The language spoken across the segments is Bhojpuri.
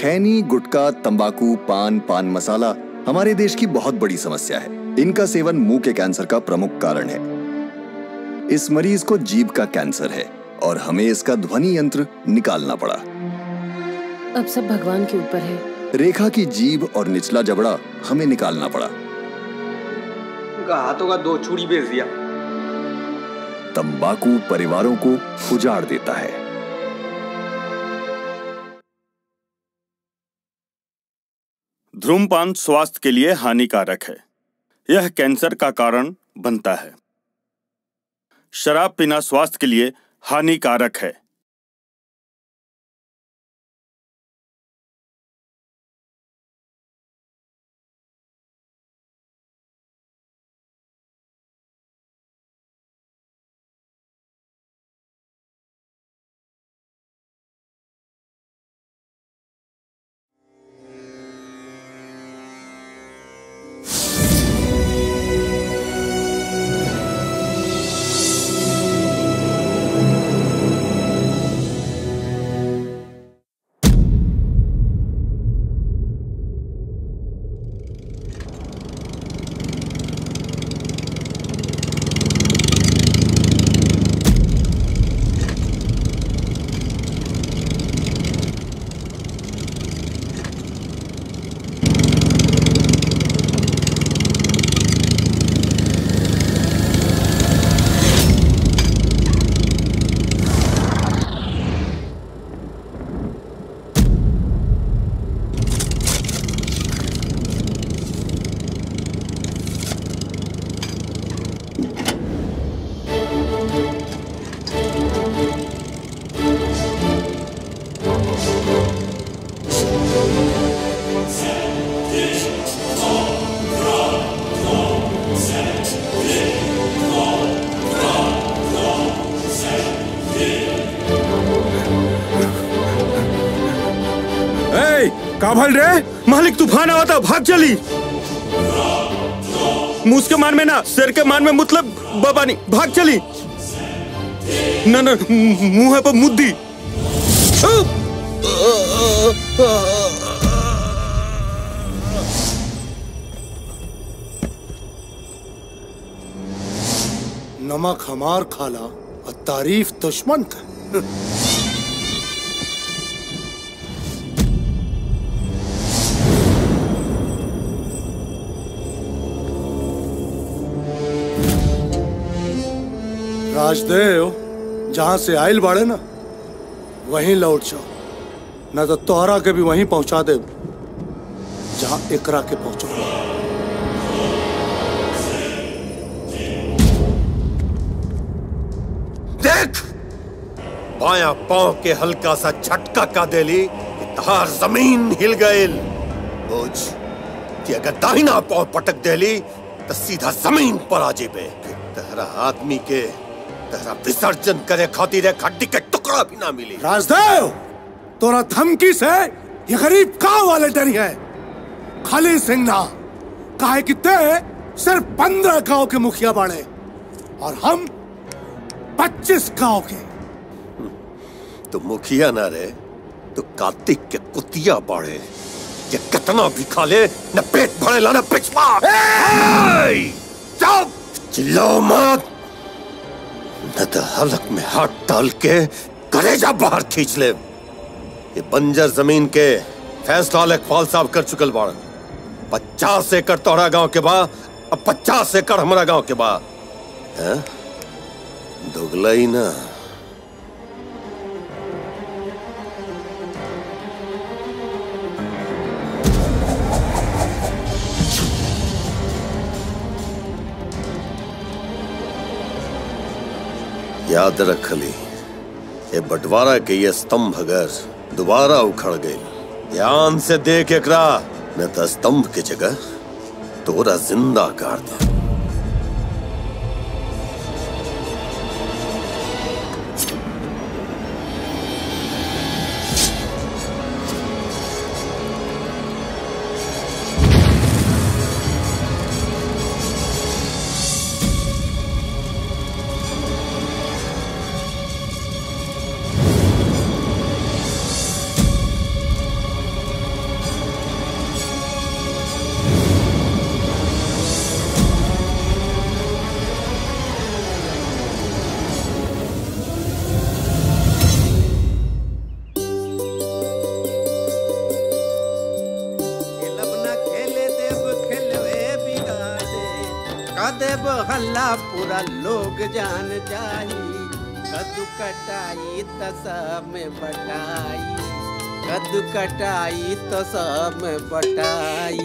खैनी गुटखा तंबाकू पान पान मसाला हमारे देश की बहुत बड़ी समस्या है इनका सेवन मुंह के कैंसर का प्रमुख कारण है इस मरीज को जीभ का कैंसर है और हमें इसका ध्वनि यंत्र निकालना पड़ा अब सब भगवान के ऊपर है रेखा की जीभ और निचला जबड़ा हमें निकालना पड़ा उनका हाथों का दो छुरी बेच दिया तंबाकू परिवारों को उजाड़ देता है धूमपान स्वास्थ्य के लिए हानिकारक है यह कैंसर का कारण बनता है शराब पीना स्वास्थ्य के लिए हानिकारक है ए, का भल रे मालिक तूफान आवा था भाग चली मूस के मान में ना सिर के मान में मतलब बाबा नहीं भाग चली ना ना मुंह है पर मुद्दी नमक हमार खाला और तारीफ दुश्मन का राजदेव जहां से आयल बाड़े ना वहीं लौट जाओ न तो तोहरा के भी वहीं पहुंचा दे जहां एकरा के पहुंचो देख बाया पांव के हल्का सा झटका का देली कि तहार जमीन हिल गईल बुझ कि अगर दाहिना पांव पटक देली तो सीधा जमीन पर आ जेबे फिर तहरा आदमी के तहरा विसर्जन करे खातिर एक हड्डी के टुकड़ा भी ना मिली राजदेव तोरा धमकी से ये गरीब गांव वाले डरी है खाली सिंह ना काहे कि ते सिर्फ पंद्रह गांव के मुखिया बाड़े और हम पच्चीस गांव के तो मुखिया ना रे तो कार्तिक के कुतिया बाड़े ये कितना भी खा ले न पेट भरेला न पिछवा चुप चिल्लाओ मत न तो हलक में हाथ डाल के कलेजा बाहर खींच ले ये बंजर जमीन के फैसला लेखपाल साहब कर चुकल बाड़न पचास एकड़ तोहरा गांव के बा अब पचास एकड़ हमारा गांव के बा हैं? दुगला ही ना याद रख ली ये बंटवारा के ये स्तंभ अगर दोबारा उखड़ गई ध्यान से देख एकरा न तो स्तंभ की जगह तोरा जिंदा कर दे देव हल्ला पूरा लोग जान जाई कद्दू कटाई त सब में बटाई कद्दू कटाई तो सब में बटाई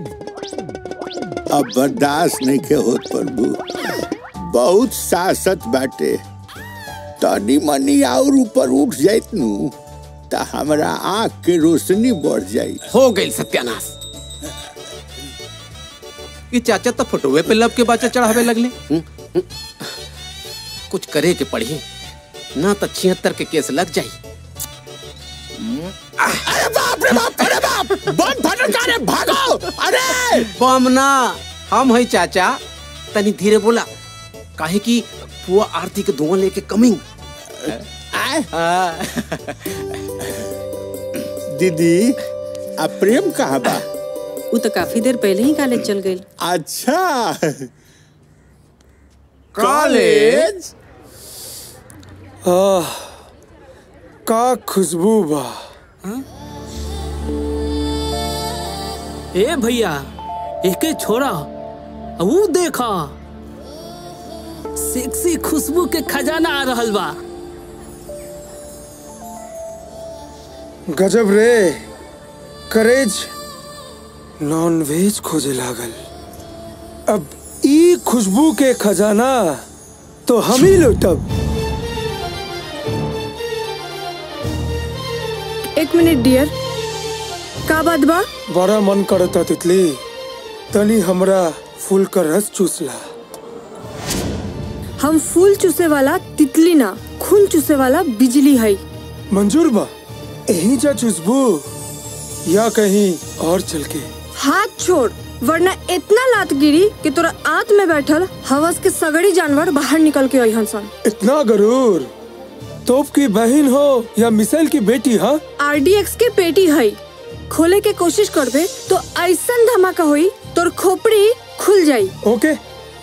अब बर्दाश्त नहीं के होत प्रभु बहुत सासत बाटे तनी मनी और ऊपर उठ जाइत नु त हमरा आँख के रोशनी बढ़ जाई हो गई सत्यानाश ये चाचा तो फोटोवे पे लब के बाचा चढ़ावे लगले हम्म, हम्म। कुछ करे के पड़ी ना तो छिहत्तर के केस लग जाई अरे बाप रे बाप अरे बाप बम फटका रे भागो अरे बम ना हम है चाचा तनी धीरे बोला काहे कि पुआ आरती के धुआं लेके कमिंग दीदी अब प्रेम कहाँ बा वो तो काफी देर पहले ही कॉलेज चल गई अच्छा कॉलेज आह, का खुशबू बा ए भैया एके छोरा वो देखा सेक्सी खुशबू के खजाना आ रहल बा गजब रे करेज नॉन वेज खोजे लागल अब ई खुशबू के खजाना तो हम ही लुटब एक मिनट डियर का बात बा बड़ा मन करता तितली तनी हमरा फूल का रस चूसला हम फूल चूसे वाला तितली ना खून चूसे वाला बिजली है मंजूर बा यहीं जा चुसबू या कहीं और चल के हाथ छोड़ वरना इतना लात गिरी कि तोरा आंत में बैठल हवस के सगड़ी जानवर बाहर निकल के आई सन इतना गरूर तोप की बहन हो या मिसाइल की बेटी हाँ आरडीएक्स के पेटी है खोले के कोशिश करबे तो ऐसा धमाका हुई तोर खोपड़ी खुल जाई ओके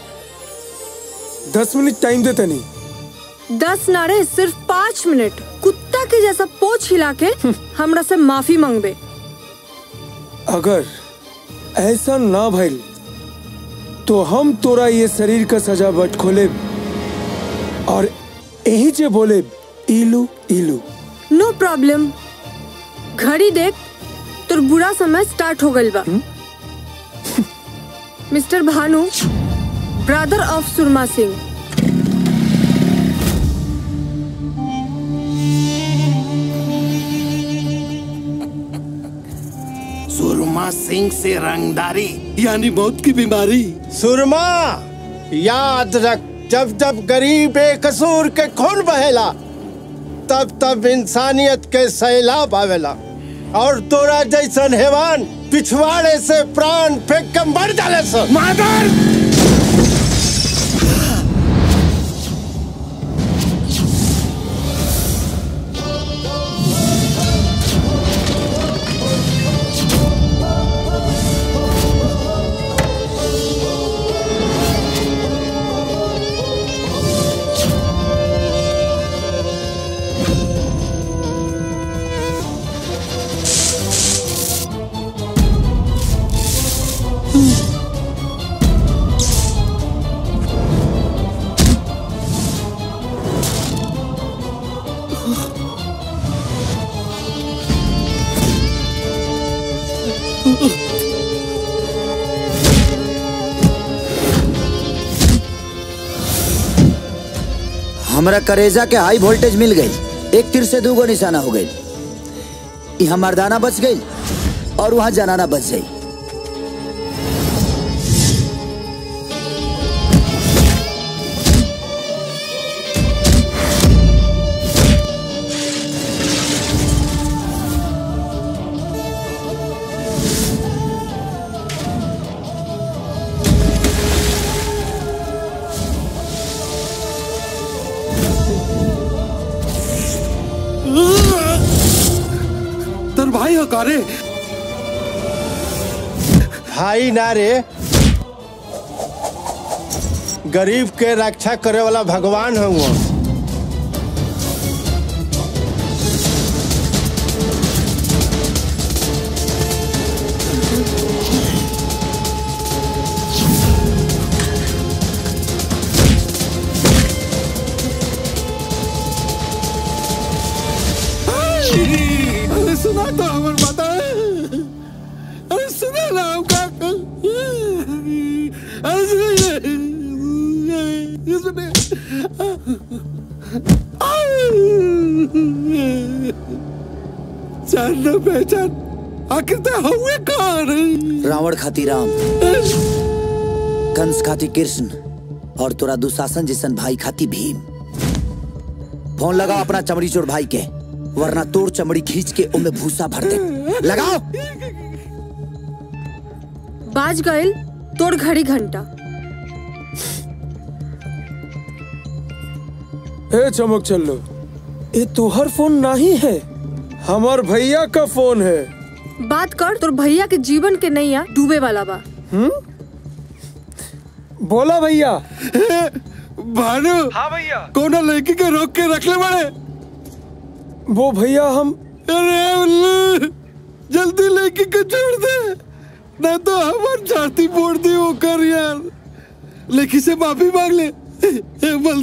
दस मिनट टाइम दे तनी दस नारे सिर्फ पाँच मिनट कुत्ता के जैसा पोछ हिला के हमरा से माफी मांगबे अगर ऐसा ना भइल तो हम तोरा ये शरीर का सजावट खोले और यही जे बोले इलू इलू नो प्रॉब्लम घड़ी देख तोर बुरा समय स्टार्ट हो गइल बा mister Bhanu brother of Surma Singh Surma Singh से रंगदारी यानी मौत की बीमारी सुरमा याद रख जब जब गरीब बेकसूर के खून बहेला तब तब इंसानियत के सैलाब आवेला और तोरा जैसन हैवान पिछवाड़े से प्राण फेंक के मर डाले सो मादर हमरा करेजा के हाई वोल्टेज मिल गई एक तीर से दूगो निशाना हो गई यहाँ मर्दाना बच गई और वहाँ जनाना बच गई तर भाई हकारे भाई ना रे गरीब के रक्षा करे वाला भगवान हुआ अरे सुना तो हमर माता अरे सुना ना हम का अरे सुनिए ये सुनिए जान ना पहचान आखिर ते हुए कौन रावण खाती राम कंस खाती कृष्ण और तोरा दुशासन जैसन भाई खाती भीम फोन लगाओ अपना चमड़ी चोर भाई के वरना तोर चमड़ी खींच के उनमें भूसा भर दे लगाओ बाज गइल तोड़ घड़ी घंटा ए चमक चल्लो ये तोहर फोन नहीं है हमार भैया का फोन है बात कर तोर भैया के जीवन के नैया डूबे वाला बा हम्म बोला भैया भानु हाँ भैया कोना लड़की के रोक के रख ले बड़े वो भैया हम अरे उल्लू जल्दी लड़की को छोड़ दे ना तो हमार छाती फोड़ दी वो कर यार लड़की से माफी मांग ले बोल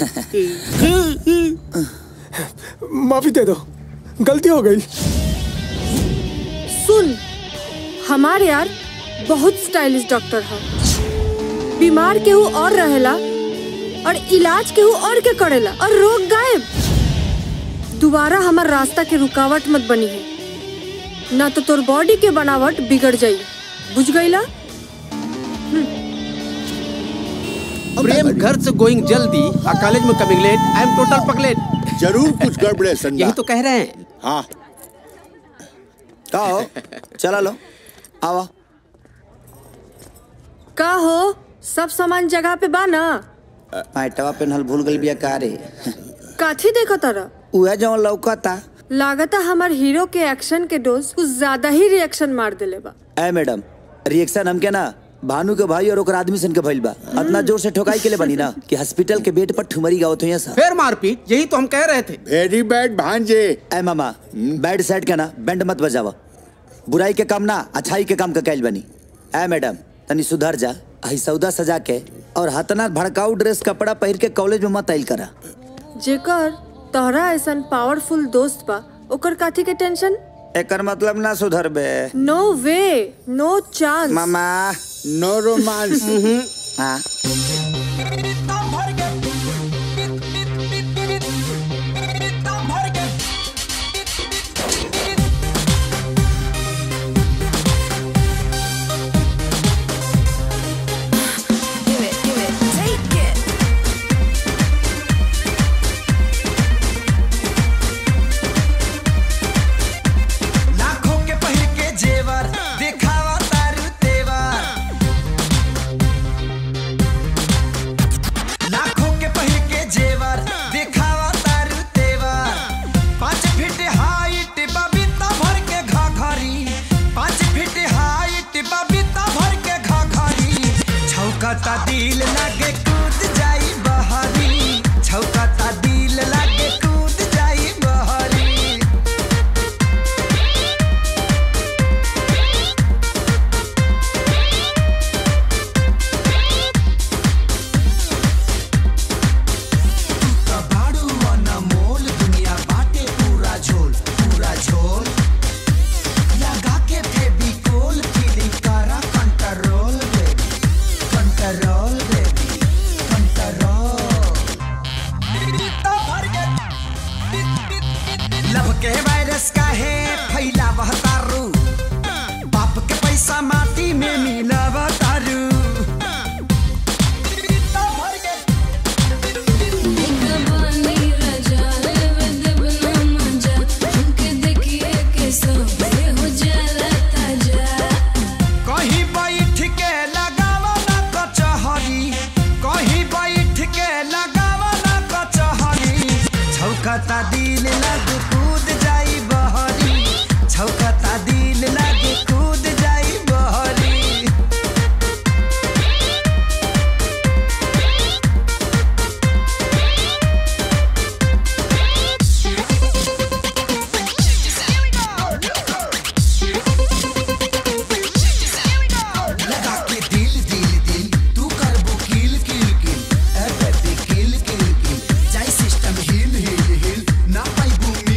माफी दे दो गलती हो गई सुन हमार यार बहुत स्टाइलिश डॉक्टर है बीमार केहू और रहेला और इलाज केहू और के करेला और रोग गायब दोबारा हमार रास्ता के रुकावट मत बनी है ना तो तोर बॉडी के बनावट बिगड़ जाई बुझ गईला प्रेम घर से गोइंग जल्दी और कॉलेज में coming late I am total पगलेट जरूर कुछ गड़बड़े संडा यही तो कह रहे हैं हाँ का हो चला लो आवा का हो सब सामान जगह पे बा ना पैटवा पेनहल भूल गई बिया का रे काथी देखो तारा उहे जवन लौकता लागता हमार हीरो के एक्शन के डोज कुछ ज्यादा ही रिएक्शन मार देले बा ए मैडम रिएक्शन हमके ना भानु के भाई और ओकर आदमी सन के भइल बा इतना जोर से ठोकाई के लिए बनी ना कि हॉस्पिटल के बेड पर ठुमरी गावत हुई सब फिर मारपीट यही तो हम कह रहे थे वेरी बैड भांजे ए मामा बैड साइड के ना बैंड मत बजावा बुराई के काम ना अच्छाई के काम का कैल बनी ए मैडम तनी सुधर जा आई सौदा सजा के और हतना भड़काऊ ड्रेस कपड़ा पहिर के कॉलेज में मत आइल करा जेकर तोहरा ऐसन पावरफुल दोस्त बा ओकर काथी के टेंशन एकर मतलब ना सुधर बे नो वे नो चांस मामा नो रोमांस हाँ लाखों के पहिर के जेवर दिखावा तारू तेवर लाखों के पहिर के जेवर दिखावा तारू तेवर पाँच फीट हाइट बबीता भर के घाघरी पाँच फीट हाइट बबीता भर के घाघरी छौकता दिल लागे कूद जाई बहरी छौकता दिल लागे कूद जाई बहरी कबाड़ू अनमोल दुनिया बाटे पूरा झोल पूरा झोल लगा के फेविकोल फीलिंग करा control baby control baby control love के वायरस का है फैलावह तारू बाप के पैसा माटी में मिलावह तारू कहीं बैठ के लगावा ना कचहरी कहीं बैठ के लगावा ना कचहरी छौकता दिल लग कूद जाई बहरी छौकता दिल लग कूद जाई बहरी लगा के दिल दिल दिल तू कर वो किल किल किल ए बेबी किल किल किल जाई सिस्टम हिल हिल हिल ना पाई बू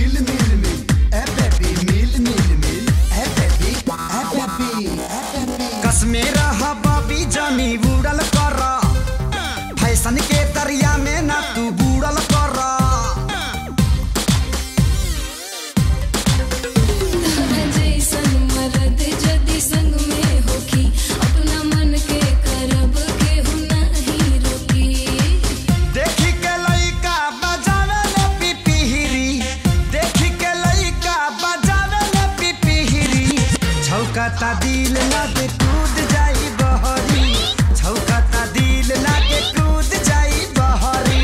छौकता दिल लागे कूद जाई बहरी छौकता दिल लागे कूद जाई बहरी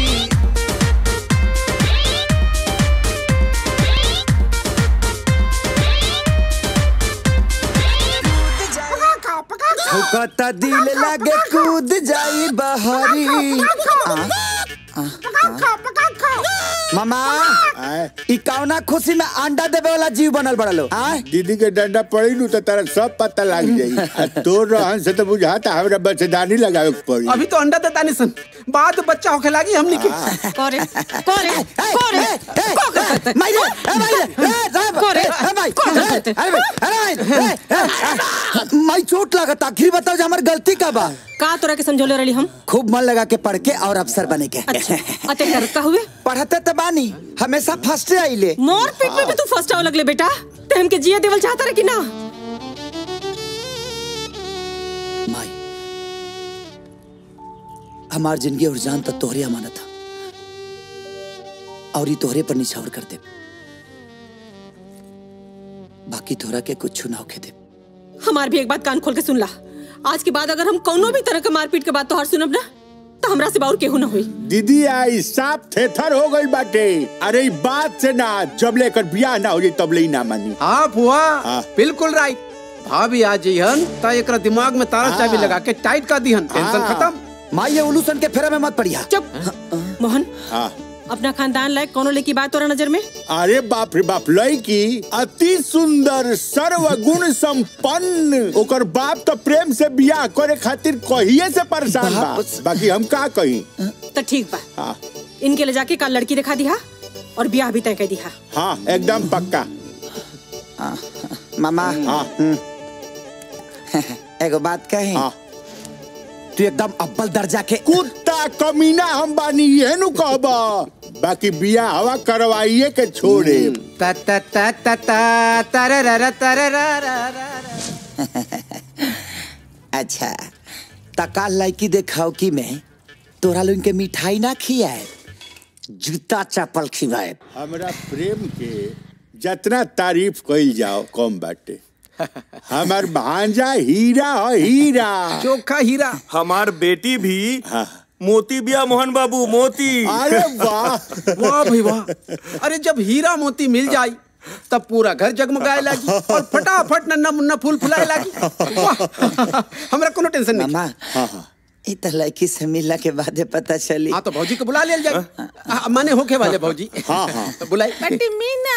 छौकता दिल लागे कूद जाई बहरी आ, आ, आ। मामा ई कौना खुशी में अंडा देवे वाला जीव बनल बड़ा लो आ दीदी के डंडा पड़ी नु तो तारा सब पता लग जाई आ तोर रहन से तो बुझाता हमरा बच्चेदानी लगावे के पड़ी अभी तो अंडा देता नहीं सन बाद बच्चा होके लागी हमनी के करे करे करे माइरे ए माइरे ए साहब करे ए भाई करे अरे भाई अरे भाई ए, ए, माई चोट लागत आखिर बताओ जे हमर गलती का बा का तोरा के समझौले रही हम खूब मन लगा के पढ़ के और अफसर बने के अते करता हुए पढ़ते तो बानी हमेशा फर्स्ट आइले मोर पीठ में भी तू फर्स्ट आवे लगले बेटा ते हमके जिए देवल चाहता रहे कि ना हमार जिंदगी और जान तो तोहरे अमानत था और ये तोहरे पर निछावर कर दे बाकी तोहरा के कुछ ना होके दे हमार भी एक बात कान खोल के सुन ला आज के बाद अगर हम कौनो भी तरह के मारपीट के बाद तोहार सुनब ना तो हमरा से बाउर केहू ना हुई दीदी आई साफ थेथर हो गई बाटे अरे ई बात से ना जब लेकर बियाह ना हो जाई तब ले ही ना मानी हाँ फुआ बिल्कुल राइट भाभी आ जइहन त एकरा दिमाग में तारा चाबी लगा के टाइट कर दिहन टेंशन खत्म माई ये उलूसन के फेरा में मत पड़िया चुप मोहन हाँ अपना खानदान लायक कौनो लेकी बात तोरा नजर में अरे बाप रे बाप लड़की अति सुंदर सर्वगुण संपन्न ओकर बाप तो प्रेम से बियाह करे खातिर कहिए से परेशान बा बाकी हम का कही तो ठीक बा हाँ इनके ले जाके कल लड़की दिखा दिहा और ब्याह भी तय कर दिहा हाँ एकदम पक्का मामा हाँ एगो बात कहे तू एकदम अव्वल दर्जा के कुत्ता कमीना हम बानी ये नु कहबा बाकी बियाह हवा करवाइए के छोड़े ता ता ता ता ता तरररा तरररा अच्छा तका लड़की देखाओ कि मैं तोरा लोग के मिठाई ना खियाए जूता चप्पल खिलाए हमरा प्रेम के जितना तारीफ कइल जाओ कम बाटे हमार भांजा हीरा है हीरा चोखा हीरा हमार बेटी भी मोती बिया मोहन बाबू मोती अरे वाह वाह भाई वाह अरे जब हीरा मोती मिल जाई तब पूरा घर जगमगाए लागी और फटाफट नन्ना मुन्ना फूल फुलाए लागी वाह हमरा कोनो टेंशन नहीं मामा ई तो लड़की से मिलला के बाद पता चली हाँ तो भौजी को बुला लिया जाए हाँ, माने होके वाले भौजी हाँ हाँ तो बुलाई बटी मीना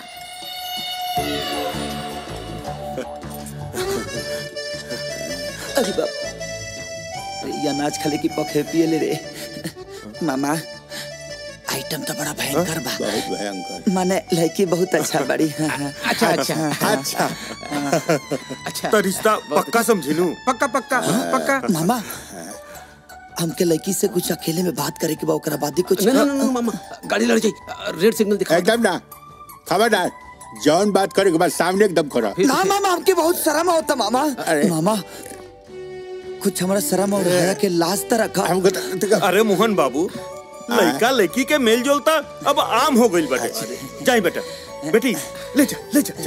अरे बाप अरे ये अनाज खाले की पखे पिए ले रे मामा आइटम तो बड़ा भयंकर बा बहुत भयंकर माने लड़की बहुत अच्छा बड़ी हाँ, हाँ। अच्छा अच्छा अच्छा अच्छा तो रिश्ता पक्का समझिलू पक्का पक्का पक्का मामा हमके लड़की से कुछ अकेले में बात करे के बा ओकरा बाद ही कुछ ना ना ना मामा गाड़ी लड़ जाई रेड सिग्नल दिखा एकदम ना खबरदार जौन बात करे के बाद सामने एकदम खड़ा ना मामा हमके बहुत शर्म होता मामा मामा कुछ हमारा शर्म और हया के लाज तो रखा अरे मोहन बाबू लड़का लड़की के मेल जोलता अब आम हो गई बेटे जाई बेटा बेटी ले जा ले जा, जा।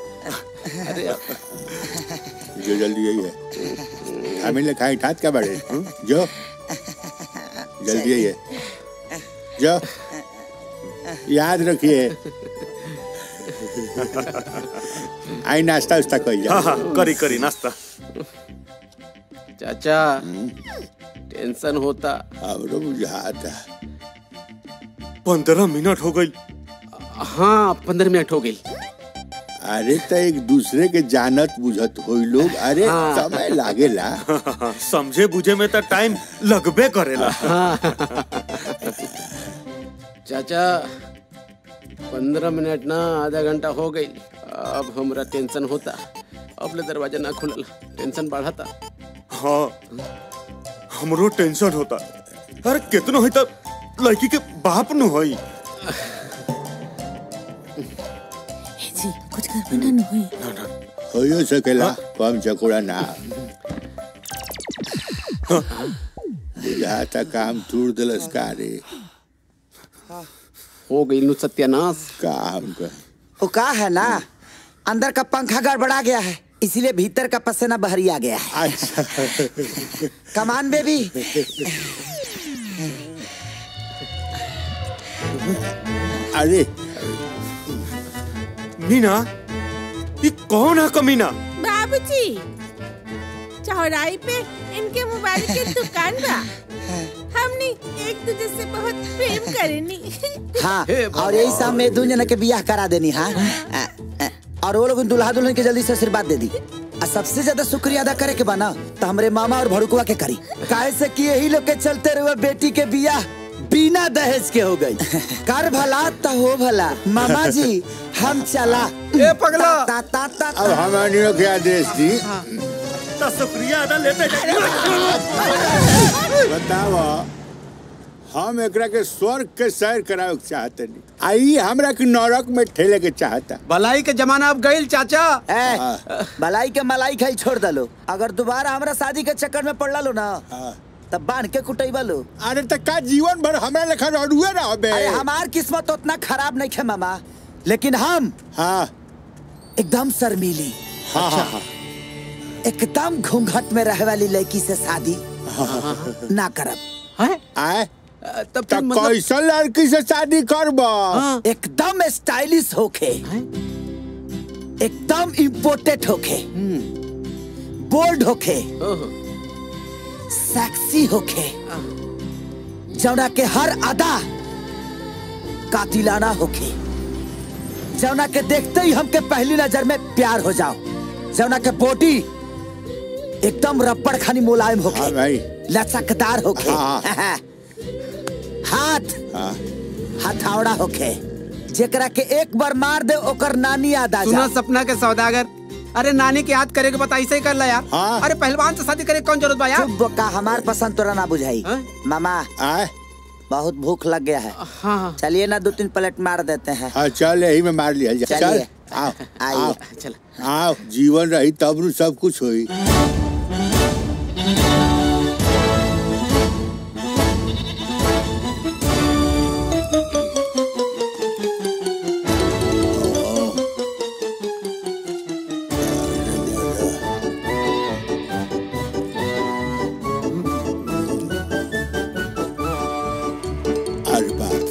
जो जल्दी यही है हमें लिखाई ठात क्या बड़े जो जल्दी यही है जो याद रखिए आई नाश्ता उस्ता कोई हाँ हाँ करी करी नाश्ता चाचा टेंशन होता हमरो बुझाता पंद्रह मिनट हो गई हाँ पंद्रह मिनट हो गई अरे तो एक दूसरे के जानत बुझत हो लोग अरे हाँ। समय लागेला समझे बुझे में तो टाइम लगबे करेला चाचा पंद्रह मिनट ना आधा घंटा हो गई अब हमरा टेंशन होता अब ले दरवाजा ना खुलल टेंशन बढ़ता हाँ हमरो टेंशन होता अरे कितनो है तब लड़की के बाप न होई जी कुछ कर बना न होई हो सकेला कम चकोड़ा ना बुझाता काम तूर दिलस का रे हो गई सत्यानाश काम कर वो का है ना अंदर का पंखा गड़बड़ा गया है इसीलिए भीतर का पसीना बहरी आ गया है कमान बेबी अरे मीना ये कौन है कमीना बाबूजी चौराहे पे इनके मोबाइल की दुकान बा हमने एक दूसरे से बहुत प्रेम करेनी हाँ और यही सब में दू जना के बियाह करा देनी हाँ अ, अ, और वो लोग दुल्हा दुल्हन के जल्दी से आशीर्वाद दे दी और सबसे ज्यादा शुक्रिया अदा करे के बना तो हमरे मामा और भड़कुआ के करी काहे से कि यही लोग के चलते रहे बेटी के बियाह बिना दहेज के हो गई कर भला तो हो भला मामा जी हम चला ए पगला ता, ता, ता, अब हमारी लोग के आदेश दी तो शुक्रिया अदा लेते बताओ हम एकरा के स्वर्ग के सैर करावे के चाहते नहीं आई हमरा के नरक में ठेले के चाहता भलाई के जमाना अब गईल चाचा ए, भलाई के मलाई खाई छोड़ दलो अगर दोबारा हमरा शादी के चक्कर में पड़ लो ना तब बांध के कुटैबा लो अरे तक का जीवन भर हमरा लेखा रडुए रहो बे अरे हमार किस्मत उतना खराब नहीं खे मामा लेकिन हम हाँ एकदम शर्मीली हाँ हाँ हाँ एकदम घूंघट में रहे वाली लड़की से शादी ना करब आए तब तक कैसा लड़की से शादी करबा एकदम स्टाइलिश होके एकदम इम्पोर्टेड होके बोल्ड होके सेक्सी होके जौना के हर अदा कातिलाना होके जौना के देखते ही हमके पहली नजर में प्यार हो जाओ जौना के बॉडी एकदम रबड़ खानी मुलायम होके भाई लचकदार होके हाँ। हाथ हथौड़ा होके जेकरा के एक बार मार दे ओकर नानी याद आ सुना जा सपना के सौदागर अरे नानी के याद करे के बता ऐसे ही कर ला यार अरे पहलवान से शादी करे के कौन जरूरत बा यार चुप बोका हमार पसंद तोरा ना बुझाई मामा आए बहुत भूख लग गया है हाँ चलिए ना दो तीन प्लेट मार देते हैं हाँ चल यही में मार लिया जाए। चल चलिए। आओ आइए। आओ आओ जीवन रही तब नु सब कुछ होई अरे बाप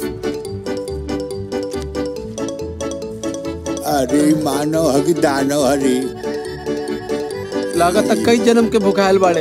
अरे मानव हकी दानव हरी लागत कई जन्म के भुखायल बाड़े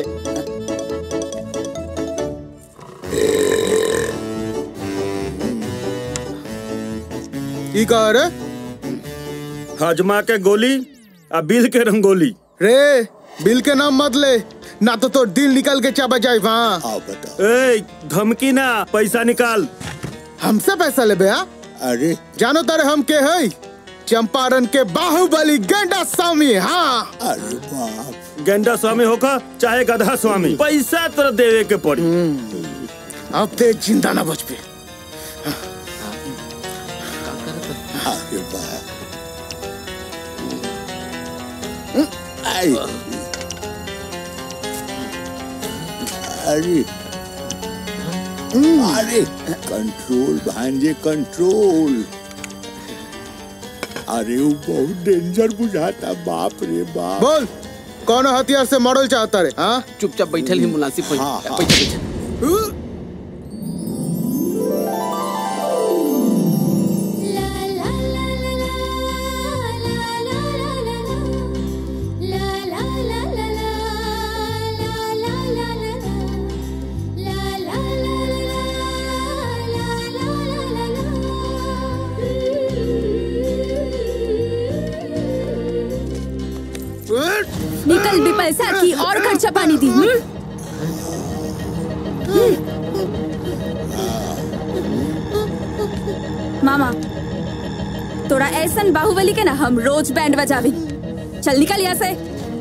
ई कह रे हजमा के गोली आ बिल के रंगोली रे बिल के नाम मत ले ना तो तो दिल निकल के चबा जाए वहाँ ए धमकी ना पैसा निकाल हमसे पैसा ले बया अरे जानो तारे हम के है चंपारण के बाहुबली गेंडा स्वामी हाँ अरे बाप गेंडा स्वामी होका चाहे गधा स्वामी पैसा तो देवे के पड़ी अब ते जिंदा ना बच पे अरे बाप आई अरे अरे कंट्रोल भांजे कंट्रोल अरे वो बहुत डेंजर बुझाता बाप रे बाप बोल कौन हथियार से मॉडल चाहता रे हाँ चुपचाप बैठल ही मुनासिब बैठ- हाँ, हाँ। बैठल बैठल निकल भी पैसा की और खर्चा पानी दी हम्म? मामा तोरा ऐसन बाहुबली के ना हम रोज बैंड बजावी चल निकल यहाँ से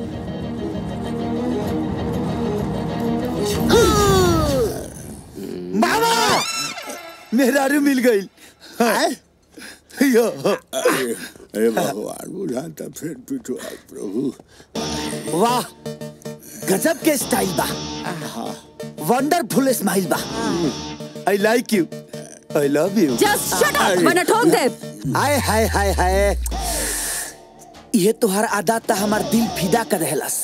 मामा मेरा रू मिल गई यो अरे अरे भगवान बुझाता फिर पिटवा प्रभु वाह गजब के स्टाइल बा वंडरफुल स्माइल बा I like you I love you just shut up वरना ठोक दे हाय हाय हाय हाय ये तोहर आदत था हमार दिल फिदा कर रहलस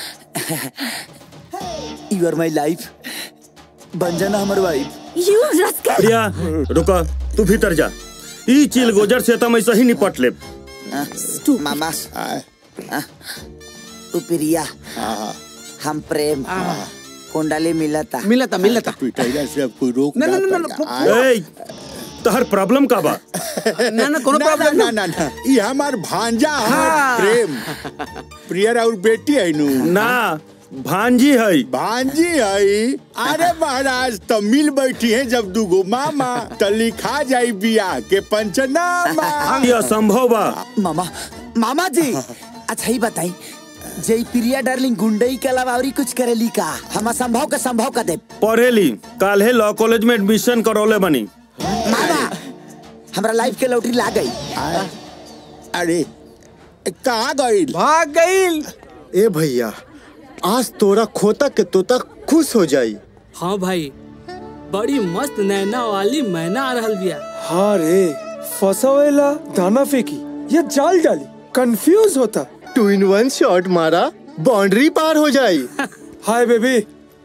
यू आर माई लाइफ बन जाना हमार वाइफ यू रस्कल प्रिया रुका तू भीतर जा ई चिल गोजर से तो मैं सही निपट ले मामा तू प्रिया हम प्रेम कुंडली मिलता मिलता मिलता पिटाइला से अब कोई रोक ना, ना, ना, ना, पाएगा। ए तहर प्रॉब्लम का बा ना ना कोनो ना, प्रॉब्लम ना ना ना ये हमार भांजा हमार हाँ। प्रेम प्रिया और बेटी है नु ना भांजी है भांजी है अरे महाराज तो मिल बैठी है जब दूगो मामा तो लिखा जाई बियाह के पंचनामा ये असंभव बा मामा मामा जी अच्छा ही बताई जय प्रिया डार्लिंग गुंडई के अलावा और कुछ करेली का हम असंभव का संभव का दे पढ़ेली काल्हे लॉ कॉलेज में एडमिशन करौले बनी मामा हमरा लाइफ के लौटरी ला गई अरे कहाँ गई भाग गई ए भैया आज तोरा खोता के तोता खुश हो जाई हाँ भाई बड़ी मस्त नैना वाली मैना आ रहल बिया हाँ रे फसावेला दाना फेंकी या जाल डाली कंफ्यूज होता टू इन वन शॉट मारा बाउंड्री पार हो जाई hi baby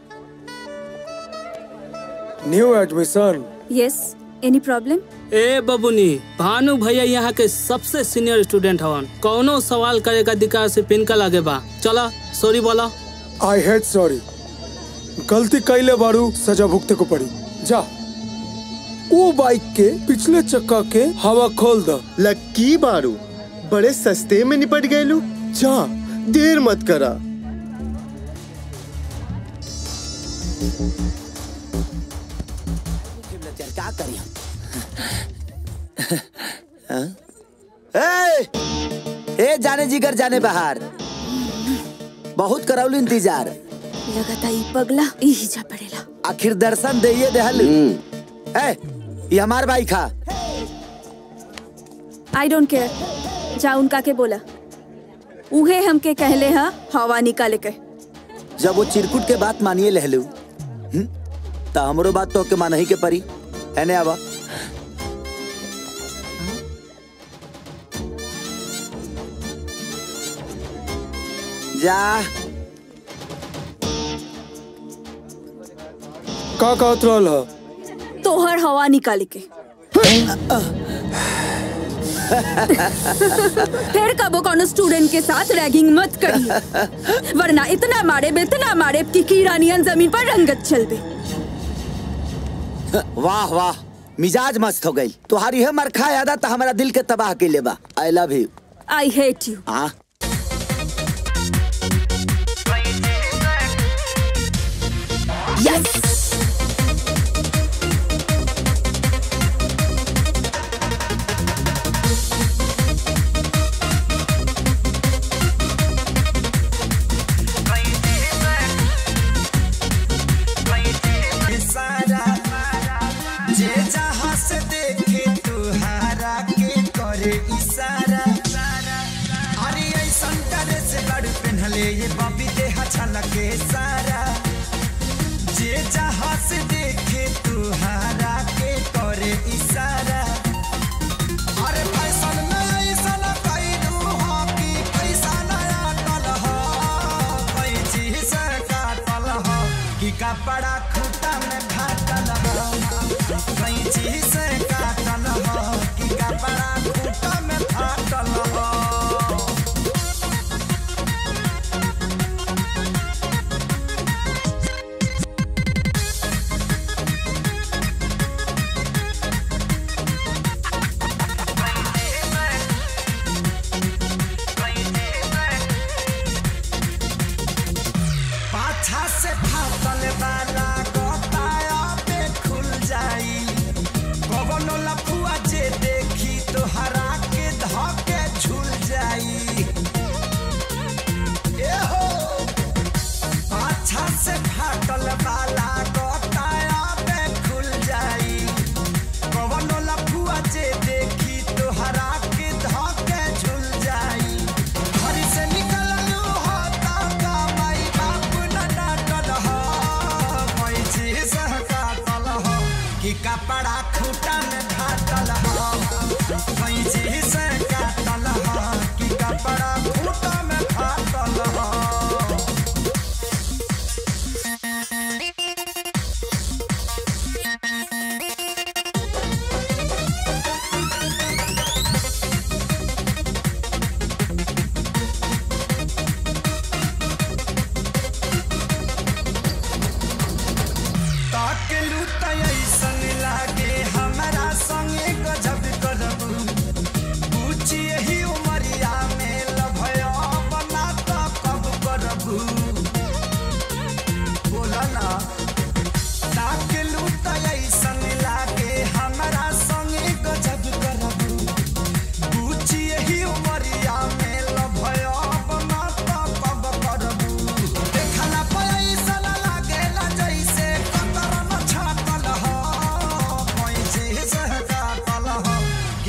new admission yes any problem ए बबुनी भानु भैया यहाँ के सबसे सीनियर स्टूडेंट हवन कौनो सवाल करे का अधिकार से पिनका लागे बा चला सॉरी बोला आई हेट सॉरी गलती कैले बारू सजा भुगते को पड़ी जा वो बाइक के पिछले चक्का के हवा खोल द लक्की बारू बड़े सस्ते में निपट गए लू जा देर मत करा क्या करी हम ए, ए जाने जिगर जाने बाहर बहुत करौली इंतजार लगता ई पगला यही जा पड़ेला आखिर दर्शन दे देहल ए ये हमार भाई खा आई डोंट केयर जा उनका के बोला उहे हमके कहले हा हवा निकाले के जब वो चिरकुट के बात मानिए लहलू हम्म? तो हमरो बात तो के मानही के परी एने आवा जा का कहत रहल ह तोहर हवा निकाले के फिर कबो कोनो स्टूडेंट के साथ रैगिंग मत करी वरना इतना मारे इतना मारे कि कीड़ा नियन जमीन पर रंगत चलबे वाह वाह मिजाज मस्त हो गई तुम्हारी है मरखा यादा तो हमारा दिल के तबाह के लेबा I love you I hate you हाँ यस सारा जे जहाँ से देखे तुहारा के करे इशारा अरे ऐसन करे से बड़ पहनले ये बबी देहा छलके सारा जे जहाँ से देखे तुहारा के करे इशारा अरे फैशन में ऐसन कैलू हो कि पैसा नया टल हो कोई चीज से काटल हो कि कपड़ा खूटा में फाटल हो कोई चीज से काटल हो कि कपड़ा खूटा में फाटल हो पाछा से फाटल वाला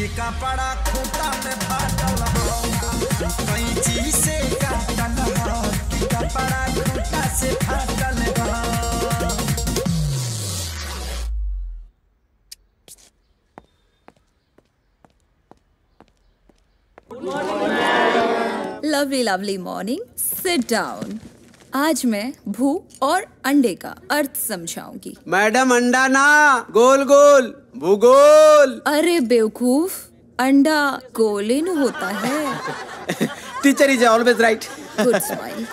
कि कपड़ा खूटा में फाटल हो कैंची से काटल हो कि कपड़ा खूटा से फाटल हो lovely lovely morning sit down आज मैं भू और अंडे का अर्थ समझाऊंगी मैडम अंडा ना गोल गोल भूगोल अरे बेवकूफ अंडा गोलिन होता है teacher is always right good smile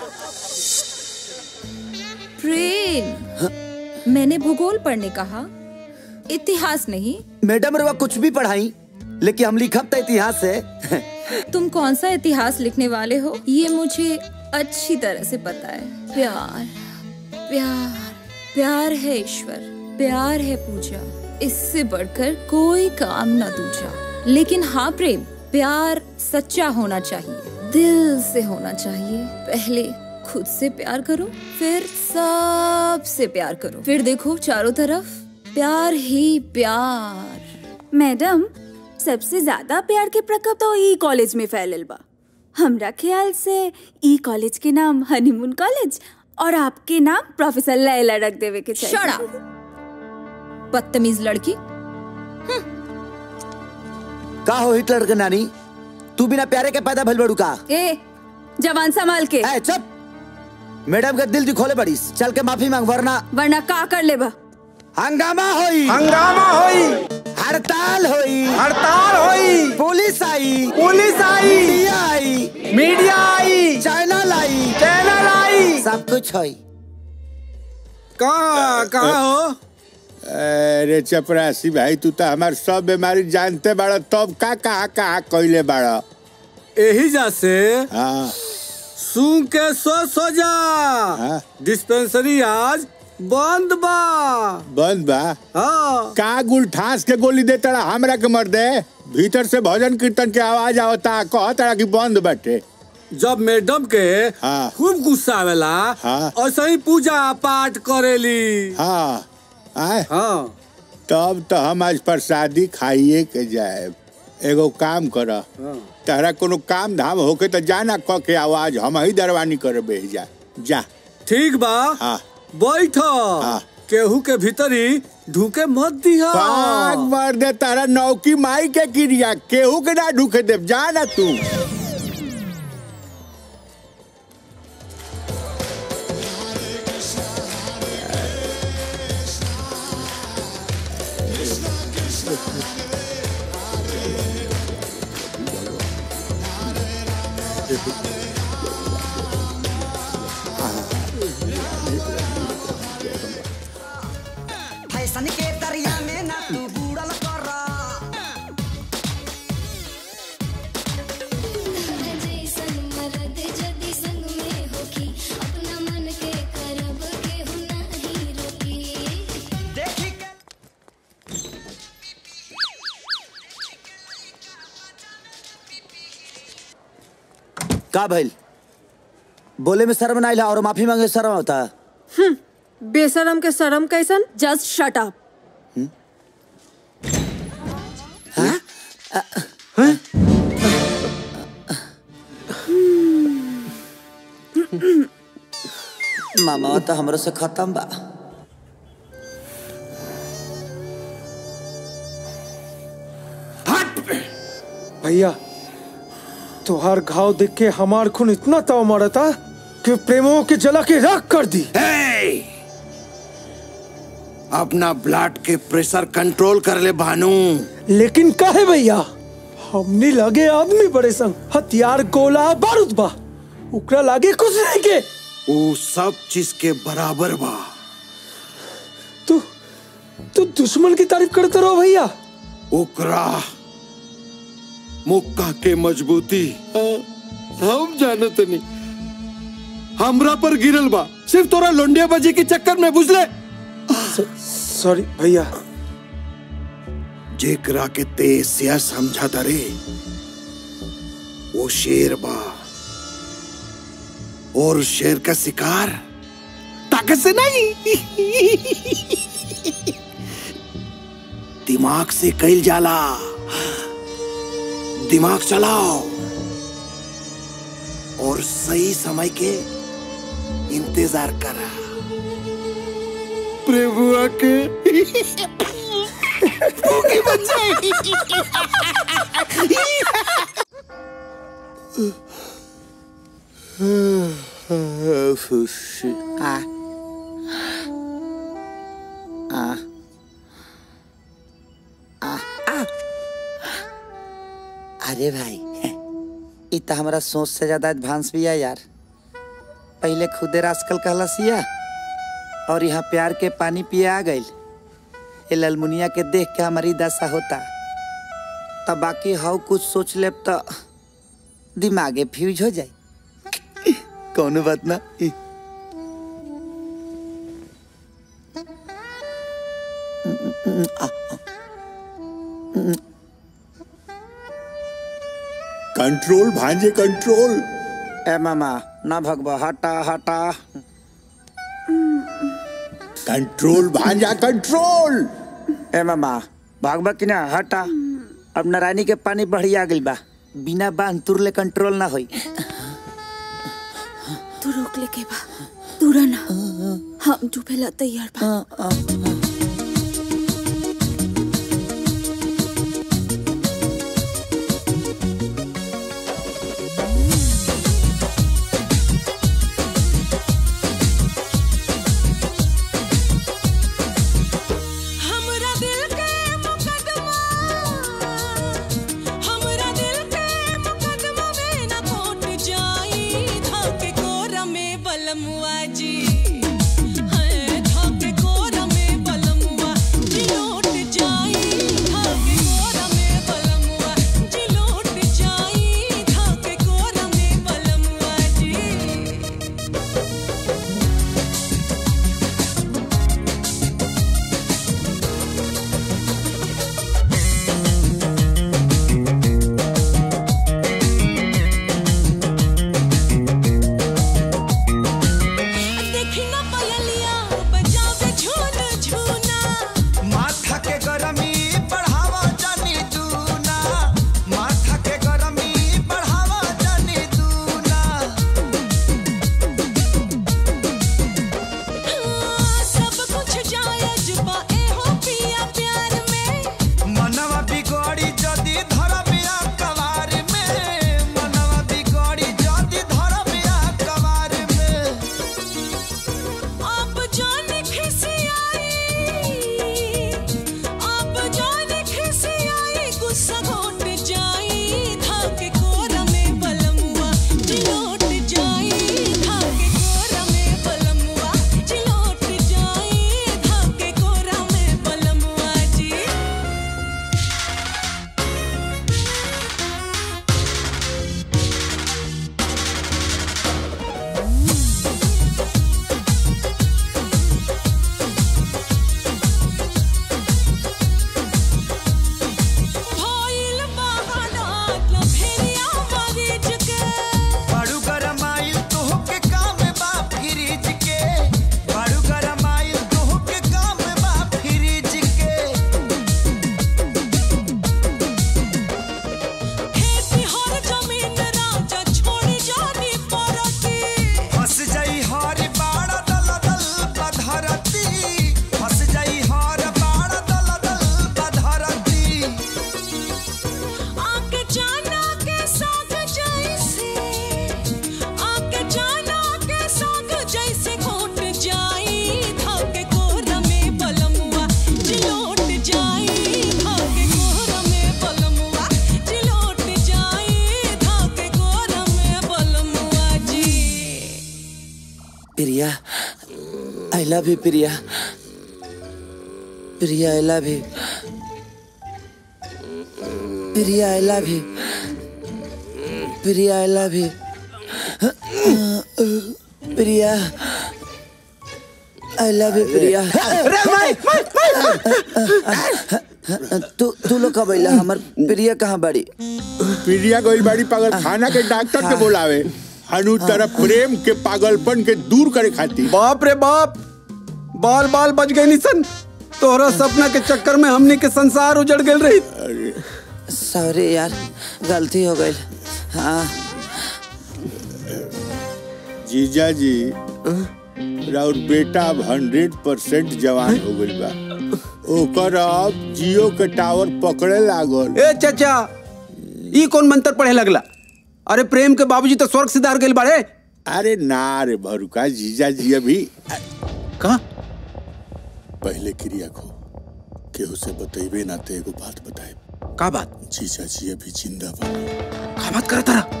Prem मैंने भूगोल पढ़ने कहा इतिहास नहीं मैडम रवा कुछ भी पढ़ाई लेकिन हम लिखब तो इतिहास है तुम कौन सा इतिहास लिखने वाले हो ये मुझे अच्छी तरह से पता है प्यार प्यार प्यार है ईश्वर प्यार है पूजा इससे बढ़कर कोई काम न दूजा लेकिन हाँ प्रेम प्यार सच्चा होना चाहिए दिल से होना चाहिए पहले खुद से प्यार करो फिर सबसे प्यार करो फिर देखो चारों तरफ प्यार ही प्यार मैडम सबसे ज्यादा प्यार के प्रकोप तो ई कॉलेज में फैलल बा हमरा ख्याल से ई कॉलेज के नाम हनीमून कॉलेज और आपके नाम प्रोफेसर लैला रख देवे के चाहिए Shut up! बदतमीज लड़की का हो हिटलर के नानी तू बिना प्यारे के पैदा भइल बड़ू का ए जवान संभाल के ए चुप मैडम का दिल दिखोले बड़ीस चल के माफी मांग वरना वरना का कर लेबा हंगामा होई हंगामा होई हड़ताल होई हड़ताल होई पुलिस आई पुलिस आई मीडिया आई मीडिया आई चैनल आई चैनल आई सब कुछ होई कहाँ कहाँ हो अरे चपरासी भाई तू तो हमार सब बीमारी जानते बाड़ा तब का कहा कहा कइले बाड़ा यही जा से हाँ सूंघ के सो सो जा डिस्पेंसरी आज बंद बा बंद बा हाँ का गुल ठास के गोली दे तड़ा हमरा के मर दे भीतर से भजन कीर्तन के आवाज आवता कह तड़ा कि बंद बाटे जब मैडम के हाँ खूब गुस्सा आवेला हाँ और सही पूजा पाठ करेली हाँ आए हाँ तब तो हम आज प्रसादी खाइए के जाए एगो काम कर तहरा कोनो काम धाम होके तो जाना क के आवाज हम ही दरवानी कर बे जा जा ठीक बा हाँ बैठ केहू के भीतरी ढूके मत दिया पाग मार दे तारा नौकी माई के क्रिया केहू के ना ढूके देव जा ना तू फैशन के दरिया में ना तू बूढ़ल कर देखी के का भइल बोले में शर्म ना आइला और माफी मांगे शर्म होता हम्म, बेशरम के शरम कैसन जस्ट शट अप मामा तो हमरो से खत्म बा भैया तुहार घाव देख के हमार खून इतना ताव मारा था कि प्रेमों के जला के राख कर दी अपना ब्लड के प्रेशर कंट्रोल कर ले भानु लेकिन काहे भैया हमने लगे आदमी बड़े संग हथियार गोला बारूद बा उकरा लागे कुछ नहीं के वो सब चीज के बराबर बा तू तू दुश्मन की तारीफ करते रहो भैया ओकरा मुक्का के मजबूती हम जानत नहीं हमरा पर गिरल बा सिर्फ तोरा लोंडिया बाजी के चक्कर में बुझले सॉरी भैया जेकरा के तेज सिया समझा तरे वो शेर बा और शेर का शिकार ताकत से नहीं दिमाग से कैल जाला दिमाग चलाओ और सही समय के इंतजार करा प्रभुआ के भूखी बच्चे आ आ आ आ अरे भाई इ त हमरा सोच से ज्यादा एडवांस भी है यार पहले खुदे रास्कल कहलसिया और यहाँ प्यार के पानी पिए आ गइल ये ललमुनिया के देख के हमारी दशा होता तब बाकी हाउ कुछ सोच लेब तो दिमागे फ्यूज हो जाए कौनो बात ना ई। कंट्रोल भांजे कंट्रोल ए मामा ना भगवा हटा हटा कंट्रोल भांजा कंट्रोल ए मामा भागबा कि ना हटा अब नारायणी के पानी बढ़िया गइल बा बिना बांध तुरले कंट्रोल ना होई तू रोक ले के बा तूरा ना हम डूबेला तैयार बा हमरा दिल के मुकदमा हमरा दिल के मुकदमा में न कोट जाई धाके कोरा में बलमुआ जी है धाके कोरा में बलमुआ जी लौट जाई धाके कोरा में बलमुआ जी लौट जाई धाके कोरा में बलमुआ जी देखी ना पयलिया बजावे झून झूना माथा के गरमी बढ़ावा जानी दूना माथा के गरमी बढ़ावा जानी दूना सब कुछ जायज बा एहो पिया प्यार में मनवा बिगड़ी जदी धर बिया कवार में मनवा बिगड़ी जदी धर बिया कवार में आप जाने खिसियाई आप जाने खिसियाई गुस्सा घोट जाई धाके कोरा में बलमुआ जिलोट जाई धाके कोरा में बलमुआ जिलोट जाई धाके कोरा में बलमुआ जी भइल बहाना लभेरिया मरीज के बाड़ू गरमाइल तोह के काम बा फ्रिज के बाड़ू गरमाइल तोह के काम बा फ्रिज के खेती हर जमीन राजा छोड़ी जानी पड़ती फंस जाई हर बाड़ा दल दल बधरती फंस जाई हर बाड़ा दल दल बधरती आके जाना के साग जैसे आके जाना के साग जैसे घोट जाई धाके कोरा में बलमुआ जिलोट जाई धाके कोरा में बलमुआ जिलोट जाई धाके कोरा में बलमुआ जी Priya I love you Priya Priya I love you Priya I love you Priya I love you Priya I love you Priya तू तू लोग कब अइला हमर प्रिया कहाँ बड़ी प्रिया गोइल बाड़ी पागल खाना के डॉक्टर के बोलावे हनु तरफ प्रेम के पागलपन के दूर करे खातिर बाप रे बाप बाल बाल बच गए निसन तोहरा सपना के चक्कर में हमने के संसार उजड़ गए रही सॉरी यार गलती हो गई हाँ जीजा जी राउर बेटा अब हंड्रेड परसेंट जवान हो गइल बा ओकर अब जियो के टावर पकड़े लागल ए चाचा ई कौन मंत्र पढ़े लगला अरे प्रेम के बाबूजी तो स्वर्ग सिधार गइल बाड़े अरे ना रे भरुका जीजा जी अभी कहा पहले क्रिया को केहू से बतेबे ना ते एगो बात बताए का बात जीजा जी अभी जिंदा बा का बात करत रहा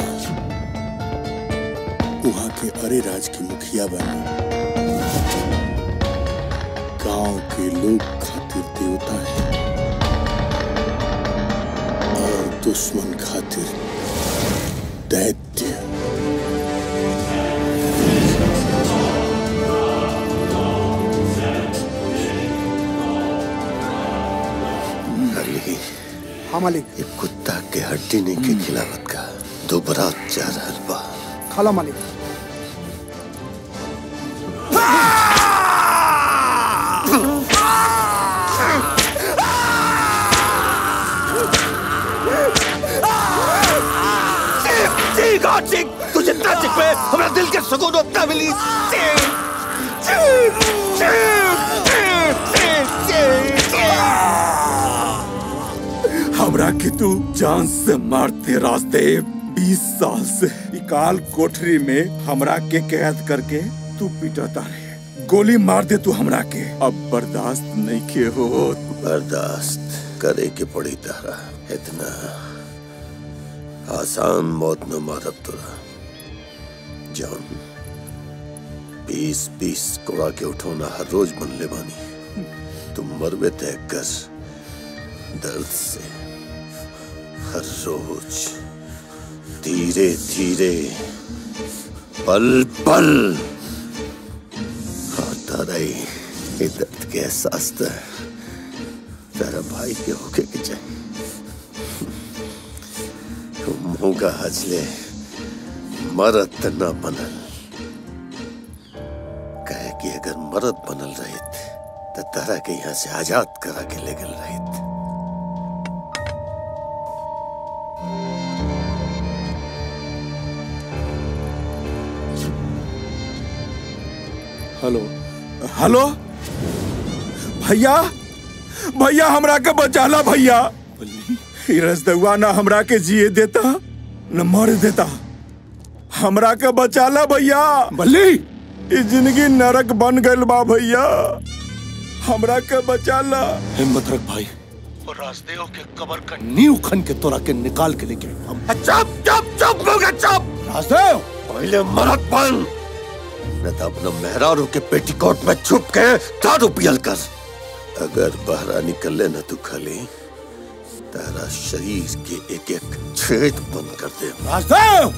वहाँ के अरे राज की मुखिया बनी गांव के लोग खातिर देवता है और दुश्मन खातिर दैत्य अली हाँ मालिक ये कुत्ता के हड्डी नहीं के खिलावत का दोबारा जा रहल बा खाला मालिक चीख और चीख तू जितना चीख पे हमारा दिल के सुकून उतना मिली चीख चीख चीख चीख चीख चीख हमरा के तू जान से मारते रास्ते बीस साल से इकाल कोठरी में हमरा के कैद करके तू पिटाता रहे गोली मार दे तू हमरा के अब बर्दाश्त नहीं के हो बर्दाश्त करे के पड़ी तारा इतना आसान मौत न मारब तोरा जान बीस बीस कोड़ा के उठौना हर रोज बनले बानी तुम मरबे तय कर दर्द से हर रोज धीरे धीरे पल पल आता रही ये दर्द के एहसास तो तेरा भाई के होके के चाहिए मुंह का हजले मरद त न बनल कहे कि अगर मरद बनल रहित तो तारा के यहाँ से आजाद करा के ले गल रहित हेलो हेलो भैया भैया हमरा के बचाला भैया ई रसदुआ ना हमरा के जिए देता न मर देता हमरा के बचाला भैया बल्ली ई जिंदगी नरक बन गइल बा भैया हमरा के बचाला हिम्मत रख भाई और राजदेव के कबर का नींव खन के तोरा के निकाल के लेके हम चुप चुप चुप हो गया चुप राजदेव पहले मरद बन न तो अपना मेहरारू के पेटीकोट में छुप के दारू पियल कर अगर बहरा निकले न तू खली तेरा शरीर के एक एक छेद बंद कर दे Rajdev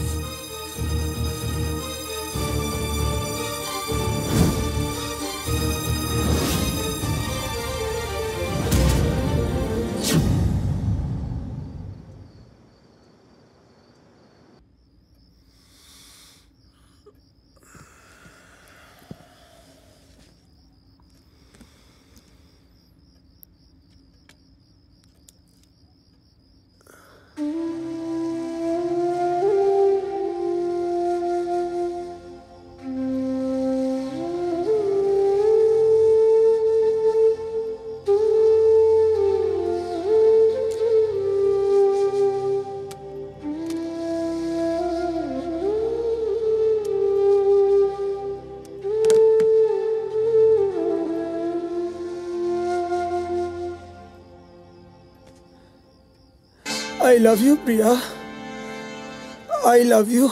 I love you Priya I love you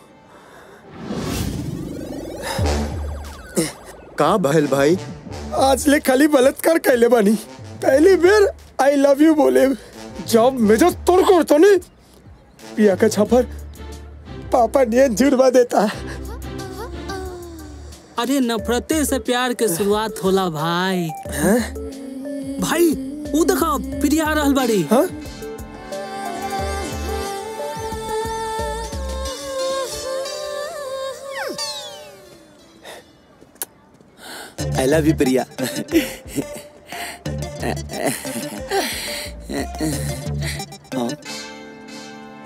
का भइल भाई आज ले खाली बलात्कार कैले बानी पहली बेर आई लव यू बोले जब मेजर तोड़ को तो नहीं प्रिया का छापर पापा नियन जुड़वा देता है अरे नफरते से प्यार के शुरुआत होला भाई भाई वो देखो प्रिया आ रहल बाड़ी हाँ? आई लव यू प्रिया हाँ।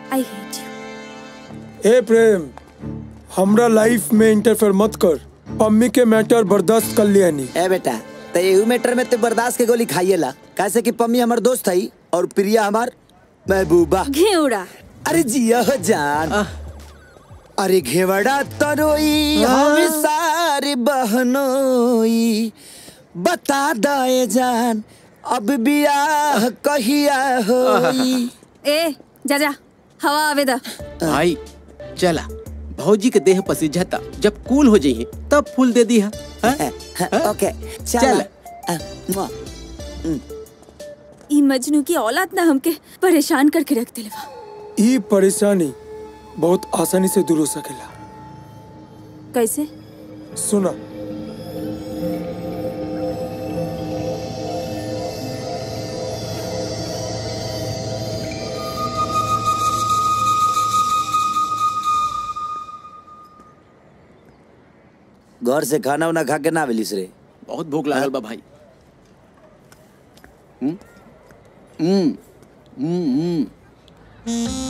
आई हेट यू ए प्रेम हमरा लाइफ में इंटरफेयर मत कर पम्मी के मैटर बर्दाश्त कर लिया नहीं ए बेटा तो एहू मैटर में ते बर्दाश्त के गोली खाइएला कैसे कि पम्मी हमार दोस्त है और प्रिया हमार महबूबा घेवड़ा अरे जिया हो जान अरे घेवड़ा तरोई हम सारे बहनोई बता दे जान अब बियाह कहिया होई ए जा जा हवा आवे दा भाई चला भौजी के देह पसीझता जब कूल हो जाइए तब फूल दे दी है ओके चल ई मजनू की औलाद ना हमके परेशान करके रख दिलवा ई परेशानी बहुत आसानी से दूर हो सकेला कैसे सुना घर से खाना उना खा के ना मिलिस रे बहुत भूख लागल बा भाई हम्म हम्म हम्म हम्म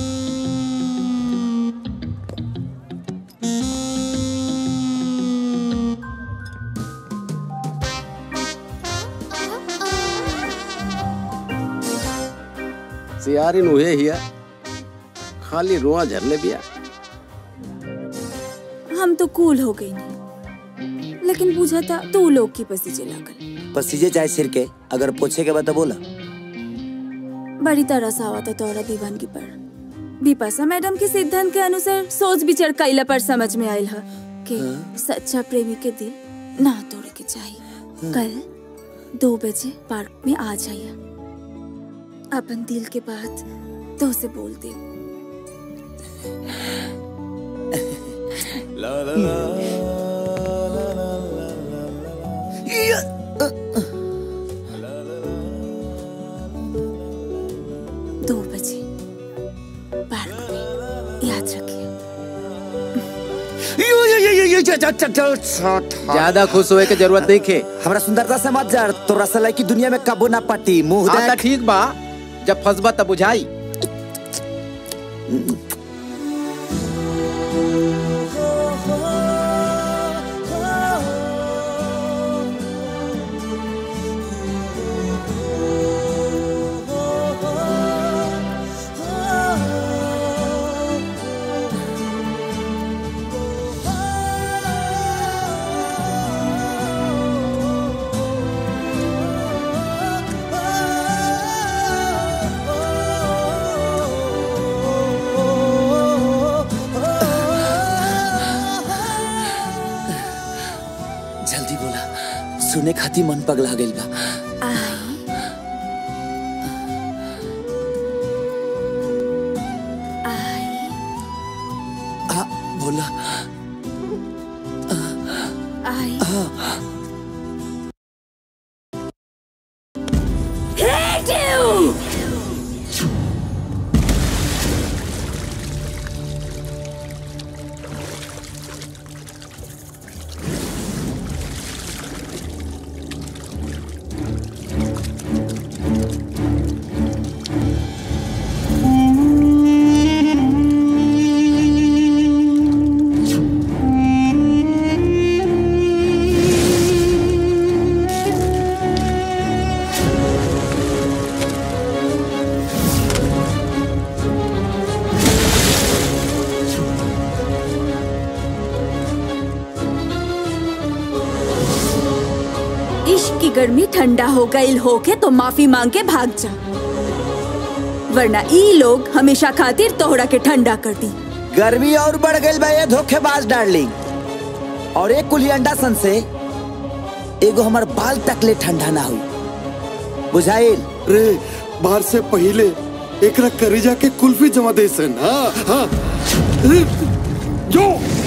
सियारिन उहे हिया खाली रोआ झरले बिया हम तो कूल हो गई नहीं लेकिन पूछा था तू लोग की पसीजे लागल पसीजे चाहे सिर के अगर पूछे के बाद तो बोला बड़ी तरह से आवा था तोरा दीवानगी पर बिपाशा मैडम के सिद्धांत के अनुसार सोच विचार कैला पर समझ में आयल है कि सच्चा प्रेमी के दिल ना तोड़े के चाहिए कल दो बजे पार्क में आ जाइए अपन दिल के बात तो से बोल दे दो बजे पार्क में याद रखिए ज्यादा खुश होए के जरूरत नहीं खे हमरा सुंदरता से मत जर तो रसलाई की दुनिया में कबो ना पटी मुंह हाँ देख ठीक बा जब फंसबा तब बुझाई जल्दी बोला सुने खाती मन पगला गइल बा आ, बोला आई Hate you! इश्क की गर्मी ठंडा हो गई होके तो माफी मांग के भाग जा वरना ई लोग हमेशा खातिर तोहरा के ठंडा कर दी गर्मी और बढ़ गई बा ये धोखेबाज डार्लिंग और एक कुली अंडा सन से एगो हमर बाल तकले ठंडा ना हुई बुझाइल रे बाहर से पहले एकरा करेजा के कुल्फी जमा दे सन हाँ हाँ रे, जो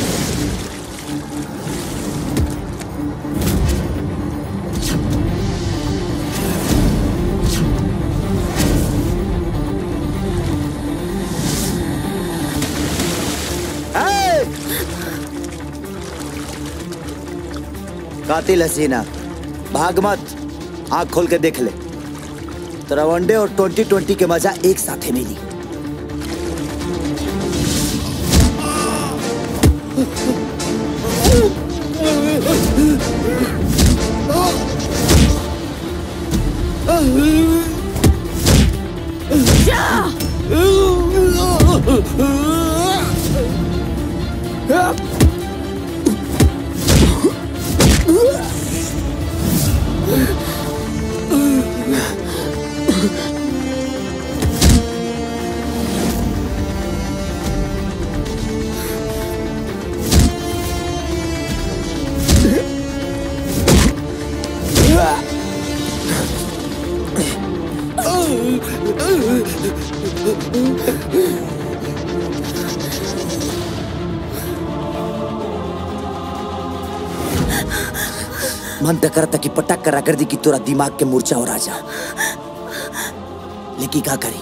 कातिल हसीना भाग मत आंख खोल के देख ले तेरा वनडे और ट्वेंटी ट्वेंटी के मजा एक साथ ही मिली मन तो करता कि पटक करा कर दी कि तोरा दिमाग के मूर्छा हो राजा लेकिन का करी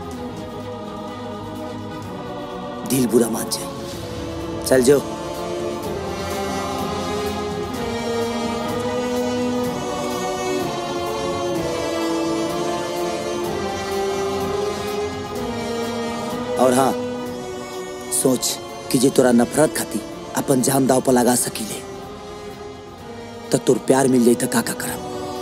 दिल बुरा मान जाए चल जो और हाँ सोच कि जे तोरा नफरत खाती अपन जान दाव पर लगा सकीले तो तोर प्यार मिल जाई तो का का करब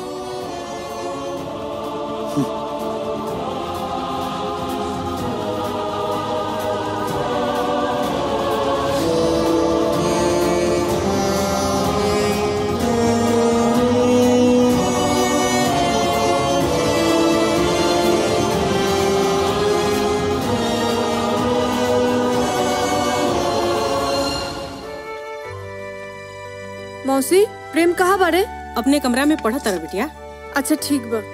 मौसी प्रेम कहाँ बारे अपने कमरा में पढ़ा तारा बिटिया अच्छा ठीक बा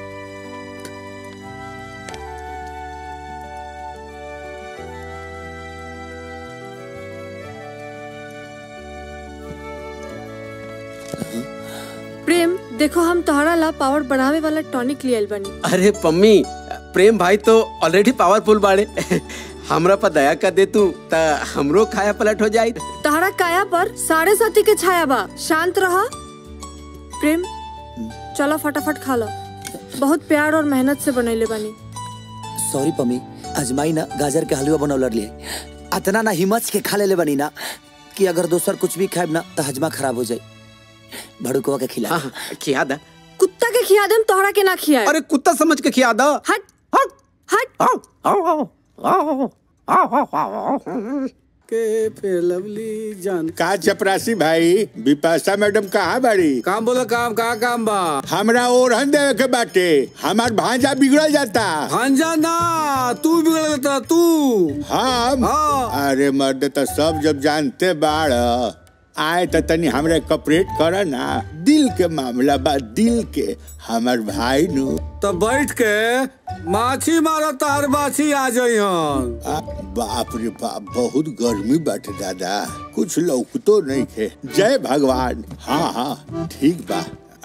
प्रेम देखो हम तोहरा ला पावर बढ़ावे वाला टॉनिक लियल बनी अरे पम्मी प्रेम भाई तो ऑलरेडी पावरफुल बाड़े हमरा पर दया कर दे तू त हमरो खाया पलट हो जाई तहरा काया पर साढ़े साथी के छाया बा शांत रहा प्रेम चलो फटाफट खा लो बहुत प्यार और मेहनत से बनैले बानी सॉरी पम्मी अजमाई ना गाजर के हलवा बनौलर लिए अतना ना हिम्मत के खा लेले बनी ना कि अगर दोसर कुछ भी खाएब ना तो हजमा खराब हो जाए भड़ुकवा के खिला हाँ, खिया दा कुत्ता के खिया देम तोहरा के ना खिया अरे कुत्ता समझ के खिया दो हट हट हट आओ आओ आओ आओ आओ आओ आओ के फिर लवली जान का चपरासी भाई विपाशा मैडम कहाँ बाड़ी काम बोलो काम का काम बा हमरा ओरहन देवे के बाटे हमार भांजा बिगड़ल जाता भांजा ना तू बिगड़ जाता तू हम अरे मर्द तो सब जब जानते बाड़ आए तो तनी हमरे कपरेट कर ना दिल के मामला बा दिल के हमार भाई नु तो बैठ के माछी मारो तार बाछी आ जाई आ, बाप रे बाप बहुत गर्मी बाटे दादा कुछ लौकतो नहीं थे जय भगवान हाँ हाँ ठीक बा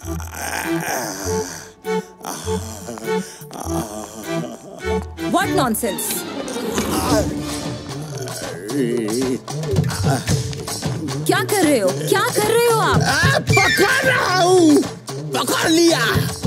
व्हाट नॉनसेंस क्या कर रहे हो क्या कर रहे हो आप पकड़ रहा हूँ पकड़ लिया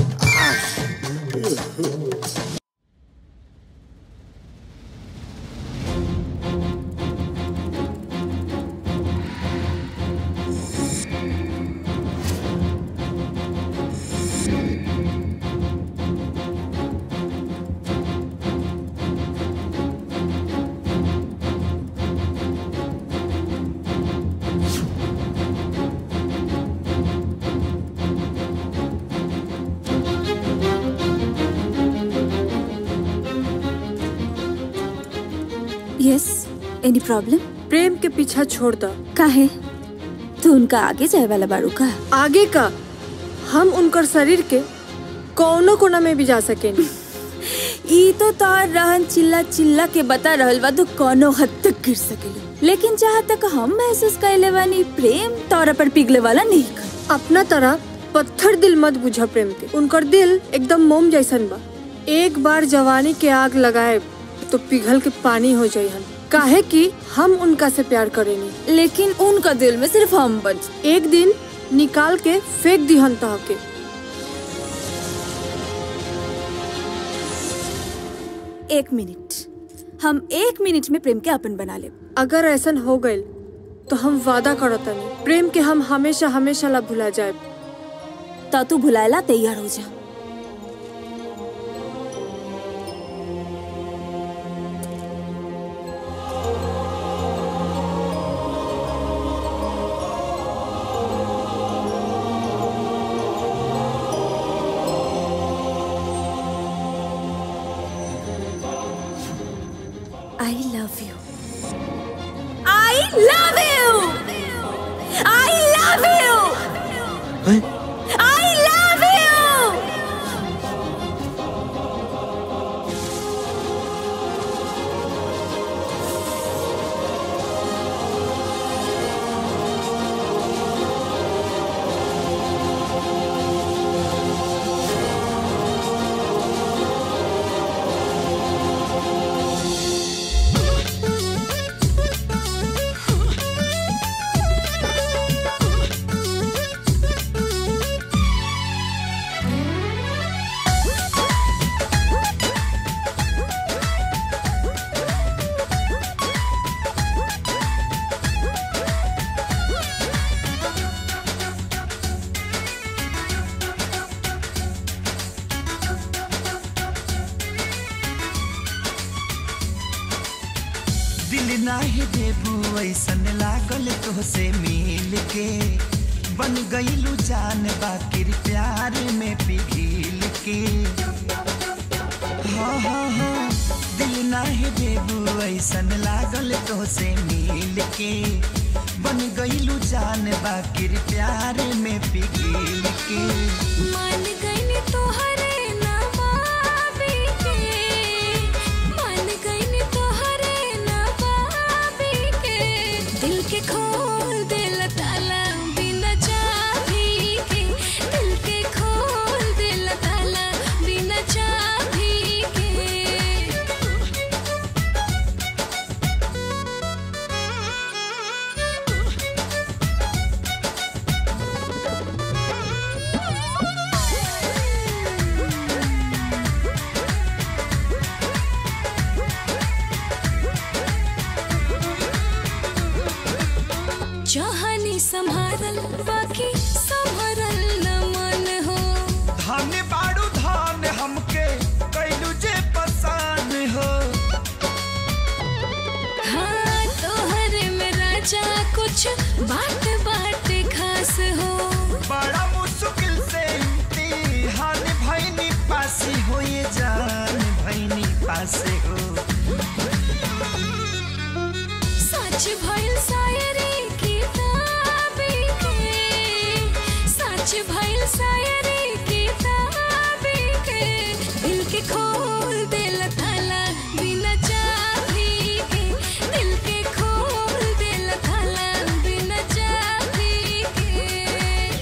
यस एनी प्रॉब्लम प्रेम के पीछा छोड़ दो काहे तू उनका आगे जाए वाला बारू का आगे का हम उनकर शरीर के कौनो कोना में भी जा सकेनी ई तो तोर रहन चिल्ला चिल्ला के बता रहल बा तू कोनो हद तक गिर सकेली लेकिन जहाँ तक हम महसूस कैले बानी प्रेम तोरा पर पिघले वाला नहीं कर अपना तरह पत्थर दिल मत बुझा प्रेम के उनकर दिल एकदम मोम जैसन बा एक बार जवानी के आग लगाए तो पिघल के पानी हो जाई हम काहे कि हम उनका से प्यार करेनी लेकिन उनका दिल में सिर्फ हम बच एक दिन निकाल के फेंक दिहन तह के एक मिनट हम एक मिनट में प्रेम के अपन बना ले अगर ऐसा हो गइल तो हम वादा करो तनी प्रेम के हम हमेशा हमेशा ला भुला जाए ता तू भुलाएला तैयार हो जा I love you. I love you. I love you. I love you. दिल नाही देबू ऐसन लागल तोहसे मिल के बन गईलू जान बाकिर प्यार में पिघिल के हाँ हाँ हाँ दिल नाही देबू ऐसन लागल तोहसे मिल के बन गईलू जान बाकिर प्यार में पिघिल के मान गईनी तोहरे नवाबी के मान गईनी तोहरे नवाबी के दिल के खोल दिल ताला बिना चाबी के दिल के खोल दिल ताला बिना चाबी के चाहनी संभारल बाकी संभरल न मन हो धन बाड़ू धन हमके कैलू जे पसान हो हाँ तोहरे में राजा कुछ बात बात खास हो बड़ा मुश्किल से इम्तिहान भैनी पासी हो ये जान भैनी पासे हो सच भइल शायरी किताबी के सच भइल शायरी किताबी के दिल के खोल दिल थाला बिना चाबी के दिल के खोल दिल थाला बिना चाबी के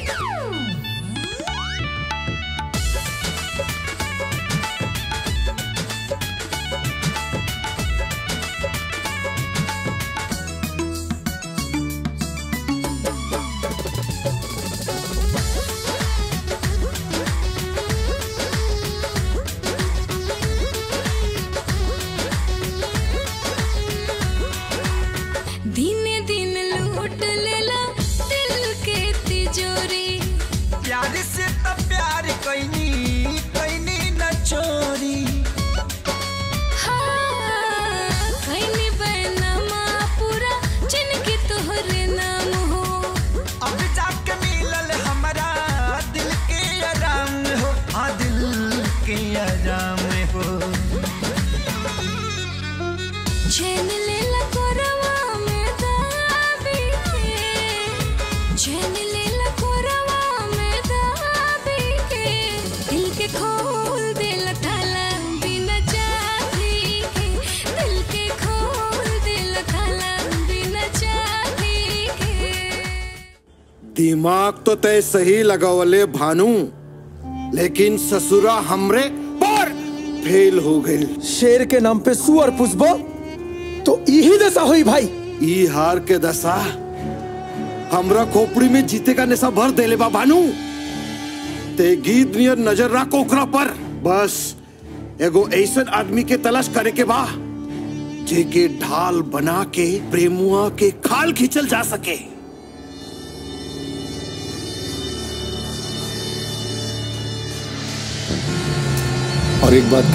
दिने दिन लूट लेला दिल के तिजोरी प्यार से तो प्यार कैनी कैनी न चोरी हाँ खैनी बैनमा पूरा जिनके तोहरे नाम हो अब जाके मिलल हमारा दिल के आराम हो हाँ दिल के आराम हो चैन लेला कोरवा में दाबी के चैन लेला कोरवा में दाबी के दिल के खोल दिल थाला बिना चाबी के दिल के खोल दिल थाला बिना चाबी के दिमाग तो तय सही लगावले भानु लेकिन ससुरा हमरे पर फेल हो गई शेर के नाम पे सुअर पुष्पा तो यही दशा हुई भाई ई हार के दशा हमरा खोपड़ी में जीते का नशा भर देले बा भानु ते गीत नियर नजर रख ओकरा पर बस एगो ऐसन आदमी के तलाश करे के बा जेके ढाल बना के प्रेमुआ के खाल खींचल जा सके और एक बात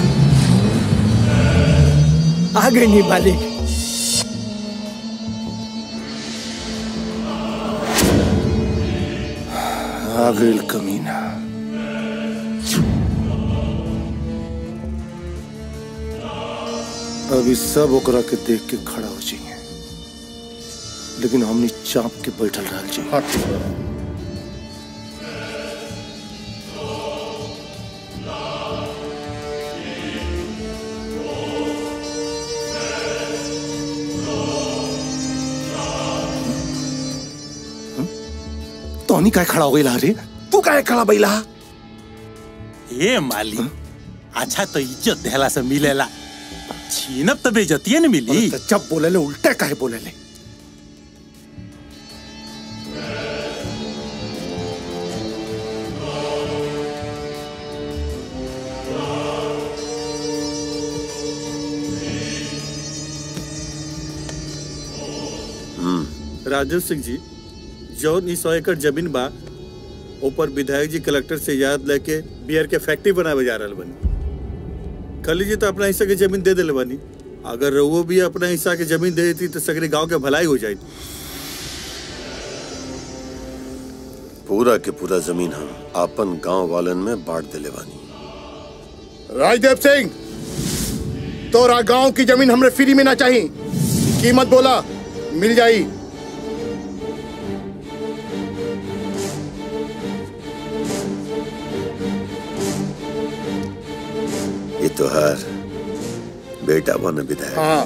आ गई नी मालिक आ गई कमीना अभी सब ओकरा के देख के खड़ा हो जाइए लेकिन हमने चाप के बैठल रह जाइए तोनी काय खड़ा हो गई रे तू काय खड़ा बैला ए माली अच्छा तो इज्जत देहला से मिलेला छीनब तो बेजतिये न मिली जब बोले ले उल्टे काहे बोले ले राजेश सिंह जी जौन ई सौ एकड़ जमीन बा ऊपर विधायक जी कलेक्टर से याद लेके बियर के फैक्ट्री बनावे जा रहल बनी खली जी तो अपना हिस्सा के जमीन दे दिले बनी अगर वो भी अपना हिस्सा के जमीन दे देती तो सगरे गांव के भलाई हो जाती पूरा के पूरा जमीन हम आपन गांव वालन में बांट दिले बानी राजदेव सिंह तोरा गांव की जमीन हमरे फ्री में ना चाहिए कीमत बोला मिल जाई ये तो हर बेटा बन विधायक हाँ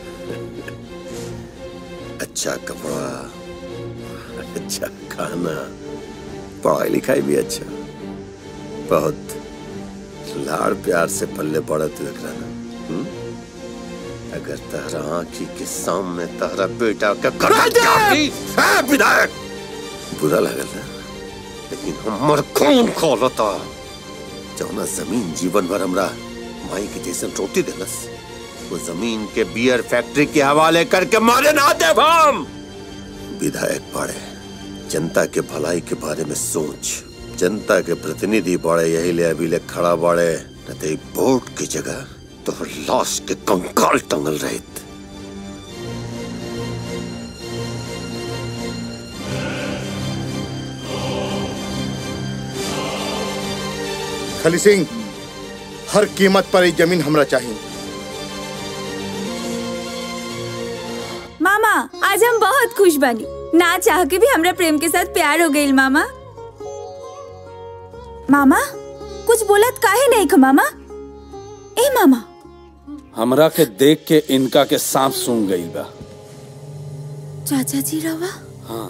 अच्छा कपड़ा अच्छा खाना पढ़ाई लिखाई भी अच्छा बहुत लाड़ प्यार से पल्ले पड़त लग रहा ना हम्म? अगर तहरा आंखी के सामने तहरा बेटा का है विधायक बुरा लगल ना लेकिन हमर खून खोलता जौना जमीन जीवन भर हमरा माई के जैसन रोटी देलस वो जमीन के बियर फैक्ट्री के हवाले करके मारे ना दे हम विधायक पड़े जनता के भलाई के बारे में सोच जनता के प्रतिनिधि बड़े यही ले अभी ले खड़ा बड़े न तो एक वोट की जगह तो लाश के कंकाल टंगल रहित खली सिंह हर कीमत पर ये जमीन हमरा चाहिए मामा आज हम बहुत खुश बनी ना चाह के भी हमरा प्रेम के साथ प्यार हो गई मामा मामा कुछ बोलत काहे नहीं ख मामा ए मामा हमरा के देख के इनका के सांप सूंघ गई बा चाचा जी रवा हाँ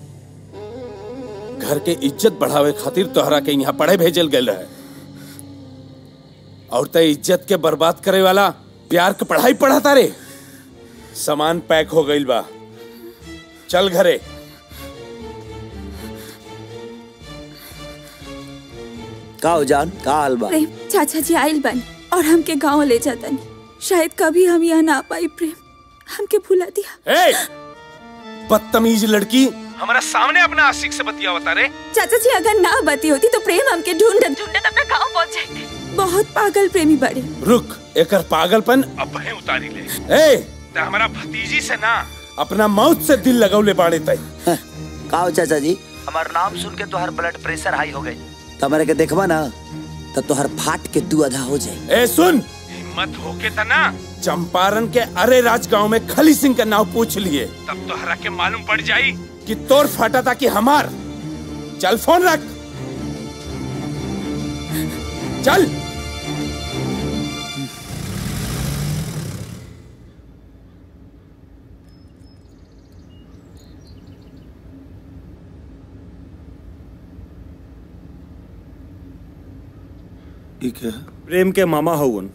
घर के इज्जत बढ़ावे खातिर तोहरा के यहाँ पढ़े भेजल गए रहे और ते इज्जत के बर्बाद करे वाला प्यार के पढ़ाई पढ़ाता रे सामान पैक हो गई बा चल घरे का हो जान का हाल बा प्रेम चाचा जी आयल बनी और हमके गांव ले जातनी शायद कभी हम यहाँ ना पाई प्रेम हमके भुला दिया ए बदतमीज लड़की हमारा सामने अपना आशिक से बतिया बता रे चाचा जी अगर ना बती होती तो प्रेम हमके ढूंढत ढूंढत अपना गांव पहुंच जाते बहुत पागल प्रेमी बड़े रुक एकर पागलपन अब है उतारी ले ए ते हमारा भतीजी से ना अपना मौत से दिल लगौले बाड़े तय का हो चाचा जी हमार नाम सुन के तोहर ब्लड प्रेशर हाई हो गई तो हमारे के देखबा ना तो तोहर फाट के दू आधा हो जाए ए सुन हिम्मत होके तना चंपारण के अरे राज गांव में खली सिंह का नाम पूछ लिए तब तो हरा के मालूम पड़ जाई कि तोर फाटा था कि हमार चल फोन रख चल ठीक है प्रेम के मामा हवन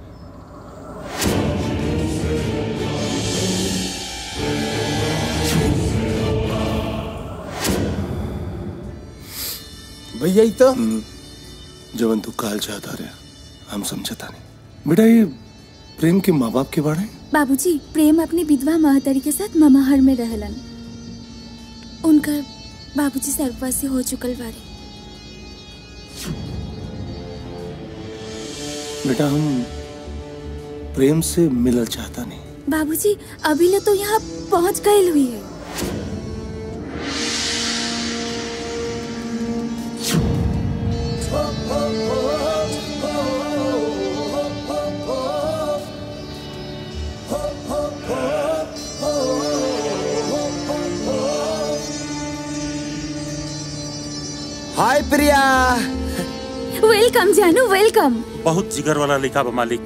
भैया ही तो जवन तू काल चाहता रहे हम समझता नहीं बेटा ये प्रेम के माँ बाप के बारे बाबूजी प्रेम अपनी विधवा महतरी के साथ ममाहर में रहलन उनकर बाबूजी सर्ववासी हो चुकल बारे बेटा हम प्रेम से मिलल चाहता नहीं बाबूजी अभी ले तो यहाँ पहुँच गए हुई है हाय प्रिया वेलकम जानू वेलकम बहुत जिगर वाला लिखा बा मालिक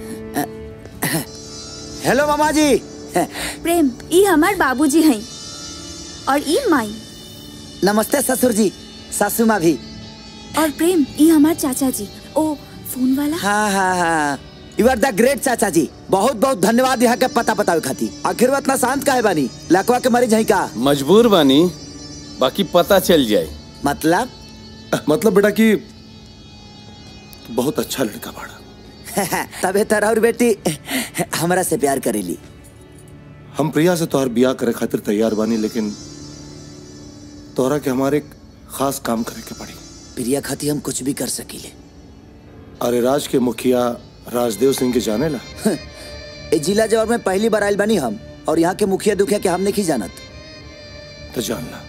हेलो मामा जी प्रेम ई हमार बाबूजी हैं और ई माई नमस्ते ससुर जी सासू माँ भी और प्रेम ई हमार चाचा जी ओ फोन वाला हाँ हाँ हाँ यू आर द ग्रेट चाचा जी बहुत बहुत धन्यवाद यहाँ के पता बतावे खाती आखिर वो इतना शांत काहे बानी लकवा के मरीज है का मजबूर बानी बाकी पता चल जाए मतलब मतलब बेटा कि तू बहुत अच्छा लड़का बाड़ा तबे तर और बेटी हमरा से प्यार करेली हम प्रिया से तोहर बियाह करे खातिर तैयार बानी लेकिन तोहरा के हमारे एक खास काम करे के पड़ी प्रिया खाती हम कुछ भी कर सकीले अरे राज के मुखिया राजदेव सिंह के जाने ला ए जिला जवाब में पहली बार आयल बनी हम और यहाँ के मुखिया दुखिया के हम नहीं जानत तो जान ला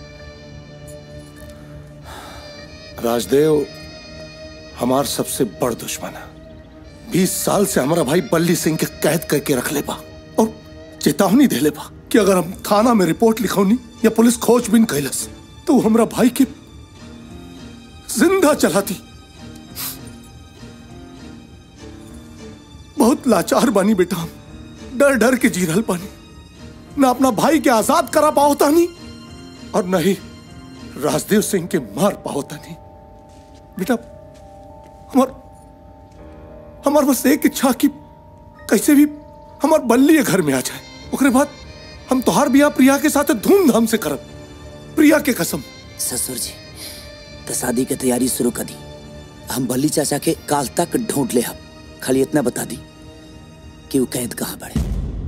राजदेव हमार सबसे बड़ दुश्मन है बीस साल से हमारा भाई बल्ली सिंह के कैद करके रख ले बा और चेतावनी दे ले बा कि अगर हम थाना में रिपोर्ट लिखौनी या पुलिस खोजबीन कैलस तो वो हमरा भाई के जिंदा चलाती बहुत लाचार बानी बेटा हम डर डर के जी रहल बानी ना अपना भाई के आजाद करा पाओता नहीं और न ही राजदेव सिंह के मार पाओता नहीं बेटा हमार हमार बस एक इच्छा कि कैसे भी हमार बल्ली घर में आ जाए ओकरे बाद हम तोहार बियाह प्रिया के साथ धूमधाम से करब प्रिया के कसम ससुर जी तो शादी के तैयारी शुरू कर दी हम बल्ली चाचा के काल तक ढूंढ ले हम खाली इतना बता दी कि वो कैद कहाँ पड़े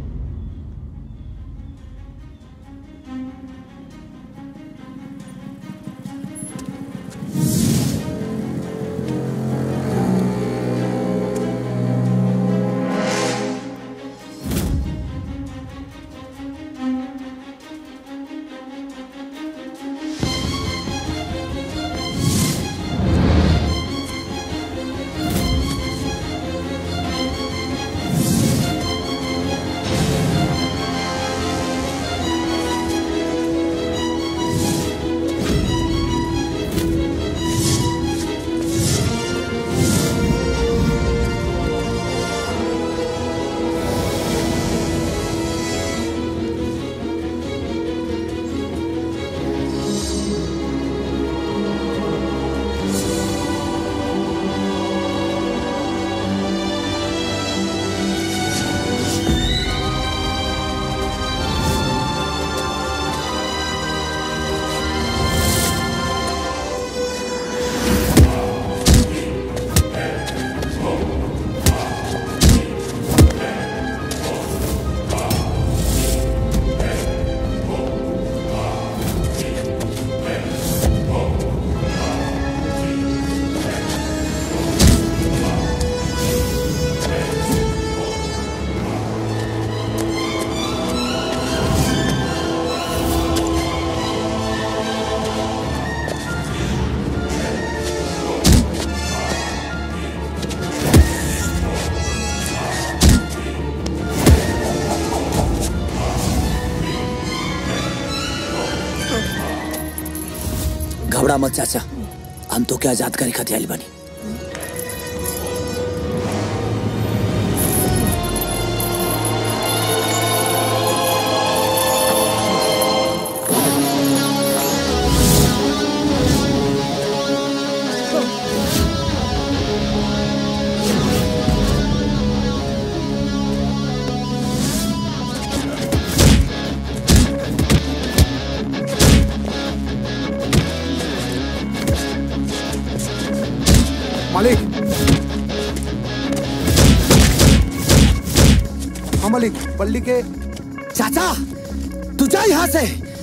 घबरा मत चाचा हम तो क्या आजाद करे खातिर आइल बानी बल्ली के चाचा तू जा यहाँ से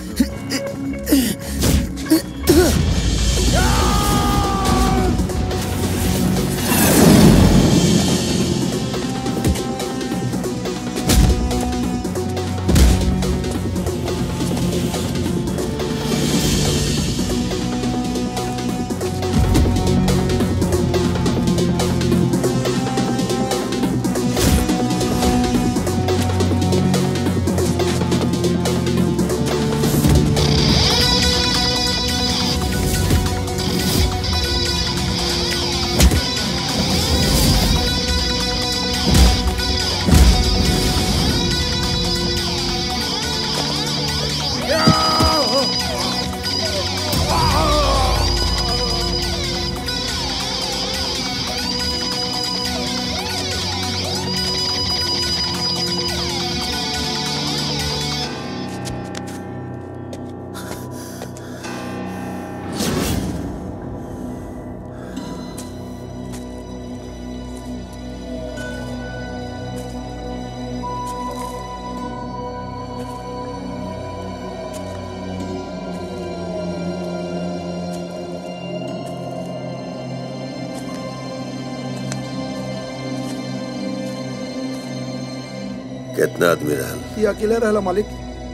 कितना आदमी रहल ये अकेले रहला मालिक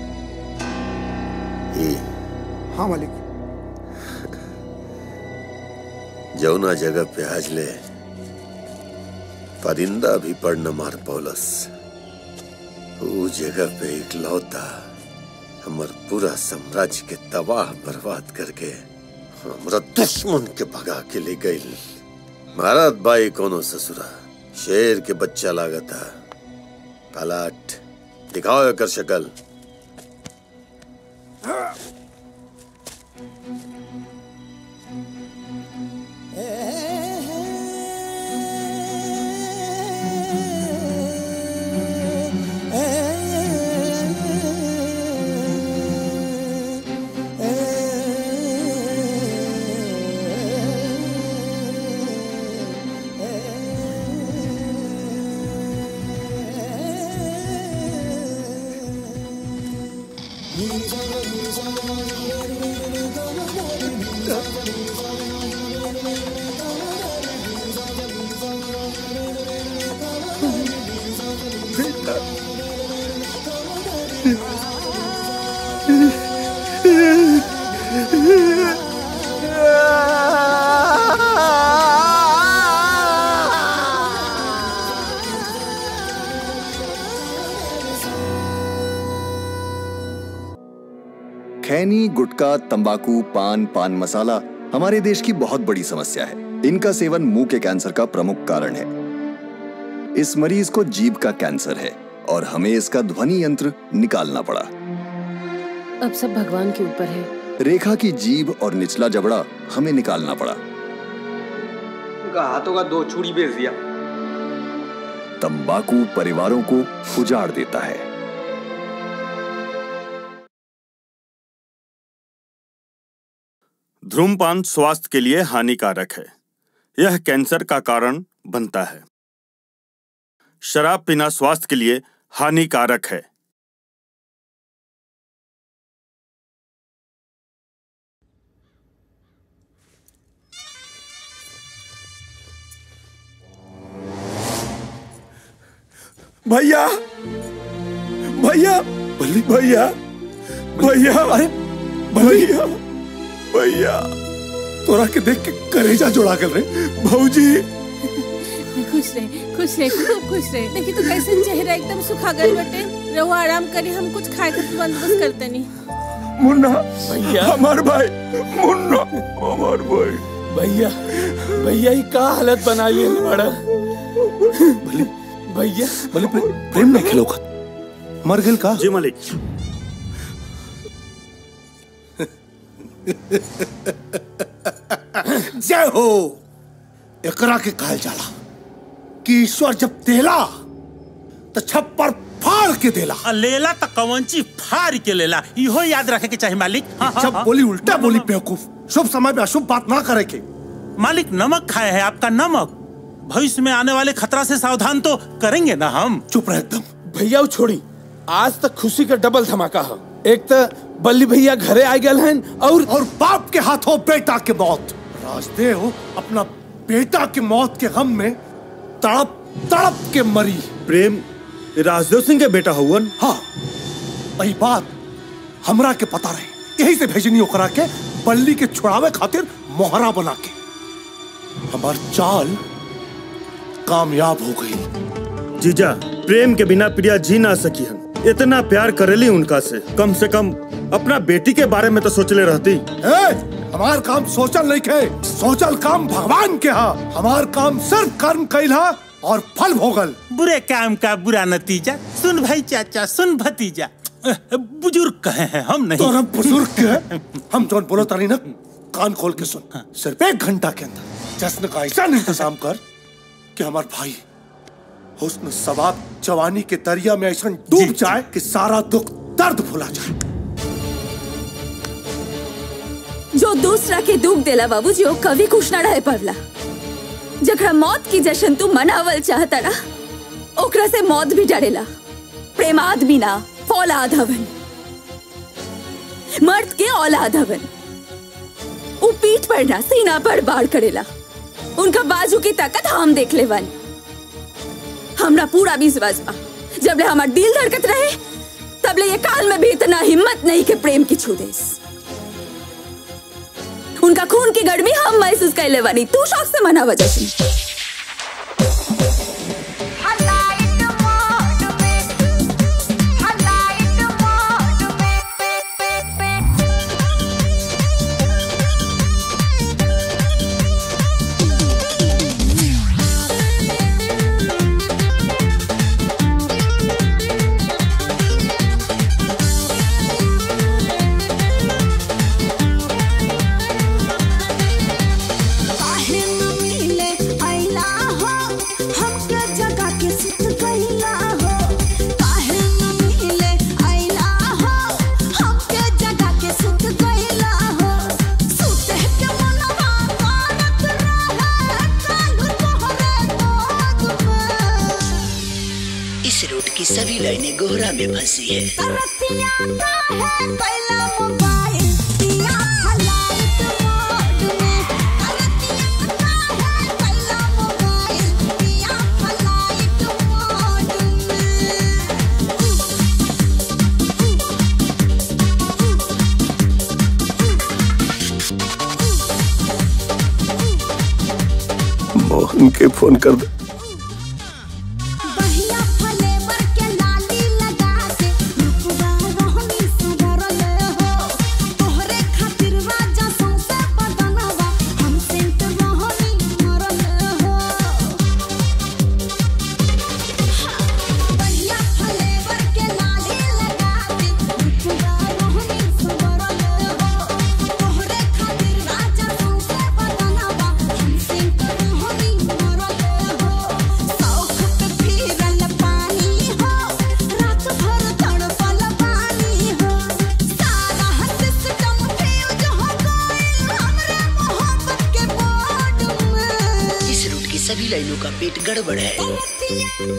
ई हाँ मालिक जौना जगह पे आज ले परिंदा भी पड़ न मार पौलस ऊ जगह पे इकलौता हमर पूरा साम्राज्य के तबाह बर्बाद करके हमरा दुश्मन के भगा के ले गई महाराज बाई कोनो ससुरा शेर के बच्चा लागता पलाट दिखाओ एकर शक्ल खैनी गुटखा तंबाकू पान पान मसाला हमारे देश की बहुत बड़ी समस्या है इनका सेवन मुंह के कैंसर का प्रमुख कारण है इस मरीज को जीभ का कैंसर है और हमें इसका ध्वनि यंत्र निकालना पड़ा अब सब भगवान के ऊपर है रेखा की जीभ और निचला जबड़ा हमें निकालना पड़ा उनका हाथों का दो चूड़ी बेच दिया तंबाकू परिवारों को उजाड़ देता है धूमपान स्वास्थ्य के लिए हानिकारक है यह कैंसर का कारण बनता है शराब पीना स्वास्थ्य के लिए हानिकारक है भैया भैया भैया भैया अरे भैया भैया तोरा के देख के करेजा जोड़ा कर रहे भौजी खुश रहे खुश रहे खूब खुश रहे देखी तो कैसे चेहरा एकदम सुखा गए बटे रहो आराम करी हम कुछ खाए के बंदोबस्त करते नहीं मुन्ना भैया हमार भाई मुन्ना हमार भाई भैया भैया ये का हालत बना लिए बड़ा भैया भले प्रेम में खेलो मर गेल का जी मालिक जय हो एकरा के कहल जाला कि ईश्वर जब देला तो छप्पर फाड़ के देला आ, लेला त कवंची फाड़ के लेला इहो याद रखे के चाही मालिक हाँ, हाँ, जब हाँ। बोली उल्टा बोली बेवकूफ शुभ समय में अशुभ बात ना करे के मालिक नमक खाए है आपका नमक भविष्य में आने वाले खतरा से सावधान तो करेंगे ना हम चुप रहे एकदम भैया वो छोड़ी आज तक खुशी का डबल धमाका हो एक तो बल्ली भैया घरे आ गए हैं और और बाप के हाथों बेटा के मौत राजदेव अपना बेटा की मौत के गम में तड़प तड़प के मरी प्रेम राजदेव सिंह के बेटा हुवन हाँ वही बात हमरा के पता रहे यही से भेजनी ओकरा के बल्ली के छुड़ावे खातिर मोहरा बना के हमार चाल कामयाब हो गई जीजा प्रेम के बिना प्रिया जी ना सकी हन इतना प्यार करेली उनका से कम से कम अपना बेटी के बारे में तो सोचले रहती ए, हमार काम सोचल नहीं के सोचल काम भगवान के हा हमार काम सिर्फ कर्म कैला और फल भोगल बुरे काम का बुरा नतीजा सुन भाई चाचा सुन भतीजा बुजुर्ग कहे हैं हम नहीं तो हम बुजुर्ग के हम जौन बोलो तारी ना कान खोल के सुन सिर्फ एक घंटा के अंदर जश्न का ऐसा इंतजाम कर कि हमार भाई हुस्न सवाब जवानी के दरिया में ऐसा डूब जाए कि सारा दुख दर्द भुला जाए जो दूसरा के दुख देला बाबूजी वो कभी खुश ना रहे पड़ला जकरा मौत की जश्न तू मनावल चाहता ना ओकरा से मौत भी डरेला प्रेम आदमी ना फौलाद हवन मर्द के औलाद हवन उ पीठ पर ना सीना पर बाढ़ करेला उनका बाजू की ताकत हम देख ले वाली हमरा पूरा विश्वास बा जब ले हमार दिल धड़कत रहे तब ले ये काल में भी इतना हिम्मत नहीं के प्रेम की छू देस उनका खून की गर्मी हम महसूस कर ले बानी तू शौक से मना वजह काहे न मिले अइला हो हमके जगा के सुत गइला हो काहे न मिले अइला हो हमके जगा के सुत गइला हो सुते के मनवा मानत रहे कालू तोहरे गोद में इस रूट की सभी लाइनें गोहरा में फंसी है तरसिया काहे कैला मोबाइल दिया फलाइट मोड में तरसिया काहे कैला मोबाइल दिया फलाइट मोड मोहन के फोन कर दे बहिया फलेवर के लाली लगा के रुकवा रहनी सुधरल हो तोहरे खातिर राजा सौसे बदनवा हम सेंट रहनी मरल हो बहिया फलेवर के लाली लगा के रुकवा रहनी सुधरल हो तोहरे खातिर राजा सौसे बदनवा हम सेंट रहनी मरल हो सौख पे फिरल पानी हो रात भर तड़पल पानी हो सारा सिस्टम फ्यूज हो गइल हमरे मोहब्बत के बोर्ड में इस रूट की सभी लाइनों का पेट गड़बड़ है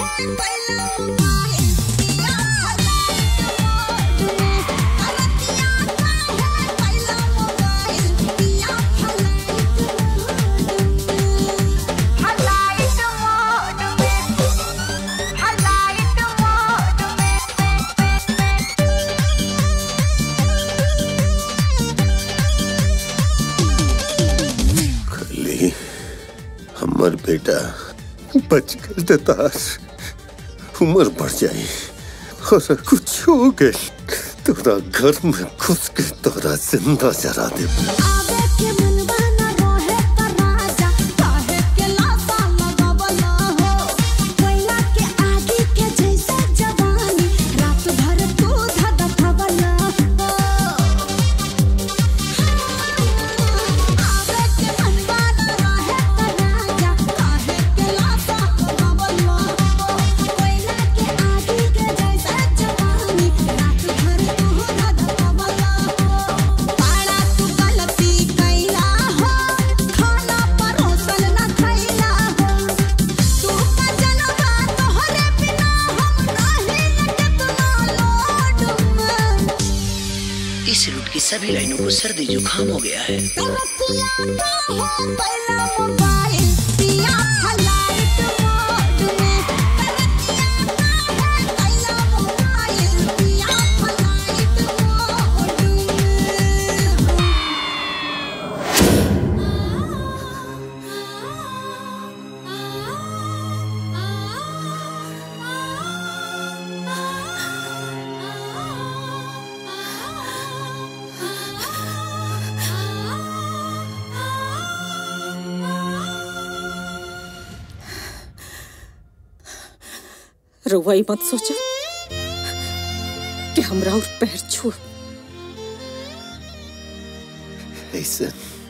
खली हमर बेटा बच गल ते तार उम्र बढ़ जाई और कुछ हो गए तोरा घर में घुस के तोरा जिंदा जरा दे आवे के मनवा न रोहे त राजा काहे के लासा लगावल हो कोयला के आगे के जैसे जवानी रात भर तू धधकवल हो आवे के मनवा न रोहे त राजा काहे के लासा लगावल हो कोयला के आगे के जैसे जवानी रात भर तू धधकवल हो पाड़ा तू गलती इस रूट की सभी लाइनों को सर्दी जुकाम हो गया है रउआई मत सोचा कि हमरा और पैर छू ऐसे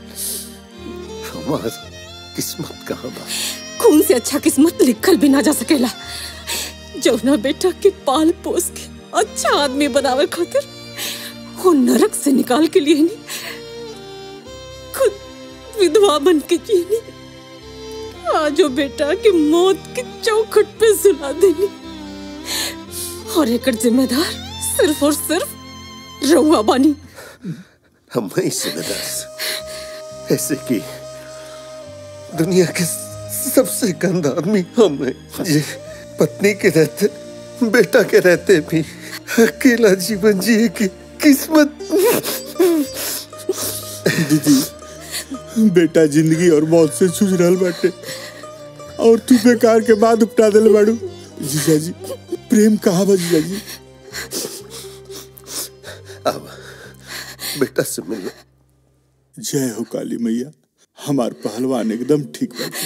हमार किस्मत कहाँ बा खून से अच्छा किस्मत लिखल भी ना जा सकेला जौना बेटा के पाल पोस के अच्छा आदमी बनावे खातिर वो नरक से निकाल के लिए नहीं खुद विधवा बन के जीनी आज वो बेटा के मौत के चौखट पे सुला देनी और एक जिम्मेदार सिर्फ और सिर्फ रउआ बानी हम ही जिम्मेदार ऐसे की दुनिया के सबसे गंदा आदमी हम हैं जे पत्नी के रहते बेटा के रहते भी अकेला जीवन जिए की किस्मत दीदी बेटा जिंदगी और मौत से जूझ रहल बाटे और तू बेकार के बाद उपटा दिल बाड़ू जीजा जी प्रेम कहाँ बा जीजा जी अब बेटा से मिलो जय हो काली मैया हमार पहलवान एकदम ठीक बाटे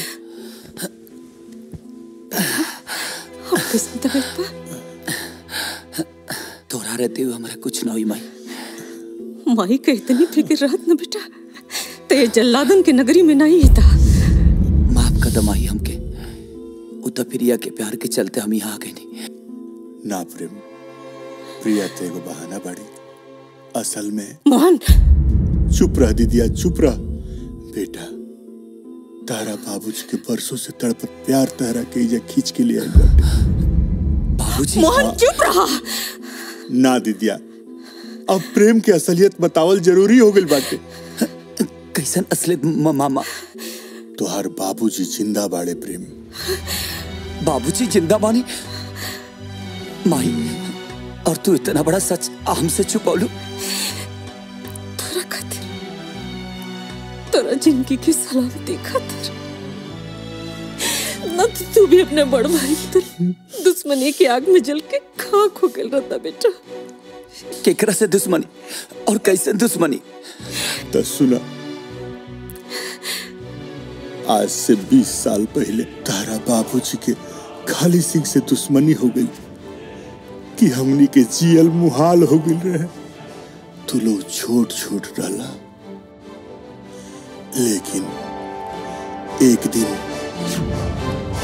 हम किस्म तबीयत बा तोरा रहते हुए हमारा कुछ ना हुई माई माई के इतनी फिक्र रहत न बेटा ते जल्लादन के नगरी में नहीं था माफ कदम आई हमके उत प्रिया के प्यार के चलते हम यहाँ आ गए नहीं ना प्रेम प्रिया ते एगो बहाना बाड़ी असल में मोहन चुप रह दीदिया चुप रह बेटा तारा बाबूजी के बरसों से तड़पत प्यार तहरा के इजा खींच के लिए आइल बाटे बाबूजी मोहन चुप रहा ना दीदिया अब प्रेम की असलियत बतावल जरूरी हो गइल बाटे कैसन असलियत म- मामा तोहार बाबूजी जिंदा बाड़े प्रेम बाबूजी जिंदा बानी माई और तू इतना बड़ा सच हमसे छुपौलू तोरा खातिर तोरा जिंदगी की सलामती खातिर न तो तू भी अपने बड़ भाई की तरह दुश्मनी की आग में जल के खाक हो गल रहता बेटा केकरा से दुश्मनी और कैसे दुश्मनी तो सुना आज से 20 साल पहले तारा बाबूजी के खाली सिंह से दुश्मनी हो गई कि हमनी के जियल मुहाल हो गई रहे तू लोग छोट छोट डाला लेकिन एक दिन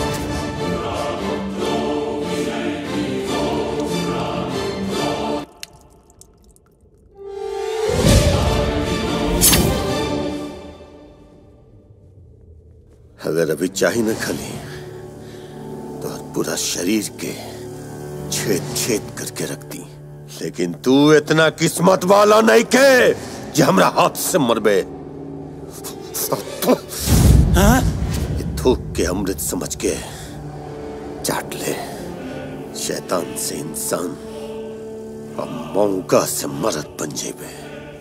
अगर अभी चाही न खली तो पूरा शरीर के छेद छेद करके रखती लेकिन तू इतना किस्मत वाला नहीं के जे हमरा हाथ से मरबे हाँ? ये थूक के अमृत समझ के चाट ले शैतान से इंसान और मौका से मरद बन जेबे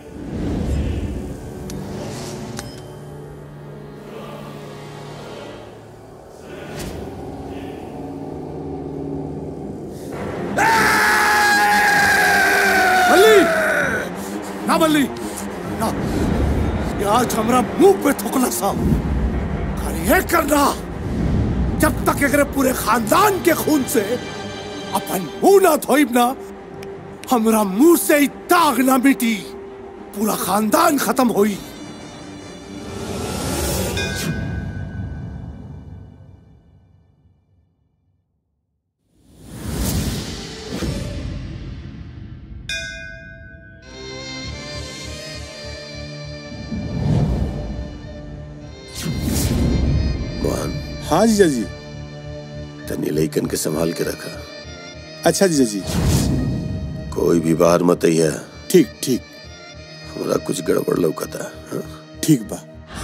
बल्ली ना बल्ली ना ये आज हमरा मुंह पे थुकला सा और ये करना जब तक एकरे पूरे खानदान के खून से अपन मुंह ना धोइब ना हमरा मुंह से ही दाग ना मिटी पूरा खानदान खत्म होई मोहन हाँ जीजा जी तनी लइकन के संभाल के रखा अच्छा जीजा जी कोई भी बाहर मत आइया ठीक ठीक हमरा कुछ गड़बड़ लौकता हाँ? ठीक बा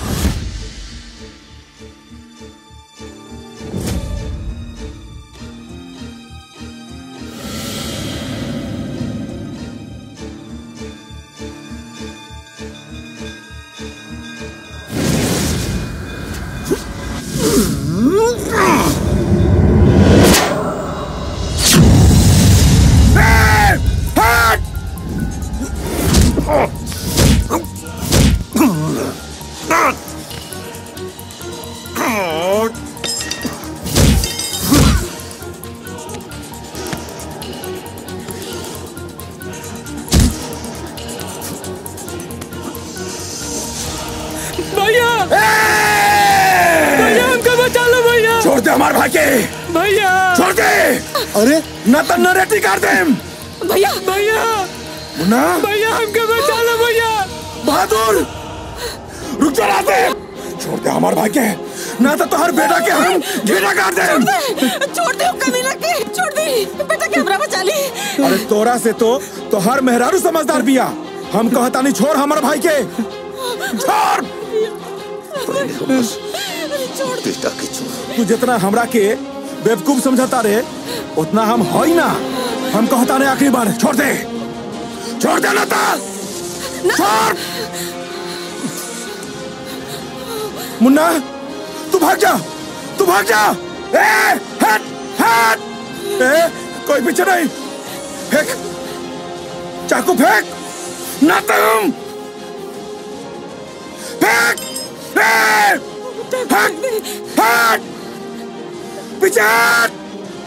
भैया भैया हमको बचा लो भैया छोड़ दे हमारे भाई के भैया छोड़ दे अरे न तो नरेटी कर दे भैया भैया मुन्ना भैया हमको बचा लो भैया बहादुर रुक जा राते छोड़ दे हमारे भाई के ना तो तोहर बेटा के हम घेरा कर दे छोड़ दे कमीना के छोड़ दे बेटा कैमरा बचा ली अरे तोरा से तो तोहर मेहरारू समझदार बिया हम कहता नहीं छोड़ हमारे भाई के छोड़ बेटा के छोड़ तू जितना हमरा के बेवकूफ समझता रे उतना हम हई ना हम कहता नहीं आखिरी बार छोड़ दे छोड़ दे लता छोड़ मुन्ना तू भाग जा तू भाग जा ए हट हट ए कोई पीछे नहीं फेंक चाकू फेंक ना तुम फेंक ए हट हट पीछे हट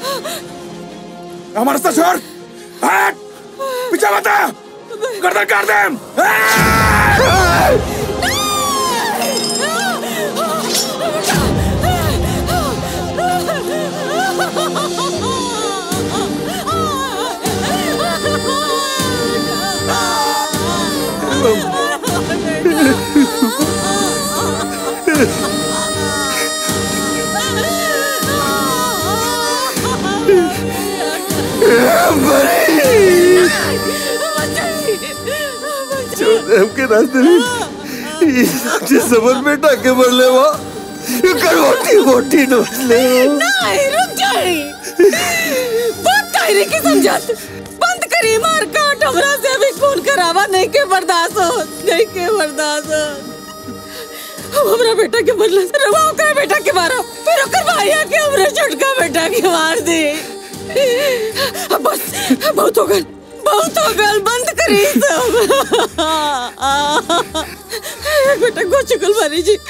हमारे साथ छोड़ हट पीछे बता गर्दन काट दे छोड़ दे हमके रास्ते में ये साक्षी समझ में टाके मर ले वो ये करवटी मोटी नोच ले नहीं रुक जाई बहुत कायरे की समझत बंद करी मार काट हमरा से भी खून करावा नहीं के बर्दाश्त हो नहीं के बर्दाश्त हो हम हमरा बेटा के बदला रवा ओकरा बेटा के मारा फिर ओकर भाइया के हमरा छोटका बेटा के मार दे अब बस बहुत हो गल बहुत हो गल बंद करी सब बेटा को चुकल मारी जी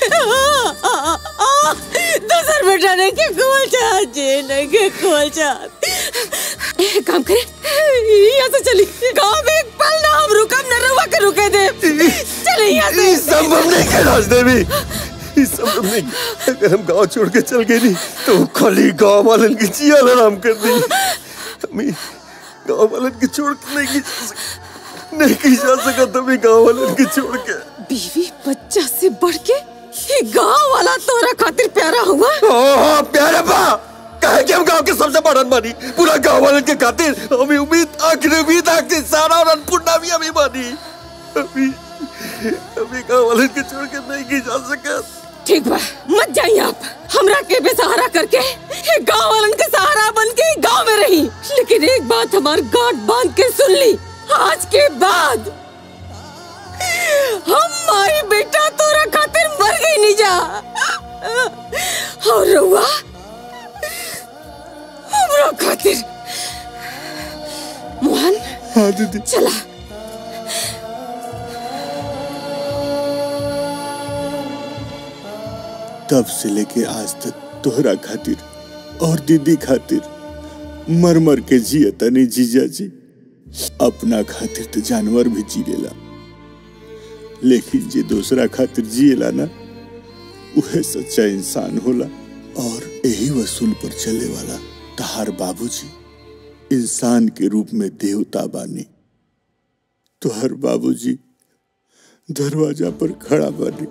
दूसर बेटा ने के कुल चाहत जी नहीं के कुल चाहत एक काम करे यहाँ से चली गांव में एक पल ना हम रुकम न रुआ के रुके दे चले यहाँ से ये संभव नहीं है रास्ते में ये संभव नहीं अगर हम गांव छोड़ के चल गए नहीं तो खाली गांव वालन की जिया आराम कर दी हमें गांव वालन की छोड़ के नहीं की जा सक- नहीं की जा सका तभी गांव वालन की छोड़ के बीवी बच्चा से बढ़ के ये गांव वाला तोरा खातिर प्यारा हुआ हाँ प्यारे बा कहे कि हम गांव के सबसे बड़न बानी पूरा गांव वालन के खातिर हमें उम्मीद आखिरी उम्मीद आखिरी सारा और अन्नपूर्णा भी हमें बानी अभी अभी गांव वालन के छोड़ के नहीं की जा सका ठीक बा मत जाइए आप हमरा के बेसहारा करके ये गांव वालन के सहारा बन के ही गांव में रही लेकिन एक बात हमार गांठ बांध के सुन ली आज के बाद हम माई बेटा तोरा खातिर मर गई नहीं जा और रउआ हमरा खातिर मोहन हाँ दीदी चला तब से लेके आज तक तोहरा खातिर और दीदी खातिर मर मर के जिया तनी जीजा जी अपना खातिर तो जानवर भी जी लेला लेकिन जे दूसरा खातिर जिएला ना उहे सच्चा इंसान होला और यही वसूल पर चले वाला तहार बाबूजी इंसान के रूप में देवता बानी तोहर बाबूजी दरवाजा पर खड़ा बानी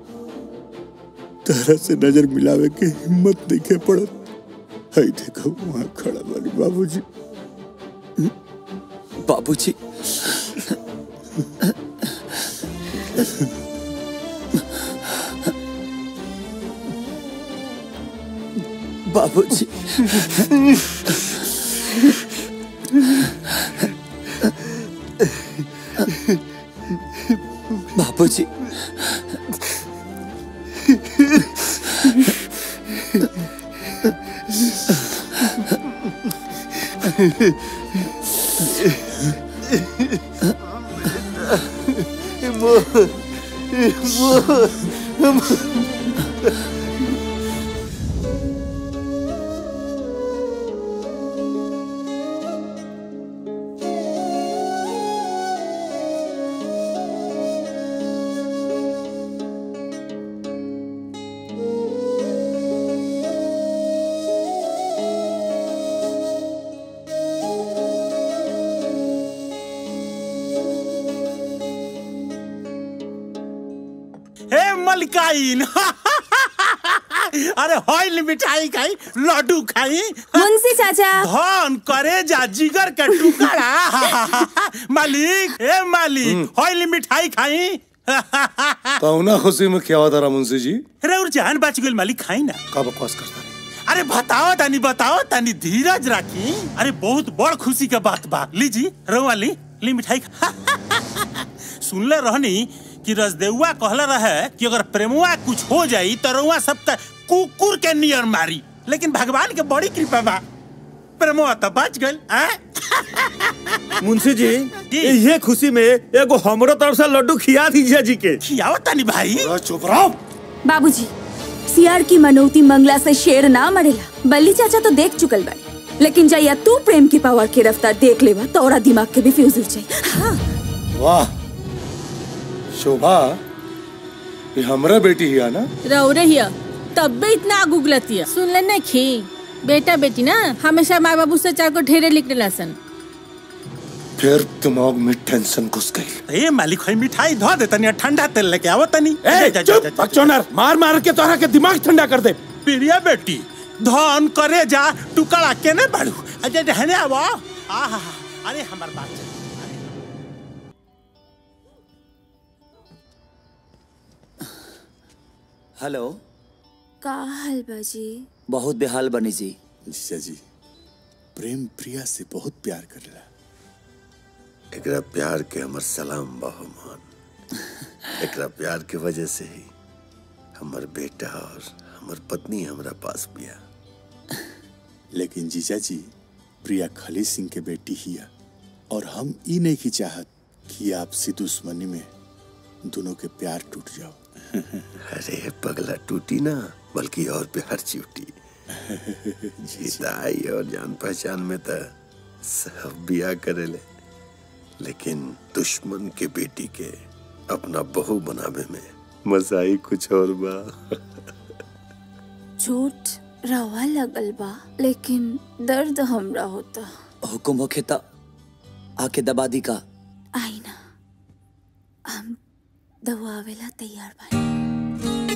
तरह से नजर मिलावे के हिम्मत नहीं पड़त हई देखो वहां खड़ा बानी बाबूजी बाबूजी बाबूजी बाबूजी हे मलकाइन अरे हॉल मिठाई खाई लड्डू खाई मुंशी चाचा धन करे जा जिगर के टुकड़ा मालिक हे मालिक हॉल मिठाई खाई कौना खुशी में क्या होता रहा मुंशी जी अरे और जान बच गई मालिक खाई ना का बकवास करता अरे बताओ तानी बताओ तानी धीरज राखी अरे बहुत बड़ खुशी के बात बा लीजी रवा ली ली मिठाई खा सुनले रहनी कि रजदेउआ कहले रहे कि अगर प्रेमुआ कुछ हो जाई तो रउआ सब त कुकुर के नियर मारी लेकिन भगवान के बड़ी कृपा बा प्रेमुआ तो बच गइल हैं? मुंशी जी ये खुशी में एगो हमरो तरफ से लड्डू खिया दीजिए जी के खियाओ तानी भाई चुप रहो बाबूजी सियार की मनौती मंगला से शेर ना मरेला बल्ली चाचा तो देख चुकल बाड़ी लेकिन जैया तू प्रेम की पावर की रफ्तार देख लेवा तो और दिमाग के भी फ्यूज उड़ जाई हाँ वाह शोभा ये हमरा बेटी ही है ना रहो रहिया तब भी इतना आग उगलतिया सुन ले ना खी बेटा बेटी ना हमेशा माँ बाबू से चार को ढेरे लिखने लसन फिर दिमाग में टेंशन घुस गई ए मालिक है मिठाई धो दे तनी ठंडा तेल लेके आवो तनी ए, चुप, बकचोदर, मार मार के तोहरा के दिमाग ठंडा कर दे प्रिया बेटी धन करे जा टुकड़ा केने बाड़ू अजय रहने आवो आहा अरे हमार बात चल। हेलो का हाल बाजी बहुत बेहाल बनी जी जीजा जी प्रेम प्रिया से बहुत प्यार करेला एकरा प्यार के हमर सलाम बहुमान एकरा प्यार के वजह से ही हमर बेटा और हमर पत्नी हमरा पास बिया लेकिन जीजा जी प्रिया खली सिंह के बेटी हिया और हम ई नहीं की चाहत कि आपसी दुश्मनी में दोनों के प्यार टूट जाओ अरे पगला टूटी ना बल्कि और प्यार चिवटी जीताई और जान पहचान में तो सब बिया करेले लेकिन दुश्मन के बेटी के अपना बहू बनावे में मजा ही कुछ और बा चोट रवा लगल बा लेकिन दर्द हमरा होता हुकुम होखे त आके दबा दी का आई ना हम दवावेला तैयार बा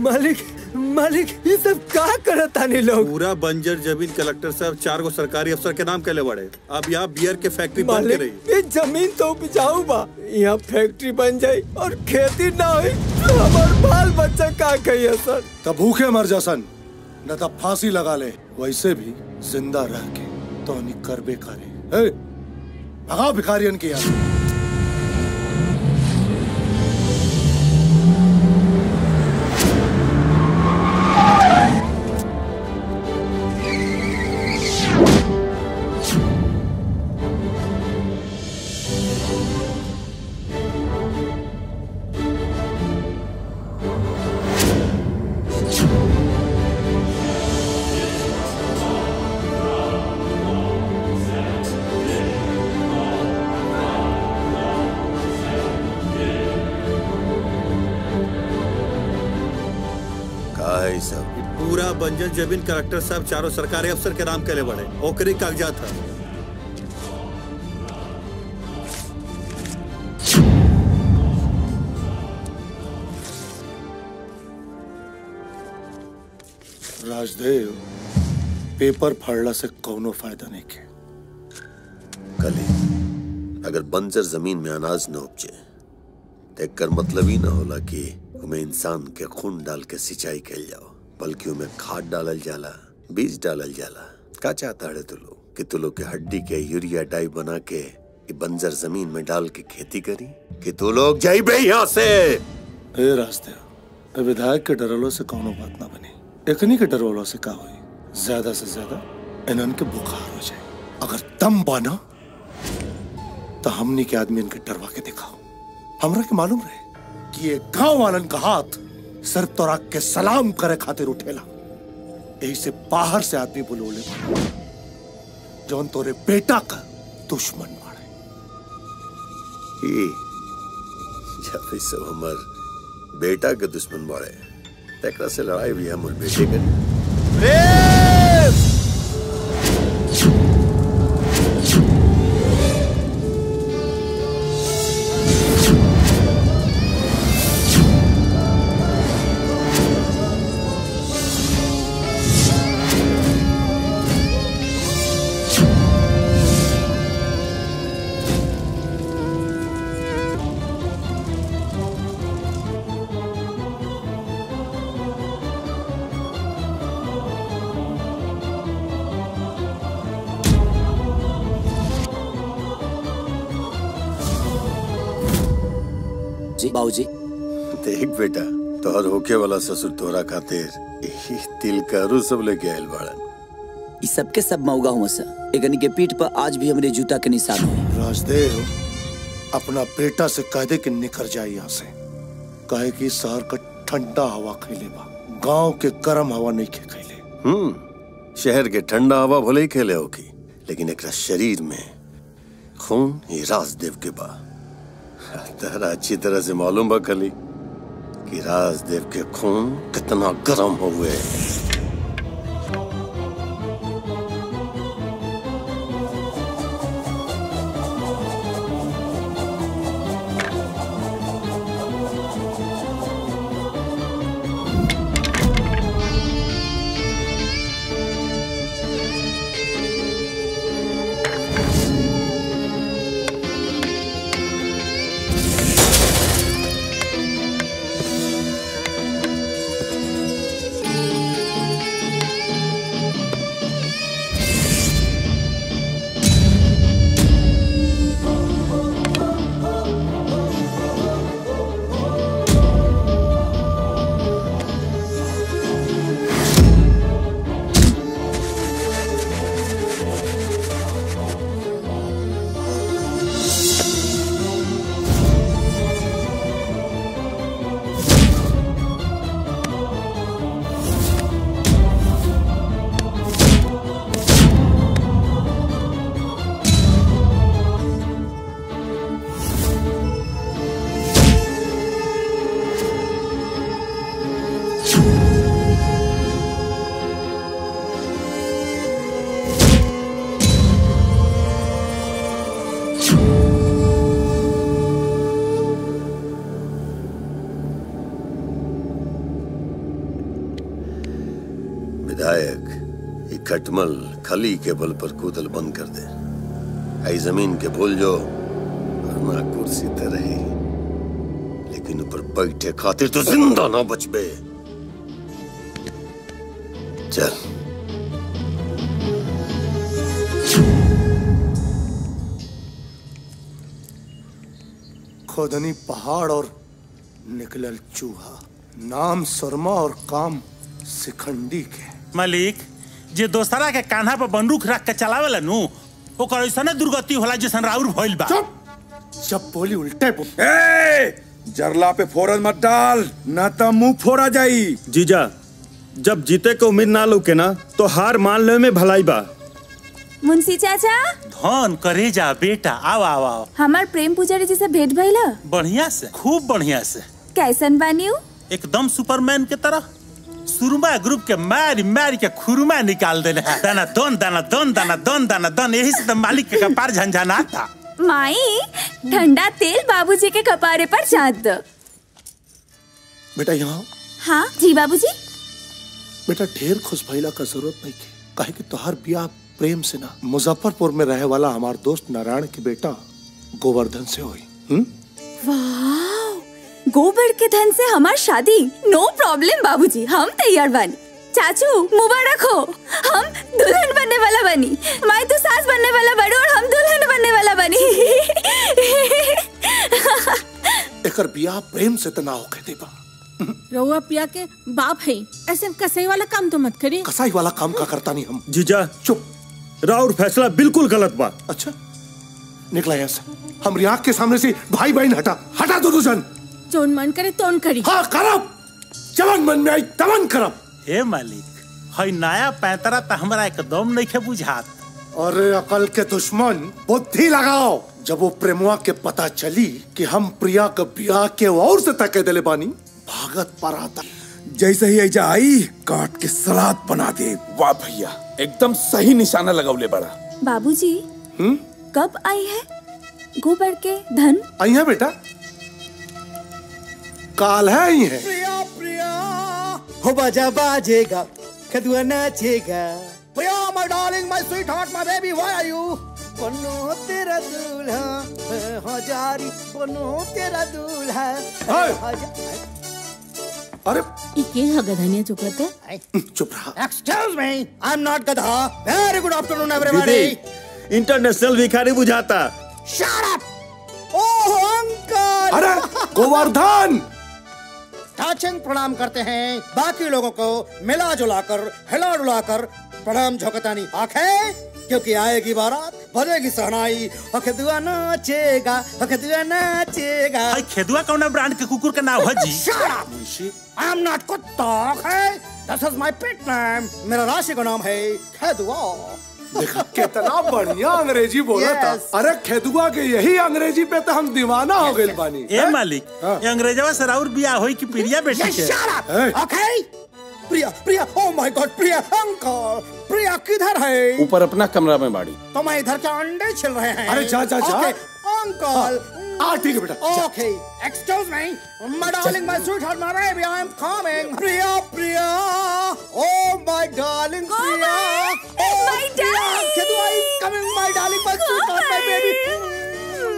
मालिक मालिक ये सब का करत तानी लोग पूरा बंजर जमीन कलेक्टर साहब चार गो सरकारी अफसर के नाम कैले बड़े अब यहाँ बियर के फैक्ट्री बंद के मालिक रही ये जमीन तो उपजाऊ बा यहाँ फैक्ट्री बन जाई और खेती ना हुई तो हमार बाल बच्चा का कहिए सर तब भूखे मर जा सन न तब फांसी लगा ले वैसे भी जिंदा रह के तो नहीं करबे करे ए, भगाओ भिखारियन की यार का है ई सब पूरा बंजर जमीन कलेक्टर साहब चारों सरकारी अफसर के नाम कैले बड़े ओकरी कागजात है राजदेव पेपर फाड़ला से कौनो फायदा नहीं के कली अगर बंजर जमीन में अनाज न उपजे तो एकर मतलब ही न होला कि उमें इंसान के खून डाल के सिंचाई कैल जाओ बल्कि उमें खाद डालल जाला बीज डालल जाला का चाहता है तू लोग कि तू लोग के हड्डी के यूरिया डाई बना के ई बंजर जमीन में डाल के खेती करी कि तू लोग जाइबे यहाँ से ए राजदेव ए विधायक के डरलो से कौनो बात ना बनी एकनी के डरवलो से का हुई ज्यादा से ज्यादा इन्हन के बुखार हो जाए अगर दम बाना तो हमनी के आदमी इनके डरवा के दिखाओ हमरा के मालूम रहे कि ये गांव वालन का हाथ सिर्फ तोरा के सलाम करे खातिर उठेला यही से बाहर से आदमी बुलोले जौन तोरे बेटा का दुश्मन ई जब ई सब हमर बेटा के दुश्मन बाड़े तेकरा से लड़ाई भी हमर बेटे के जी बाबूजी देख बेटा तोहर होके वाला ससुर तोरा खातिर ई तिल करू सब लेके आयल बाड़न इस सबके सब मऊगा हुआ सर एकनी के पीठ पर आज भी हमरे जूता के निशान हुए राजदेव अपना बेटा से कह दे कि निकल जाए यहाँ से कहे कि शहर का ठंडा हवा खैले बा गांव के गर्म हवा नहीं खे खैले हम्म शहर के ठंडा हवा भले ही खेले होगी लेकिन एकरा शरीर में खून ही राजदेव के बा तहरा अच्छी तरह से मालूम बा कली कि राजदेव के खून कितना गर्म हुए Thank खटमल खली के बल पर कूदल बंद कर दे आई जमीन के भूल जो वरना कुर्सी ते रही लेकिन ऊपर बैठे खातिर तो जिंदा ना बचबे चल खोदनी पहाड़ और निकलल चूहा नाम शर्मा और काम सिखंडी के मालिक जे दोस्तरा के कान्हा पर बंदूक रख के चलावेला नु ओकर ऐसा दुर्गति होला जैसन राउर भइल बा जब बोली उल्टे बोल ए जरला पे फोरन मत डाल न तो मुंह फोड़ा जाई जीजा जब जीते के उम्मीद ना लौके ना तो हार मान ले में भलाई बा मुंशी चाचा धन करे जा बेटा आओ आओ आओ हमार प्रेम पुजारी जी से भेंट भइला बढ़िया से खूब बढ़िया से कैसन बानी उ? एकदम सुपरमैन के तरह सुरमा ग्रुप के मारी मारी के खुरमा निकाल देले है दाना दन दाना दन दाना दन दाना दन यही से तो मालिक के कपार झंझना था माई ठंडा तेल बाबूजी के कपारे पर चाट दो बेटा यहाँ हाँ जी बाबूजी बेटा ढेर खुश भइला का जरूरत नहीं के काहे कि तोहार बियाह प्रेम से ना मुजफ्फरपुर में रहे वाला हमार दोस्त नारायण के बेटा गोवर्धन से हुई हम्म वाह गोबर के धन से हमार शादी नो प्रॉब्लम बाबूजी हम तैयार बानी चाचू मुबारक हो हम दुल्हन बनने वाला बनी माई तो सास बनने वाला बड़ी और हम दुल्हन बनने वाला बनी एकर बियाह प्रेम से तना होके देबा रउआ पिया के बाप है ऐसे कसई वाला काम तो मत करी कसाई वाला काम का करता नहीं हम जीजा चुप राउर फैसला बिल्कुल गलत बा अच्छा निकला यहाँ से हमारी आंख के सामने से भाई बहन हटा हटा दोनों जन जोन मन करे तोन करी हाँ करब जवन मन में आई तवन करब हे मालिक हई नया पैतरा तो हमरा एकदम नहीं के बुझात अरे अकल के दुश्मन बुद्धि लगाओ जब वो प्रेमुआ के पता चली कि हम प्रिया के ब्याह के और से तके दिले बानी भागत पर आता जैसे ही ऐजा आई काट के सलाद बना दे वाह भैया एकदम सही निशाना लगौले बड़ा बाबूजी हम्म कब आई है गोबर के धन आई है बेटा काल है आई है प्रिया प्रिया हो बाजा बाजेगा कदुआ नाचेगा Priya my darling my sweetheart my baby why are you बनो तेरा दूल्हा हजारी बनो तेरा दूल्हा अरे इके हगधनिया चुकत है चुप रहा excuse me I am not गधा वेरी गुड आफ्टरनून एवरीबॉडी दीदी इंटरनेशनल भिखारी बुझाता शट अप ओह अंकल अरे गोवर्धन टाचिंग प्रणाम करते हैं बाकी लोगों को मिला जुला कर हिला डुला कर प्रणाम झोंकतानी आंखें क्योंकि आएगी बारात बजेगी सहनाई अखदुआ नाचेगा अखदुआ नाचेगा हई खेदुआ कौना ब्रांड के कुकुर के नाम है जी Shut up! I am not कुत्ता okay? This is my pet name. मेरा राशि का नाम है खेदुआ देखा कितना बढ़िया अंग्रेजी बोला था Yes. अरे खेदुआ के यही अंग्रेजी पे तो हम दीवाना हो गए बानी ए मालिक ये अंग्रेजवा से राउर बियाह होई कि प्रिया बेटी Yes, के shut up! Okay? Priya Priya oh my god Priya uncle Priya किधर है ऊपर अपना कमरा में बाड़ी तो मैं इधर के अंडे छिल रहे हैं अरे जा, जा, जा। Okay, अंकल आ ठीक है बेटा जा। Okay, excuse me. My darling, my sweetheart, my baby, I am coming. Priya, Priya. Oh, my darling, Priya. Oh, my darling. Kedua is coming, my darling, my sweetheart, my baby.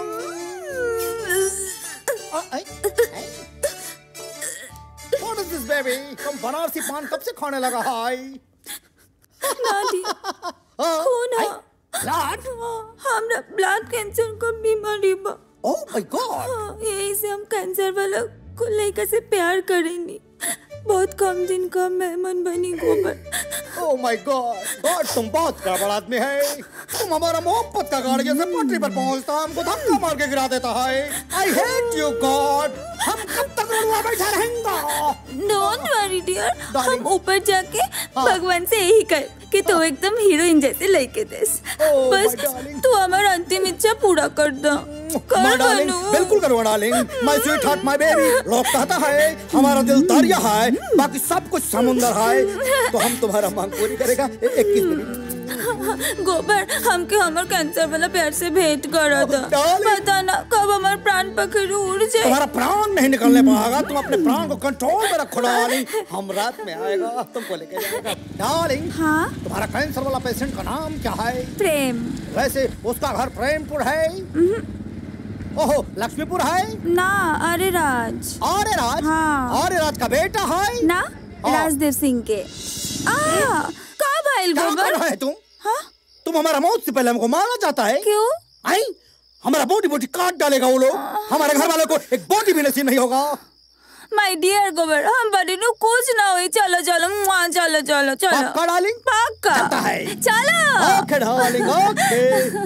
Uh, I- I- What is this, baby? तुम बनारसी पान कब से खाने लगा हाय नानी खून ब्लड हमरा ब्लड कैंसर का बीमारी बा ओह माय गॉड हाँ, यही से हम कैंसर वाला को लड़का से प्यार करेंगे बहुत कम दिन का मेहमान बनी गोबर ओह माय गॉड गॉड तुम बहुत गड़बड़ आदमी है तुम हमारा मोहब्बत का गाड़ी जैसे पटरी पर पहुंचता हमको धक्का मार के गिरा देता है आई हेट यू गॉड हम कब तक रुआ बैठा रहेंगे डोंट वरी डियर हम ऊपर जाके भगवान से यही कर कि तू एकदम हीरोइन जैसे लड़के देस बस तू हमारा अंतिम इच्छा पूरा कर दो माय कर डार्लिंग बनू बिल्कुल करो darling my sweetheart my baby लोग कहता है हमारा दिल दरिया है बाकी सब कुछ समुंदर है तो हम तुम्हारा मांग पूरी करेगा इक्कीस मिनट गोबर हमके हमर कैंसर वाला प्यार से भेंट करा था पता ना कब हमार प्राण पखेरु उड़ जाए तुम्हारा प्राण नहीं निकलने पाएगा तुम अपने प्राण को कंट्रोल में रखो डार्लिंग हम रात में आएगा तुमको लेके जाएगा डार्लिंग हाँ तुम्हारा कैंसर वाला पेशेंट का नाम क्या है प्रेम वैसे उसका घर प्रेमपुर है ओहो लक्ष्मीपुर है ना अरे राज अरे राज हाँ अरे राज का बेटा है ना राजदेव सिंह के आ का भाईल क्या गोबर कर रहा है तुम हाँ तुम हमारा मौत से पहले हमको मारना चाहता है क्यों आई हमारा बोटी बोटी काट डालेगा वो लोग हमारे घर वालों को एक बोटी भी नसीब नहीं होगा माय डियर गोबर हम बड़ी नु कुछ ना हुई चलो चलो वहाँ चलो चलो चलो पक्का डार्लिंग पक्का चलता है चलो ओके डार्लिंग ओके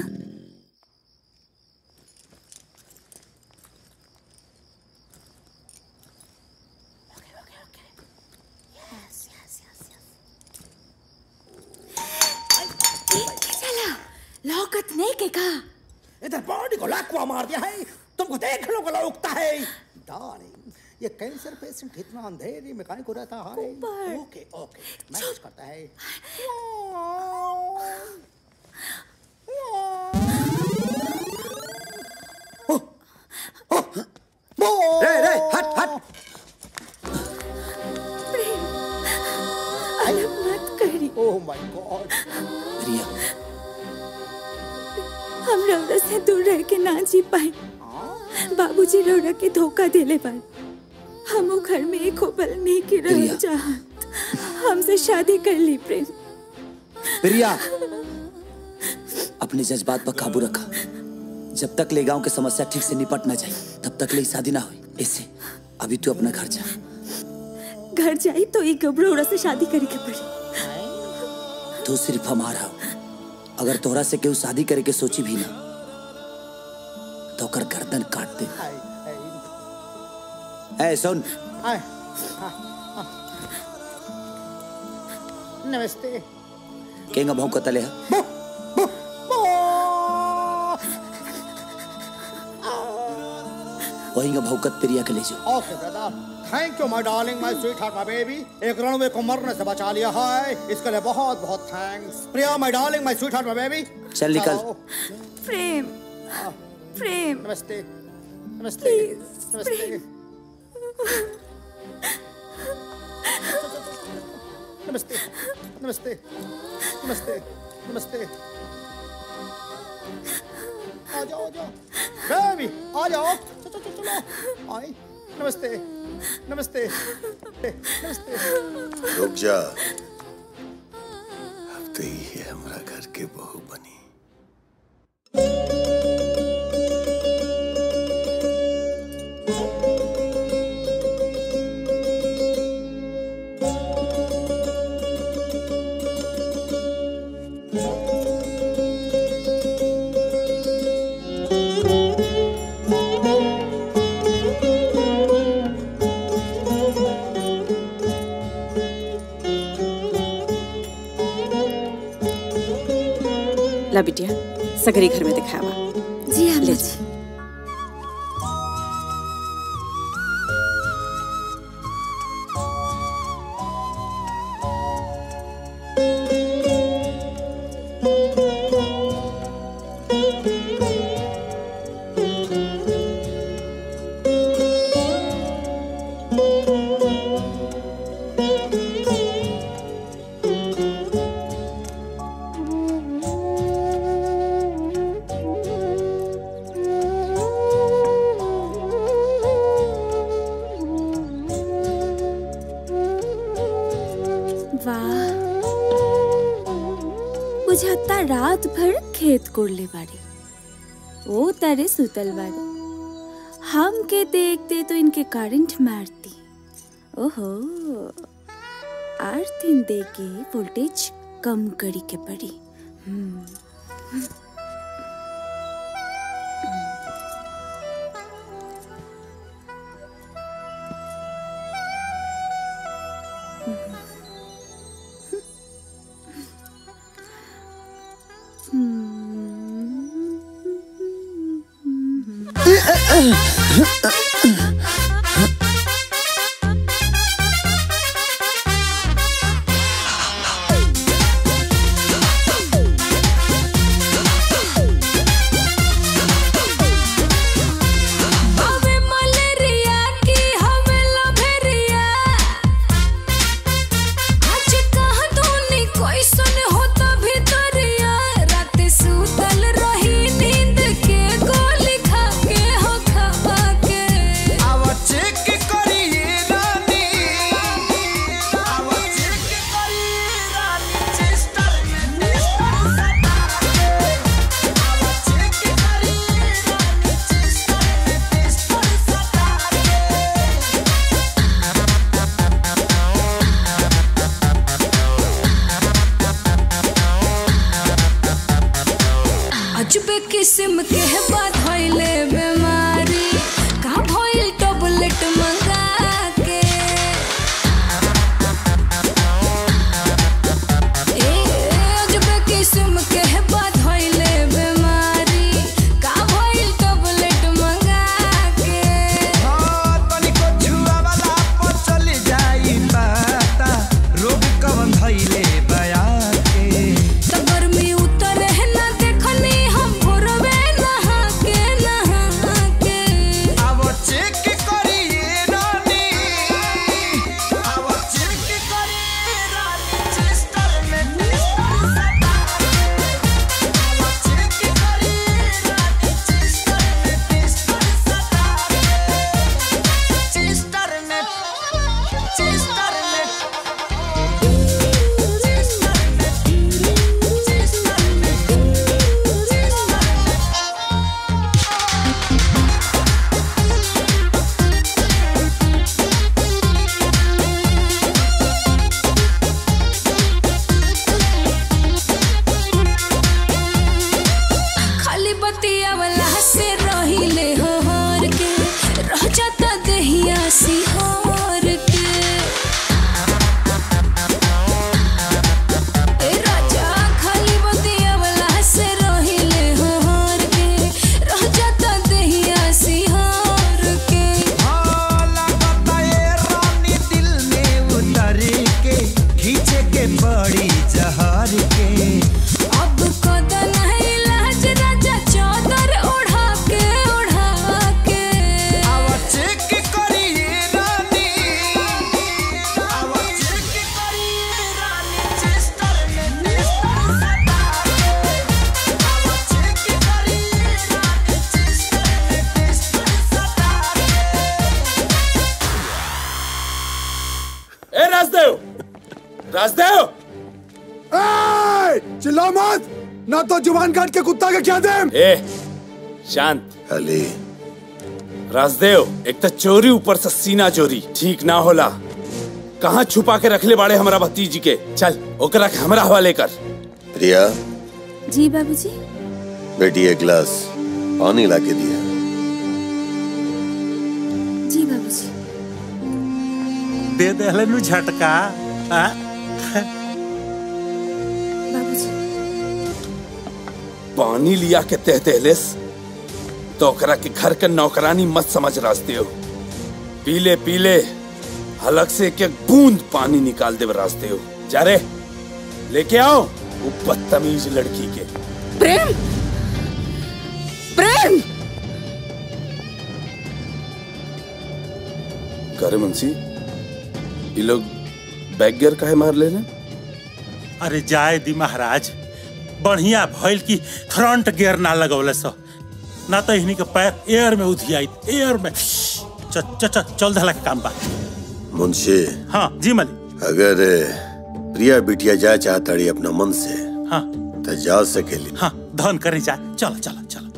चला लौकत नहीं के का इधर बॉडी को लाकुआ मार दिया है तुमको देख लो गला उगता है डार्लिंग ये कैंसर पेशेंट इतना अंधेरे में काहे को रहता है ओके ओके मैनेज करता है रे रे हट हट अलग मत करी ओह माय गॉड प्रिया हम रौरा से दूर रह के ना जी पाए बाबूजी रौरा के धोखा देले पर हम वो घर में एक होबल नहीं की रह चाहत हमसे शादी कर ली प्रेम प्रिया अपने जज्बात पर काबू रखा जब तक ले गांव के समस्या ठीक से निपट ना जाए तब तक ले शादी ना हुई इससे अभी तू अपना घर जा घर जाई तो एक गबरोड़ा से शादी करे के पड़ी तू सिर्फ हमारा हो अगर तोहरा से केहू शादी करे के सोची भी ना तो ओकर गर्दन काट दे ए सुन हाय नमस्ते केंगा भौंको तले है वही भौकत प्रिया के ले जाओ okay brother thank you my darling my sweetheart my baby एक रणवे को मरने से बचा लिया है इसके लिए बहुत बहुत thanks Priya my darling my sweetheart my baby चल निकल। प्रेम प्रेम नमस्ते नमस्ते नमस्ते नमस्ते नमस्ते नमस्ते नमस्ते आ जाओ आ जाओ बेबी आ जाओ चलो चलो चलो आई नमस्ते नमस्ते नमस्ते रुक जा अब तो ये हमरा घर के बहू बनी ला बिटिया सगरी घर में दिखावा जी हाँ ले जी वाह बुझाता रात भर खेत कोड़ले बाड़ी ओ तारे सुतल बाड़ी हम के देखते तो इनके करंट मारती ओहो आठ दिन दे के वोल्टेज कम करी के पड़ी हम्म Hey! किस्म के बधैले बीमारी का भइल टैबलेट मंगा के ए अजबे किस्म के बधैले बीमारी का भइल टैबलेट मंगा के तनिको छुआ वाला पर चल जाई पता रोग कवन धइले बया के त गर्मी उतर है ना देखनी हम भोरवे नहा के नहा के अब चेक करिए रानी अब चेक करिए रानी चेस्टर में टेस्टर अब चेक करिए रानी चेस्टर में टेस्टर चेस्टर में चेस्टर में खाली बतिया वाला से रहिले हो हर के रह जाता दहिया सिहार के ए राजा खाली बतिया वाला से रहिले हो हर के रह जाता दहिया सिहार के रानी दिल में उतर के खींचे के बड़ी जहर के अब कदन है लाज राजा चादर ओढ़ा के ओढ़ा के अब चेक करिए रानी अब चेक करिए रानी चेस्टर में टेस्टर अब चेक करिए रानी चेस्टर में टेस्टर ए राजदेव राजदेव ए, चिल्ला मत ना तो जुबान काट के कुत्ता के क्या दे ए शांत अली राजदेव एक तो चोरी ऊपर से सीना चोरी ठीक ना होला कहाँ छुपा के रखले बाड़े हमारा भतीजी के चल ओकरा के हमरा हवाले कर प्रिया जी बाबूजी बेटी एक गिलास पानी ला के दिया जी बाबूजी दे दे नु झटका आ? पानी लिया के तह तहलेस तो ओकरा के घर के नौकरानी मत समझ राजदेव पीले पीले हलक से एक एक बूंद पानी निकाल दे राजदेव जा रे लेके आओ वो बदतमीज लड़की के प्रेम प्रेम करे मुंशी ये लोग बैग गियर काहे मार ले अरे जाए दी महाराज बढ़िया भइल की फ्रंट गियर ना लगौले सो ना तो इन्हीं के पैर एयर में उधियाई एयर में च, च, च, चल धला के काम बा मुंशी हाँ जी मलिक अगर प्रिया बिटिया जाए चाहताड़ी अपना मन से हाँ तो जा सकेली हाँ धन करे जा चलो चलो चलो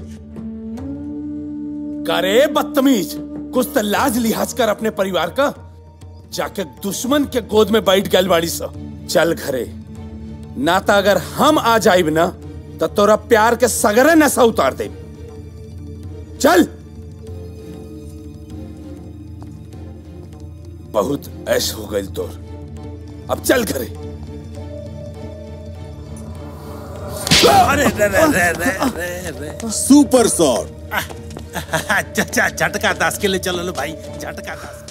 करे बदतमीज कुछ तो लाज लिहाज कर अपने परिवार का जाके दुश्मन के गोद में बैठ गल बाड़ी सा चल घरे ना तो अगर हम आ जाइब ना तो तोरा प्यार के सगरे नशा उतार दे चल बहुत ऐश हो गई तोर अब चल घरे अरे रे रे रे रे रे रे सुपर शॉट अच्छा झटका दास के लिए चलो लो भाई झटका दास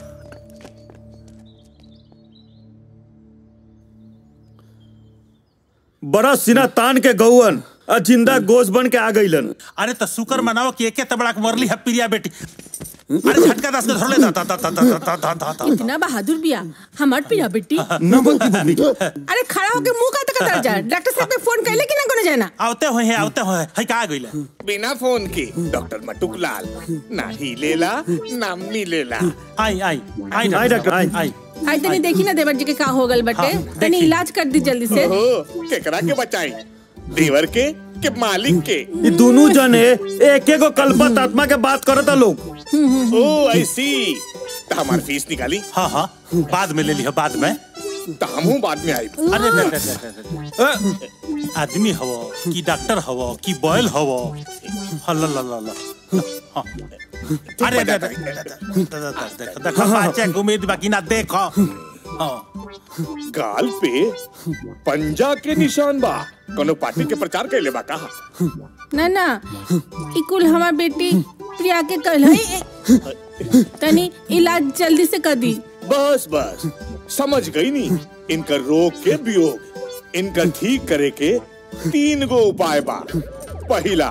बड़ा सिना तान के गौवन आ जिंदा गोश बन के आ गईलन अरे तो शुक्र मनाओ कि एके तबड़ा के मरली है प्रिया बेटी अरे झटका दास के धर ले दा दा दा दा दा दा दा दा दा इतना बहादुर बिया हमार पिया बेटी न बोलती मम्मी अरे खड़ा होके मुंह का तक कर जा डॉक्टर साहब के फोन कैले कि ना कोनो जाना आवते हुए हैं आवते हुए हैं का गईले बिना फोन के डॉक्टर मटुक लाल ना ही लेला ना मिलेला आई आई आई आई डॉक्टर आई आई आज तनी देखी ना देवर जी के का हो गल बटे हाँ, तनी देखी। इलाज कर दी जल्दी से ओहो केकरा के बचाई देवर के के मालिक के ये दोनों जने एक एक कल्पत आत्मा के बात करता लोग ओ आई सी तो हमारी फीस निकाली हाँ हाँ बाद में ले लियो बाद में तो हम बाद में आई अरे रे रे रे रे रे। आदमी हवो कि डॉक्टर हवो कि बॉयल हवो हल्ला ला ला ला हाँ। अरे अरे अरे, देखो देखो बच्चे को उम्मीद बाकी ना देखो हाँ। गाल पे पंजा के निशान बा कोनो पार्टी के प्रचार कैले बा कहा ना ना ई कुल हमार बेटी प्रिया के कल है तनी इलाज जल्दी से कर दी बस बस समझ गई नी इनका रोग के वियोग इनका ठीक करे के तीन गो उपाय बा पहला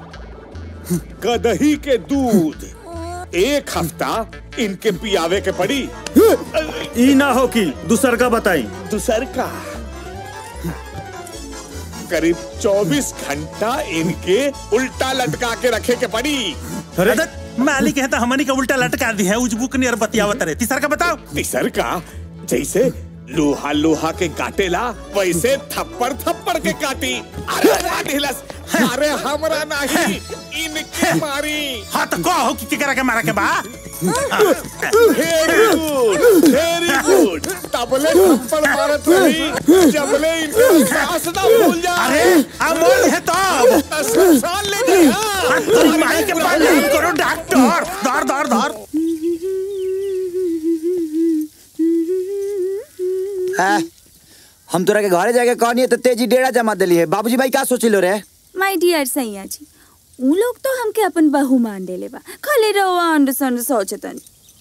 गदही के दूध एक हफ्ता इनके पियावे के पड़ी ई ना हो कि दूसर का बताई दूसर का करीब 24 घंटा इनके उल्टा लटका के रखे के पड़ी अरे मालिक है तो हमनी का उल्टा लटका दी है उजबुक नियर बतियावत रहे तीसर का बताओ तीसर का जैसे लोहा लोहा के काटेला वैसे थप्पड़ थप्पड़ के काटी अरे राधिलस अरे हमरा नहीं इनके मारी हाँ तो कहो कि केकरा के मारा के बा वेरी गुड वेरी गुड तबले थप्पड़ मारत रही जबले इनके सांस ना भूल जा अरे अमोल है तो साल ले गए हाँ, तो माई के पास नहीं करो डॉक्टर धर धर धर हाँ, हम तोरा के घरे जाके कहनी तो तेजी डेरा जमा दिली है बाबूजी भाई क्या सोचिलो रे माय डियर सैया जी उ लोग तो हमके अपन बहू मान देले बा खाली रहो अंड संड सोचतन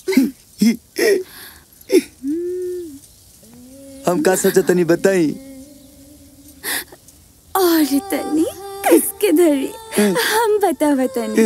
हम का सोचा तनी बताई और तनी किसके धरी हम बतावा तनी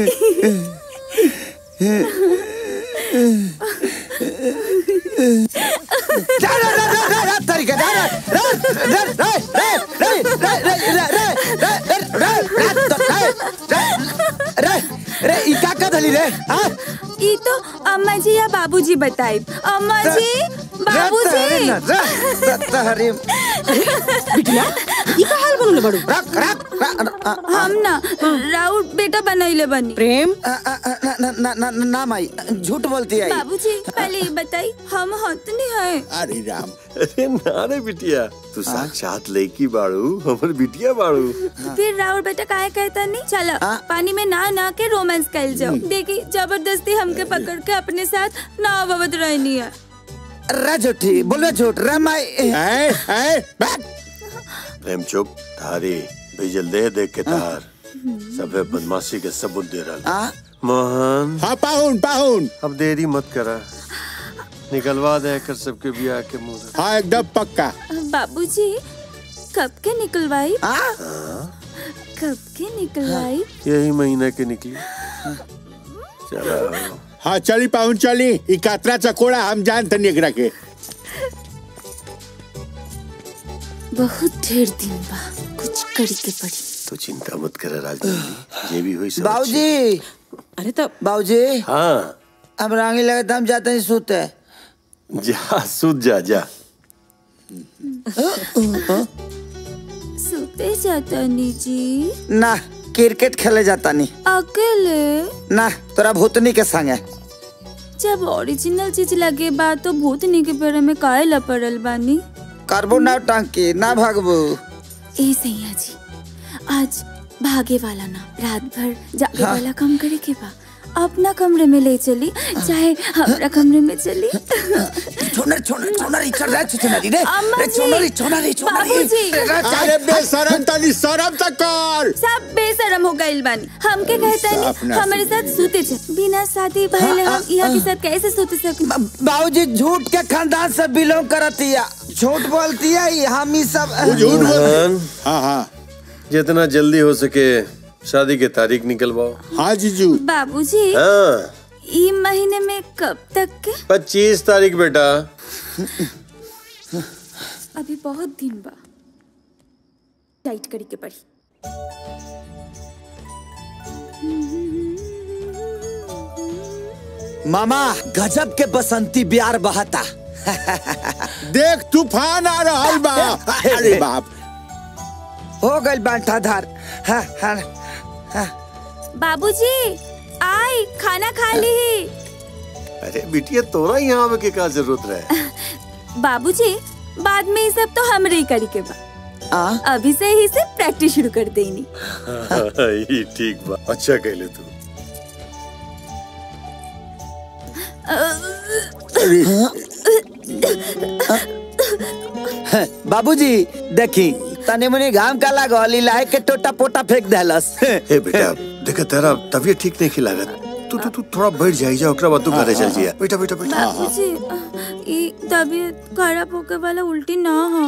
रे ई का का धली रे हां ई तो अम्मा जी या बाबूजी बताई अम्मा जी बाबूजी तहरे बिटिया ई का हाल बनले बड़ू रख रख हम ना राउत बेटा बनैले बनी प्रेम ना ना ना ना ना माई झूठ बोलती है बाबूजी पहले ये बताई हम हतनी है अरे राम अरे ना रे बिटिया तू साक्षात लड़की बाड़ू हमर बिटिया बाड़ू फिर राउत बेटा काहे कहता नहीं चलो पानी में ना ना के रोमांस कर जाओ देखी जबरदस्ती हमके पकड़ के अपने साथ ना अवध रहनी है रे झूठी बोलो झूठ रे माई प्रेम चुप थारी भेजल दे देख के तार सबे बदमाशी के सबूत दे रहा मोहन हाँ पाहुन पाहुन अब देरी मत करा निकलवा दे कर सबके बियाह के मुंह हाँ एकदम पक्का बाबूजी कब के निकलवाई कब के निकलवाई यही महीना के निकली चलो हाँ चली पाहुन चली ई कातरा चकोड़ा हम जानते नहीं एकरा के बहुत ढेर दिन बा कुछ करी के पड़ी तो चिंता मत कर राजनीति ये भी हुई सब बाबूजी अरे तो बाबूजी हाँ अब रांगी लगे हम जाते हैं सोते जा सूत जा जा सोते जाता नी जी ना क्रिकेट खेले जाता नहीं अकेले ना तोरा भूतनी के संगे जब ओरिजिनल चीज लगे बा तो भूतनी के पेड़ में काहे लपड़ल बानी करबो ना टांकी ना भागबो ए सैया जी आज भागे वाला ना रात भर जागे हाँ। वाला काम करे के बा अपना कमरे में ले चली चाहे हमारा कमरे में चली छोनर छोनर छोनर इचर रे छोनरी रे अम्मा रे जी, छोनरी छोनरी छोनरी बाबूजी। अरे बेशरम तनी शरम तक कर सब बेशरम हो गइल बानी हमके कहता साफ नहीं ना हमारे साथ सूते चे बिना शादी भइले हम यहाँ के साथ कैसे सूते सके बाबूजी झूठ के खानदान से बिलोंग करती है झूठ बोलती है ये हम ही सब मोहन हाँ हाँ जितना जल्दी हो सके शादी के तारीख निकलवाओ हाँ जीजू बाबूजी हाँ ई महीने में कब तक के पच्चीस तारीख बेटा अभी बहुत दिन बा टाइट करी के पड़ी मामा गजब के बसंती बिहार बहता देख तूफान आ रहा बा अरे बाप हो गई बांटा धार हाँ, हाँ, हाँ। बाबूजी आई खाना खा ली अरे बिटिया तोरा यहाँ आवे के का जरूरत रहे बाबूजी बाद में ये सब तो हमरे ही करी के बा अभी से ही से प्रैक्टिस शुरू कर देनी ई ठीक बा अच्छा कहले तू बाबूजी देखी तनी मुनी घाम का लागल इलाहे के टोटा पोटा फेंक देलस हे बेटा देख तेरा तबीयत ठीक नहीं लागत तू तू तू थोड़ा बैठ जाई जा ओकरा बाद तू घरे चल जिया बेटा बेटा बेटा बाबूजी ई तबीयत खराब होके वाला उल्टी ना हो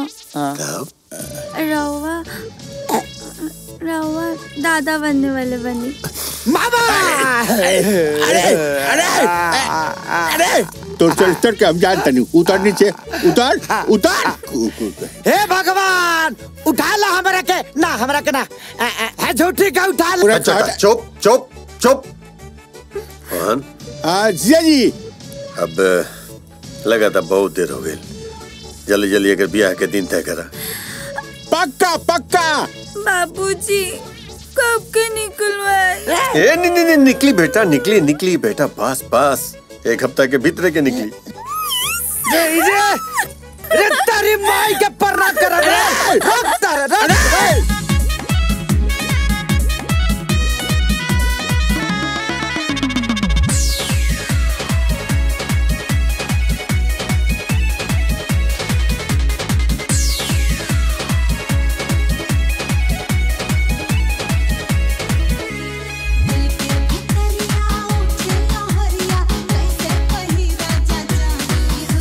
रवा रवा दादा बनने वाले बनी मामा अरे अरे अरे तो चल चढ़ के हम जानते नहीं उतर नीचे उतर उतर हे भगवान उठा लो हमरा के ना हमरा के ना अ, अ, है झूठी का उठा लो अच्छा चुप चुप चुप मोहन जिया जी अब लगा था बहुत देर हो गई जल्दी जल्दी अगर ब्याह के दिन तय करा पक्का पक्का बाबूजी कब के निकलवाए ए नहीं नहीं नहीं निकली बेटा निकली निकली बेटा बस बस एक हफ्ता के भीतर के निकली रे रे रे तेरी माई के पर्रा कर रे रुक तारे रे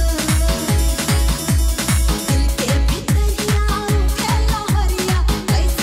कैसे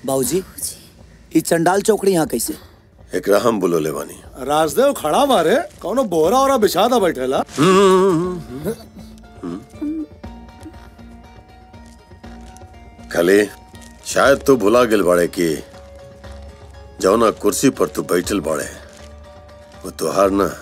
बाबूजी ई चंडाल चौकड़ी यहाँ कैसे एकरा हम बुलोले बानी राजदेव खड़ा मारे कौनो बोरा ओरा बिछा दा बैठेला खाली शायद तू भुला गेल बाड़े कि जौना कुर्सी पर तू बैठल बाड़े वो तुहार ना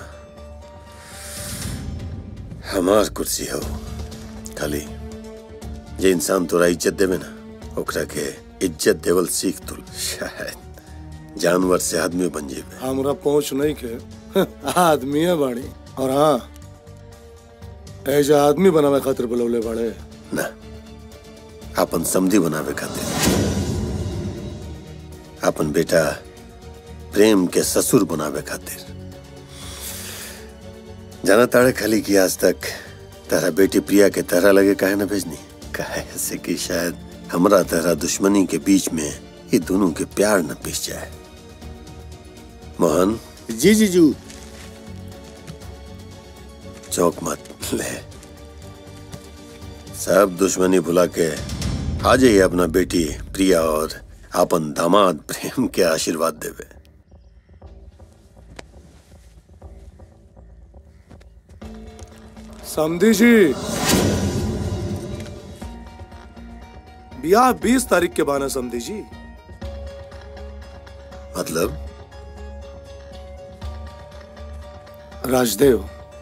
हमार कुर्सी हो खाली जे इंसान तोरा इज्जत देवे ना ओकरा के इज्जत देवल सीख तू शायद जानवर से आदमी बन जेबे हमरा पहुंच नहीं के आदमी है बाड़ी और हाँ ऐसे आदमी बनावे खातिर बुलौले बाड़े ना अपन समझी बनावे खातिर अपन बेटा प्रेम के ससुर बनावे खातिर जाना ताड़े खाली की आज तक तारा बेटी प्रिया के तरह लगे काहे ना भेजनी काहे से कि शायद हमरा तरह दुश्मनी के बीच में ये दोनों के प्यार न पिस जाए मोहन जी जीजू चौक मत ले सब दुश्मनी भुला के आ जाइए अपना बेटी प्रिया और अपन दामाद प्रेम के आशीर्वाद देवे समझी जी ब्याह बीस तारीख के बाना समझी जी मतलब राजदेव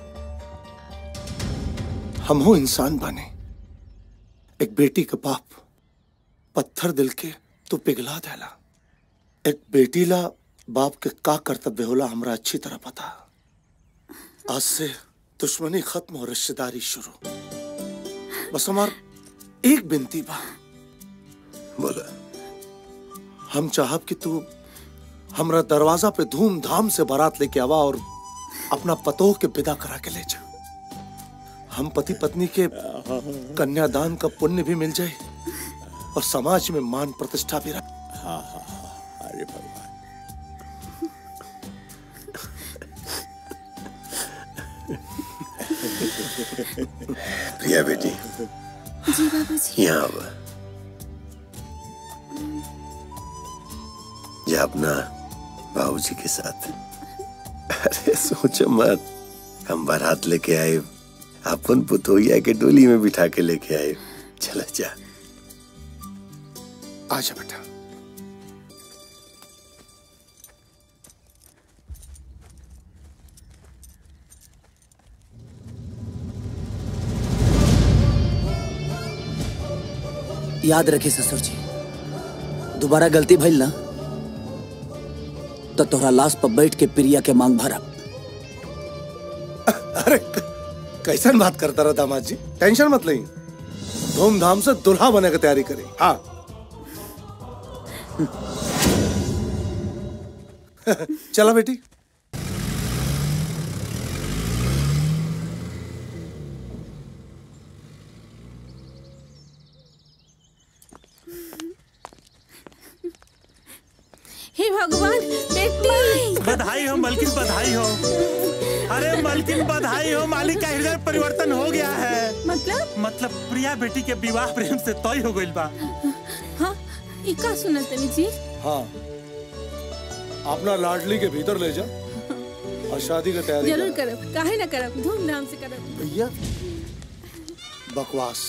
हम हो इंसान बने एक बेटी का बाप पत्थर दिल के तू पिघला देला एक बेटी ला बाप के का कर्तव्य होला हमरा अच्छी तरह पता आज से दुश्मनी खत्म और रिश्तेदारी शुरू बस हमार एक बिनती बा बोला हम चाहब कि तू हमरा दरवाजा पे धूमधाम से बारात लेके आवा और अपना पतोह के विदा करा के ले जा हम पति पत्नी के कन्यादान का पुण्य भी मिल जाए और समाज में मान प्रतिष्ठा भी रहे हाँ हाँ हाँ अरे भगवान प्रिया बेटी जी बाबूजी यहाँ अब जा अपना बाबूजी के साथ अरे सोचो मत हम बारात लेके आए अपन पुतोहिया के डोली में बिठा के लेके आए चला जा आजा बेटा याद रखे ससुर जी दोबारा गलती भइल ना तो तोहरा लाश पर बैठ के प्रिया के मांग भरब अरे कैसन बात करता रहा दामाद जी टेंशन मत लें धूमधाम से दुल्हा बने की तैयारी करें हाँ चला बेटी हे भगवान बेटी बधाई हो मलकिन बधाई हो अरे मलकिन बधाई हो मालिक का हृदय परिवर्तन हो गया है मतलब मतलब प्रिया बेटी के विवाह प्रेम से तय हो गइल बा हाँ ई का सुनल तनी जी हाँ अपना लाडली के भीतर ले जा और शादी की तैयारी जरूर कर करब काहे ना करब धूमधाम से करब भैया बकवास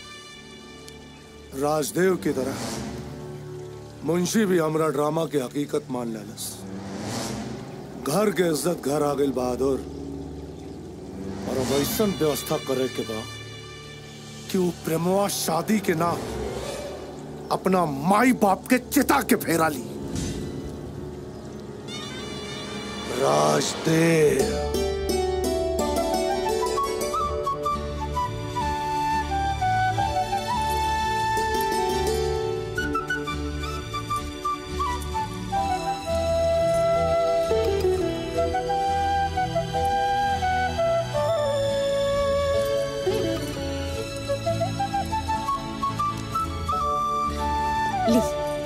राजदेव की तरह मुंशी भी हमरा ड्रामा के हकीकत मान लेलस घर के इज्जत घर आ गई बहादुर और अब ऐसा व्यवस्था करे के बा कि वो प्रेमवा शादी के नाम अपना माई बाप के चिता के फेरा ली राजदेव ली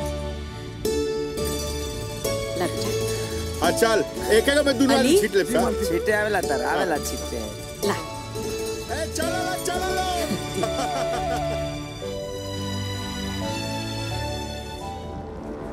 हाँ चल एक एक में दुनू आदमी छीट ले छीटे आवेला तर आवेला छीटे चलो चलो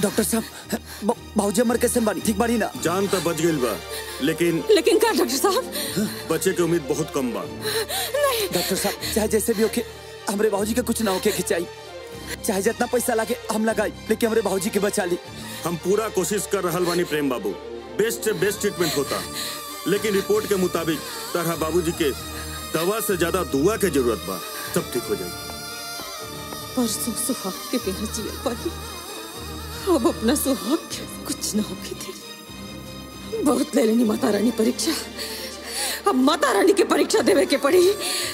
डॉक्टर साहब भाजी हमर कैसे बानी ठीक बानी ना जान तो बच गई बा लेकिन लेकिन का डॉक्टर साहब बचे के उम्मीद बहुत कम बा डॉक्टर साहब चाहे जैसे भी होके हमरे बाबूजी के कुछ ना होके खिंचाई चाहे जितना पैसा लागे हम लगाई लेकिन हमरे बाबूजी के बचा ली हम पूरा कोशिश कर रहल बानी प्रेम बाबू बेस्ट से बेस्ट ट्रीटमेंट होता लेकिन रिपोर्ट के मुताबिक तरह बाबूजी के दवा से ज्यादा दुआ के जरूरत बा सब ठीक हो जाएगी परसों सुहाग के बिना जिया पाई अब अपना सुहाग के कुछ न होके दे बहुत ले लेनी माता रानी परीक्षा अब माता रानी की परीक्षा देवे के पड़ी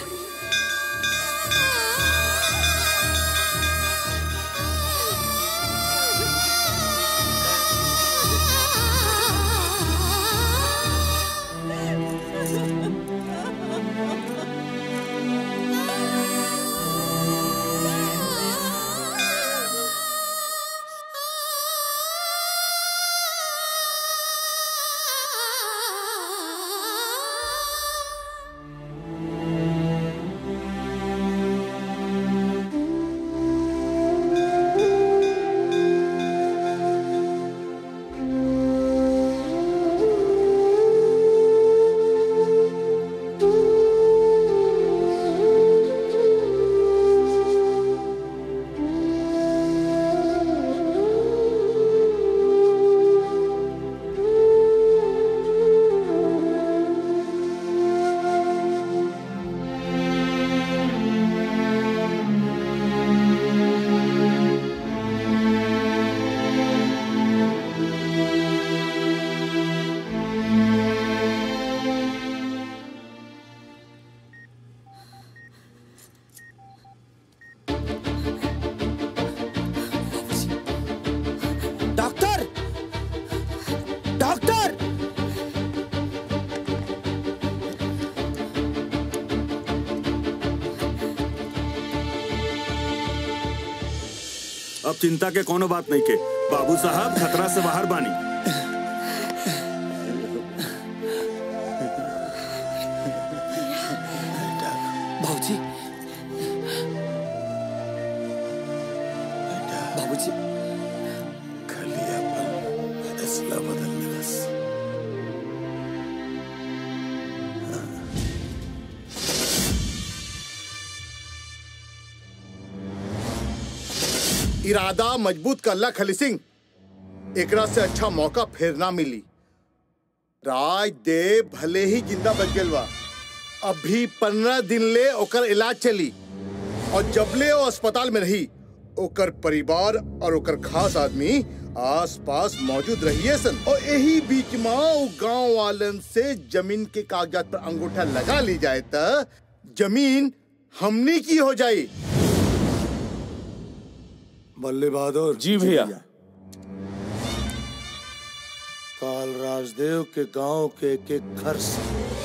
डॉक्टर डॉक्टर अब चिंता के कोनो बात नहीं के बाबू साहब खतरा से बाहर बानी बाबूजी बाबूजी खाली अपन फैसला बदल दिलस इरादा मजबूत करला खली सिंह एकरा से अच्छा मौका फिर ना मिली राज देव भले ही जिंदा बच गेल बा अभी पंद्रह दिन ले ओकर इलाज चली और जबले वो अस्पताल में रही ओकर परिवार और ओकर खास आदमी आस पास मौजूद रहिए सन और यही बीच में वो गांव वालन से जमीन के कागजात पर अंगूठा लगा ली जाए त जमीन हमनी की हो जाई बल्ले बहादुर जी भैया काल राजदेव के गांव के एक एक घर से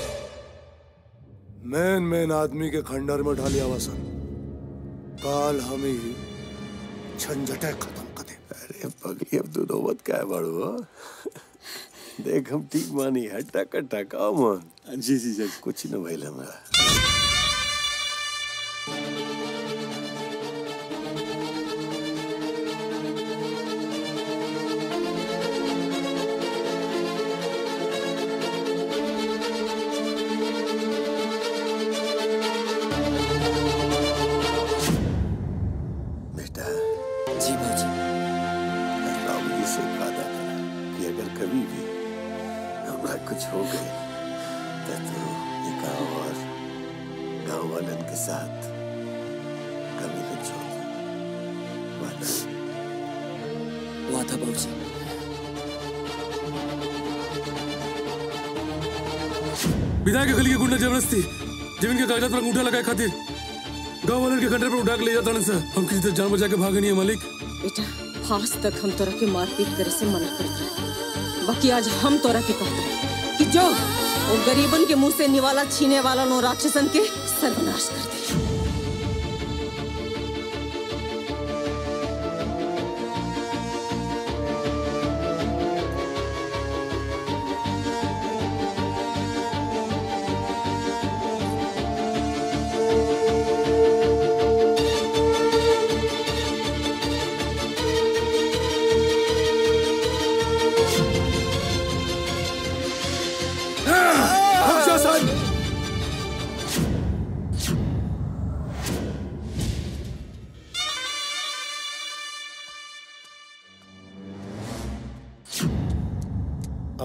मेन मेन आदमी के खंडर में ढाली आवासन काल हम ही झंझटे खत्म अरे पगली अब तू नौबत क्या है बड़ू हो? देख हम ठीक मानी है टका टका मन जी जी जी कुछ न भइल हमरा बेटा जी बाबूजी बाबूजी से वादा करा कि अगर कभी भी हमरा कुछ हो गए तो तू ये गाँव और गाँव वालन के साथ कभी न छोड़ वादा वादा बाबूजी विधायक के गली के गुंडा जबरदस्ती जमीन के कागजात पर अंगूठा लगाए खातिर गांव वाले के खंडर पर उठा के ले जाता सर हम किसी तरह जान बचा के भागे नहीं है मालिक बेटा आज तक हम तोरा के मारपीट करे से मना करत रहे बाकी आज हम तोरा के कहते हैं कि जो वो गरीबन के मुंह से निवाला छीने वाला नो राक्षसन के सर्वनाश कर दे बेटा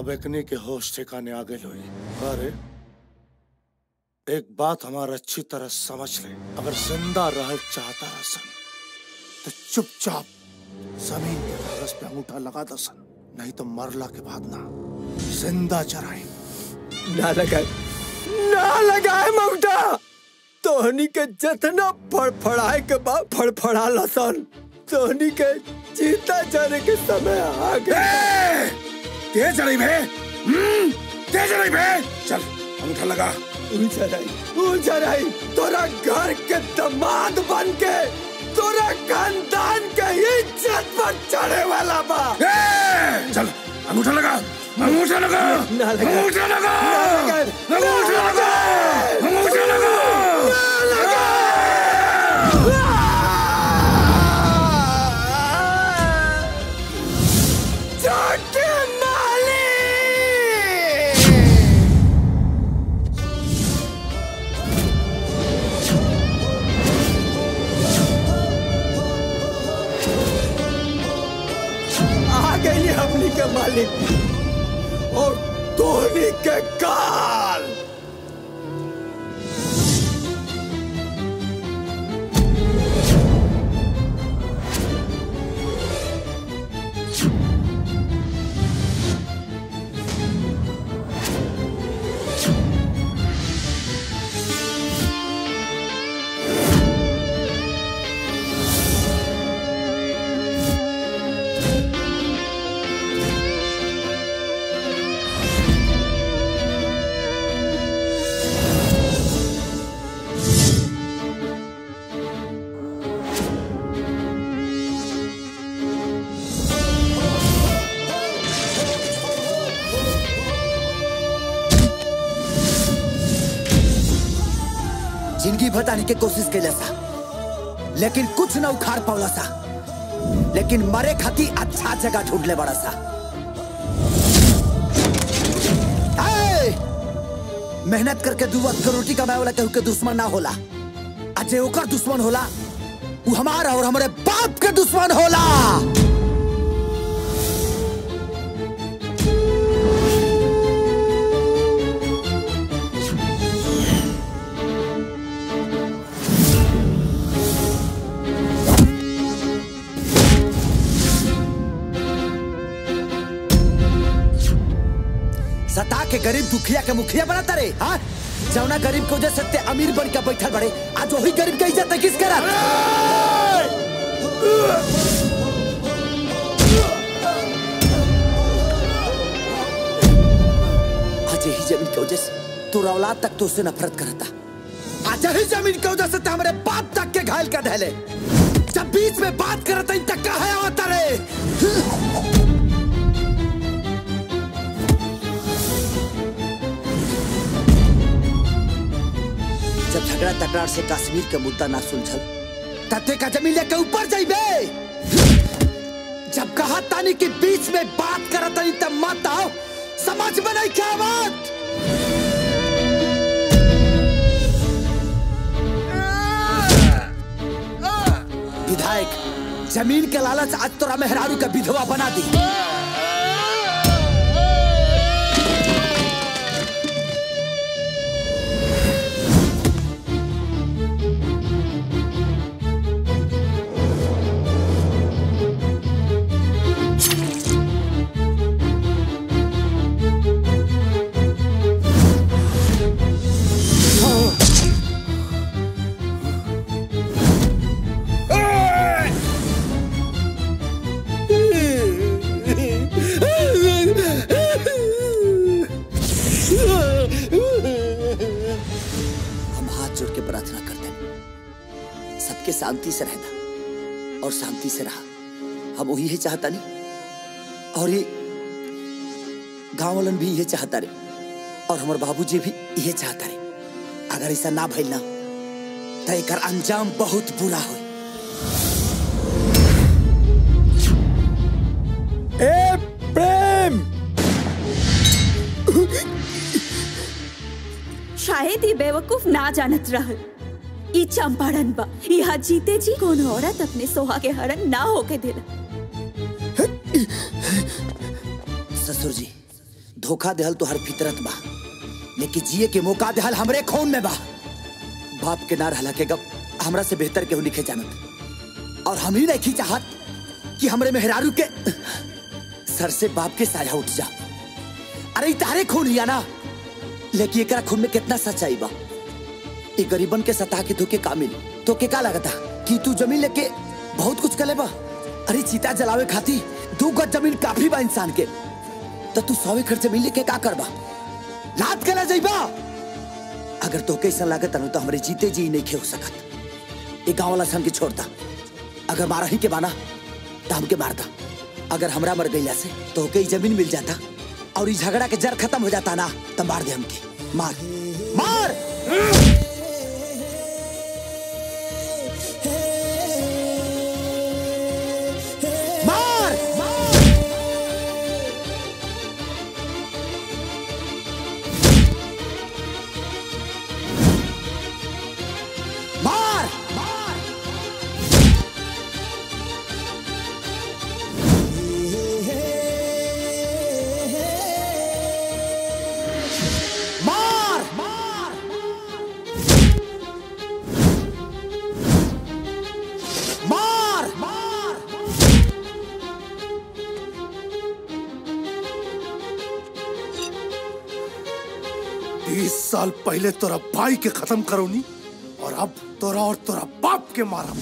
अब एकने के होश ठिकाने आ गए लोई अरे एक बात हमारा अच्छी तरह समझ ले अगर जिंदा रह चाहता रसन तो चुपचाप जमीन के कागज पे अंगूठा लगा दसन नहीं तो मरला के बाद ना जिंदा चराई ना लगाए ना लगाए ममता तोहनी के जतना फड़फड़ाए के बाद फड़फड़ा लसन तोहनी के जीता जाने के समय आ गए तेज चढ़ी भे तेज चढ़ी भे चल अंगूठा लगा उजराई उजराई तोरा घर के दामाद बन के तोरा खानदान के इज्जत पर चढ़े वाला बा चल अंगूठा लगा अंगूठा लगा ना लगा अंगूठा लगा ना लगा अंगूठा लगा अंगूठा लगा छोटे माली आ गई हमनी के मालिक और धोनी के काल जिंदगी बताने की कोशिश कैले सा लेकिन कुछ न उखाड़ पावला सा लेकिन मरे खाती अच्छा जगह ढूंढ ले बड़ा सा ए! मेहनत करके दू वक्त के रोटी कमाए वाला केहू के दुश्मन ना होला आ जे ओकर दुश्मन होला वो हमारा और हमारे बाप के दुश्मन होला सता के गरीब दुखिया के मुखिया बनाता रे हाँ जौना गरीब को वजह से ते अमीर बन के बैठल बड़े आज वही गरीब के इज्जत किस करत आज ही जमीन की वजह से तोरा औलाद तक तो उससे नफरत करता आज ही जमीन की वजह से ते हमारे बाप तक के घायल कर धैले जब बीच में बात करता इन तक कहा आवता रे जब झगड़ा तकरार से कश्मीर के मुद्दा ना सुलझल तते का जमीन लेके ऊपर जाइबे जब कहा तानी के बीच में बात करत तानी तब मत आओ समझ में नहीं क्या बात विधायक जमीन के लालच आज तोरा मेहरारू का विधवा बना दी हम हाथ जोड़ के प्रार्थना करते हैं सबके शांति से रहना और शांति से रहा हम वही है चाहता नहीं और ये गांव वालन भी ये चाहता रे और हमारे बाबूजी भी ये चाहता रे अगर ऐसा ना भइल ना तो एकर अंजाम बहुत बुरा हो ए प्रेम शायद ये बेवकूफ ना जानत रहल ई चंपारण बा यहाँ जीते जी कोनो औरत अपने सोहा के हरण ना होके दिला ससुर जी धोखा देहल तो हर फितरत बा लेकिन जिए के मौका देहल हमरे खून में बा बाप के ना रहला के गप हमरा से बेहतर केहू लिखे जानत और हम ही नहीं चाहत कि हमरे मेहरारू के सर से बाप के साया उठ जा अरे ई तारे खून हिया ना लेकिन एकरा खून में कितना सच्चाई बा ई गरीबन के सता के धोके कामिल तो के का लगता कि तू जमीन लेके बहुत कुछ करे बा अरे चीता जलावे खाती दू गज जमीन काफी बा इंसान के तो तू सौ एकड़ जमीन लेके का करबा लात कला जाइबा अगर तो कैसा लागत अनु तो हमरे जीते जी नहीं खे हो सकत ये गांव वाला सन के छोड़ता अगर मारा ही के बाना तो हमके मारता अगर हमरा मर गईला से तो कई जमीन मिल जाता और ये झगड़ा के जड़ खत्म हो जाता ना तो मार दे हमके मार मार मार मार मार मार मार तीस साल पहले तोरा भाई के खत्म करोनी और अब तोरा और तोरा बाप के मारा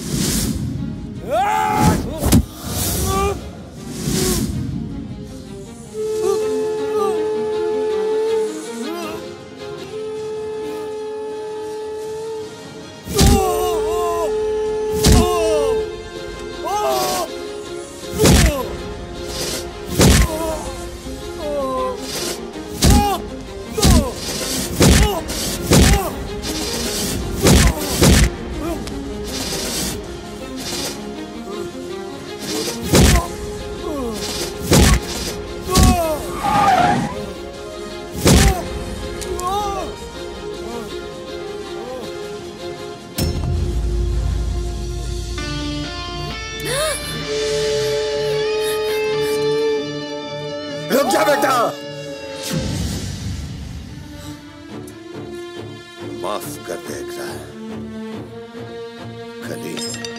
रुक जा बेटा माफ कर दे एकरा खली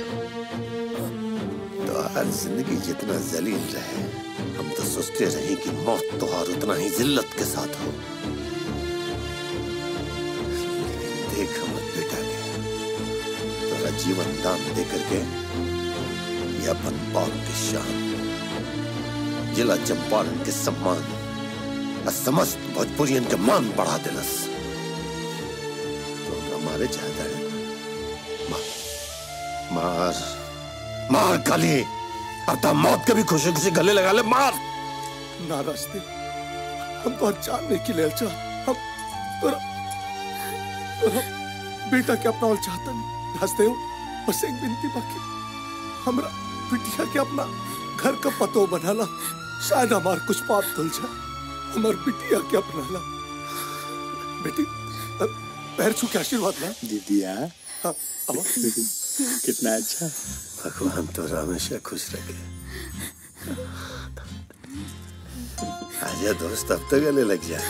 तो हर जिंदगी जितना जलील रहे हम तो सोचते रहे कि मौत तो और उतना ही जिल्लत के साथ हो लेकिन देख मत बेटा के तोरा जीवन दान दे करके ये अपन बाप की शान जिला चंपारण के सम्मान और समस्त भोजपुरियन के मान बढ़ा दिलस तो हमारे चाहता है मार मार मार काली अब तो मौत के भी खुशी खुशी गले लगा ले मार ना रास्ते हम तो जानने के लिए अच्छा हम तोरा तोरा बेटा के अपना और चाहता नहीं रास्ते हो बस एक बिनती बाकी हमरा बिटिया के अपना घर का पतो बनाला शायद हमार कुछ पाप धुल जाए हमार बिटिया के अपना ला बेटी अ, पैर छू के आशीर्वाद ला दीदिया हाँ, अब कितना अच्छा भगवान तो हमेशा खुश रखे आजा दोस्त अब तो गले लग जा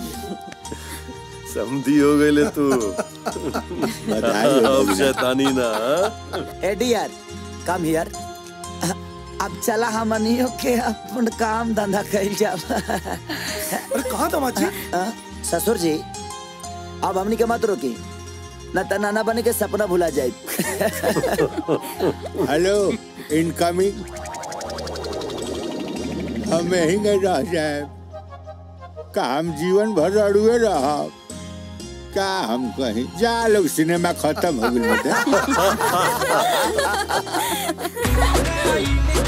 समझी हो गए ले तू बधाई हो अब भैया। शैतानी ना हाँ? ए डियर कम हियर अब चला हमनियो के अपन काम धंधा कइल जाब अरे कहाँ दामाद जी ससुर जी अब हमनी के मत रोकी न त नाना बने के सपना भुला जाए हेलो इनकमिंग हम यहीं गए रह जाए का हम जीवन भर अड़ुए रह का हम कहीं जा लोग सिनेमा खत्म हो गई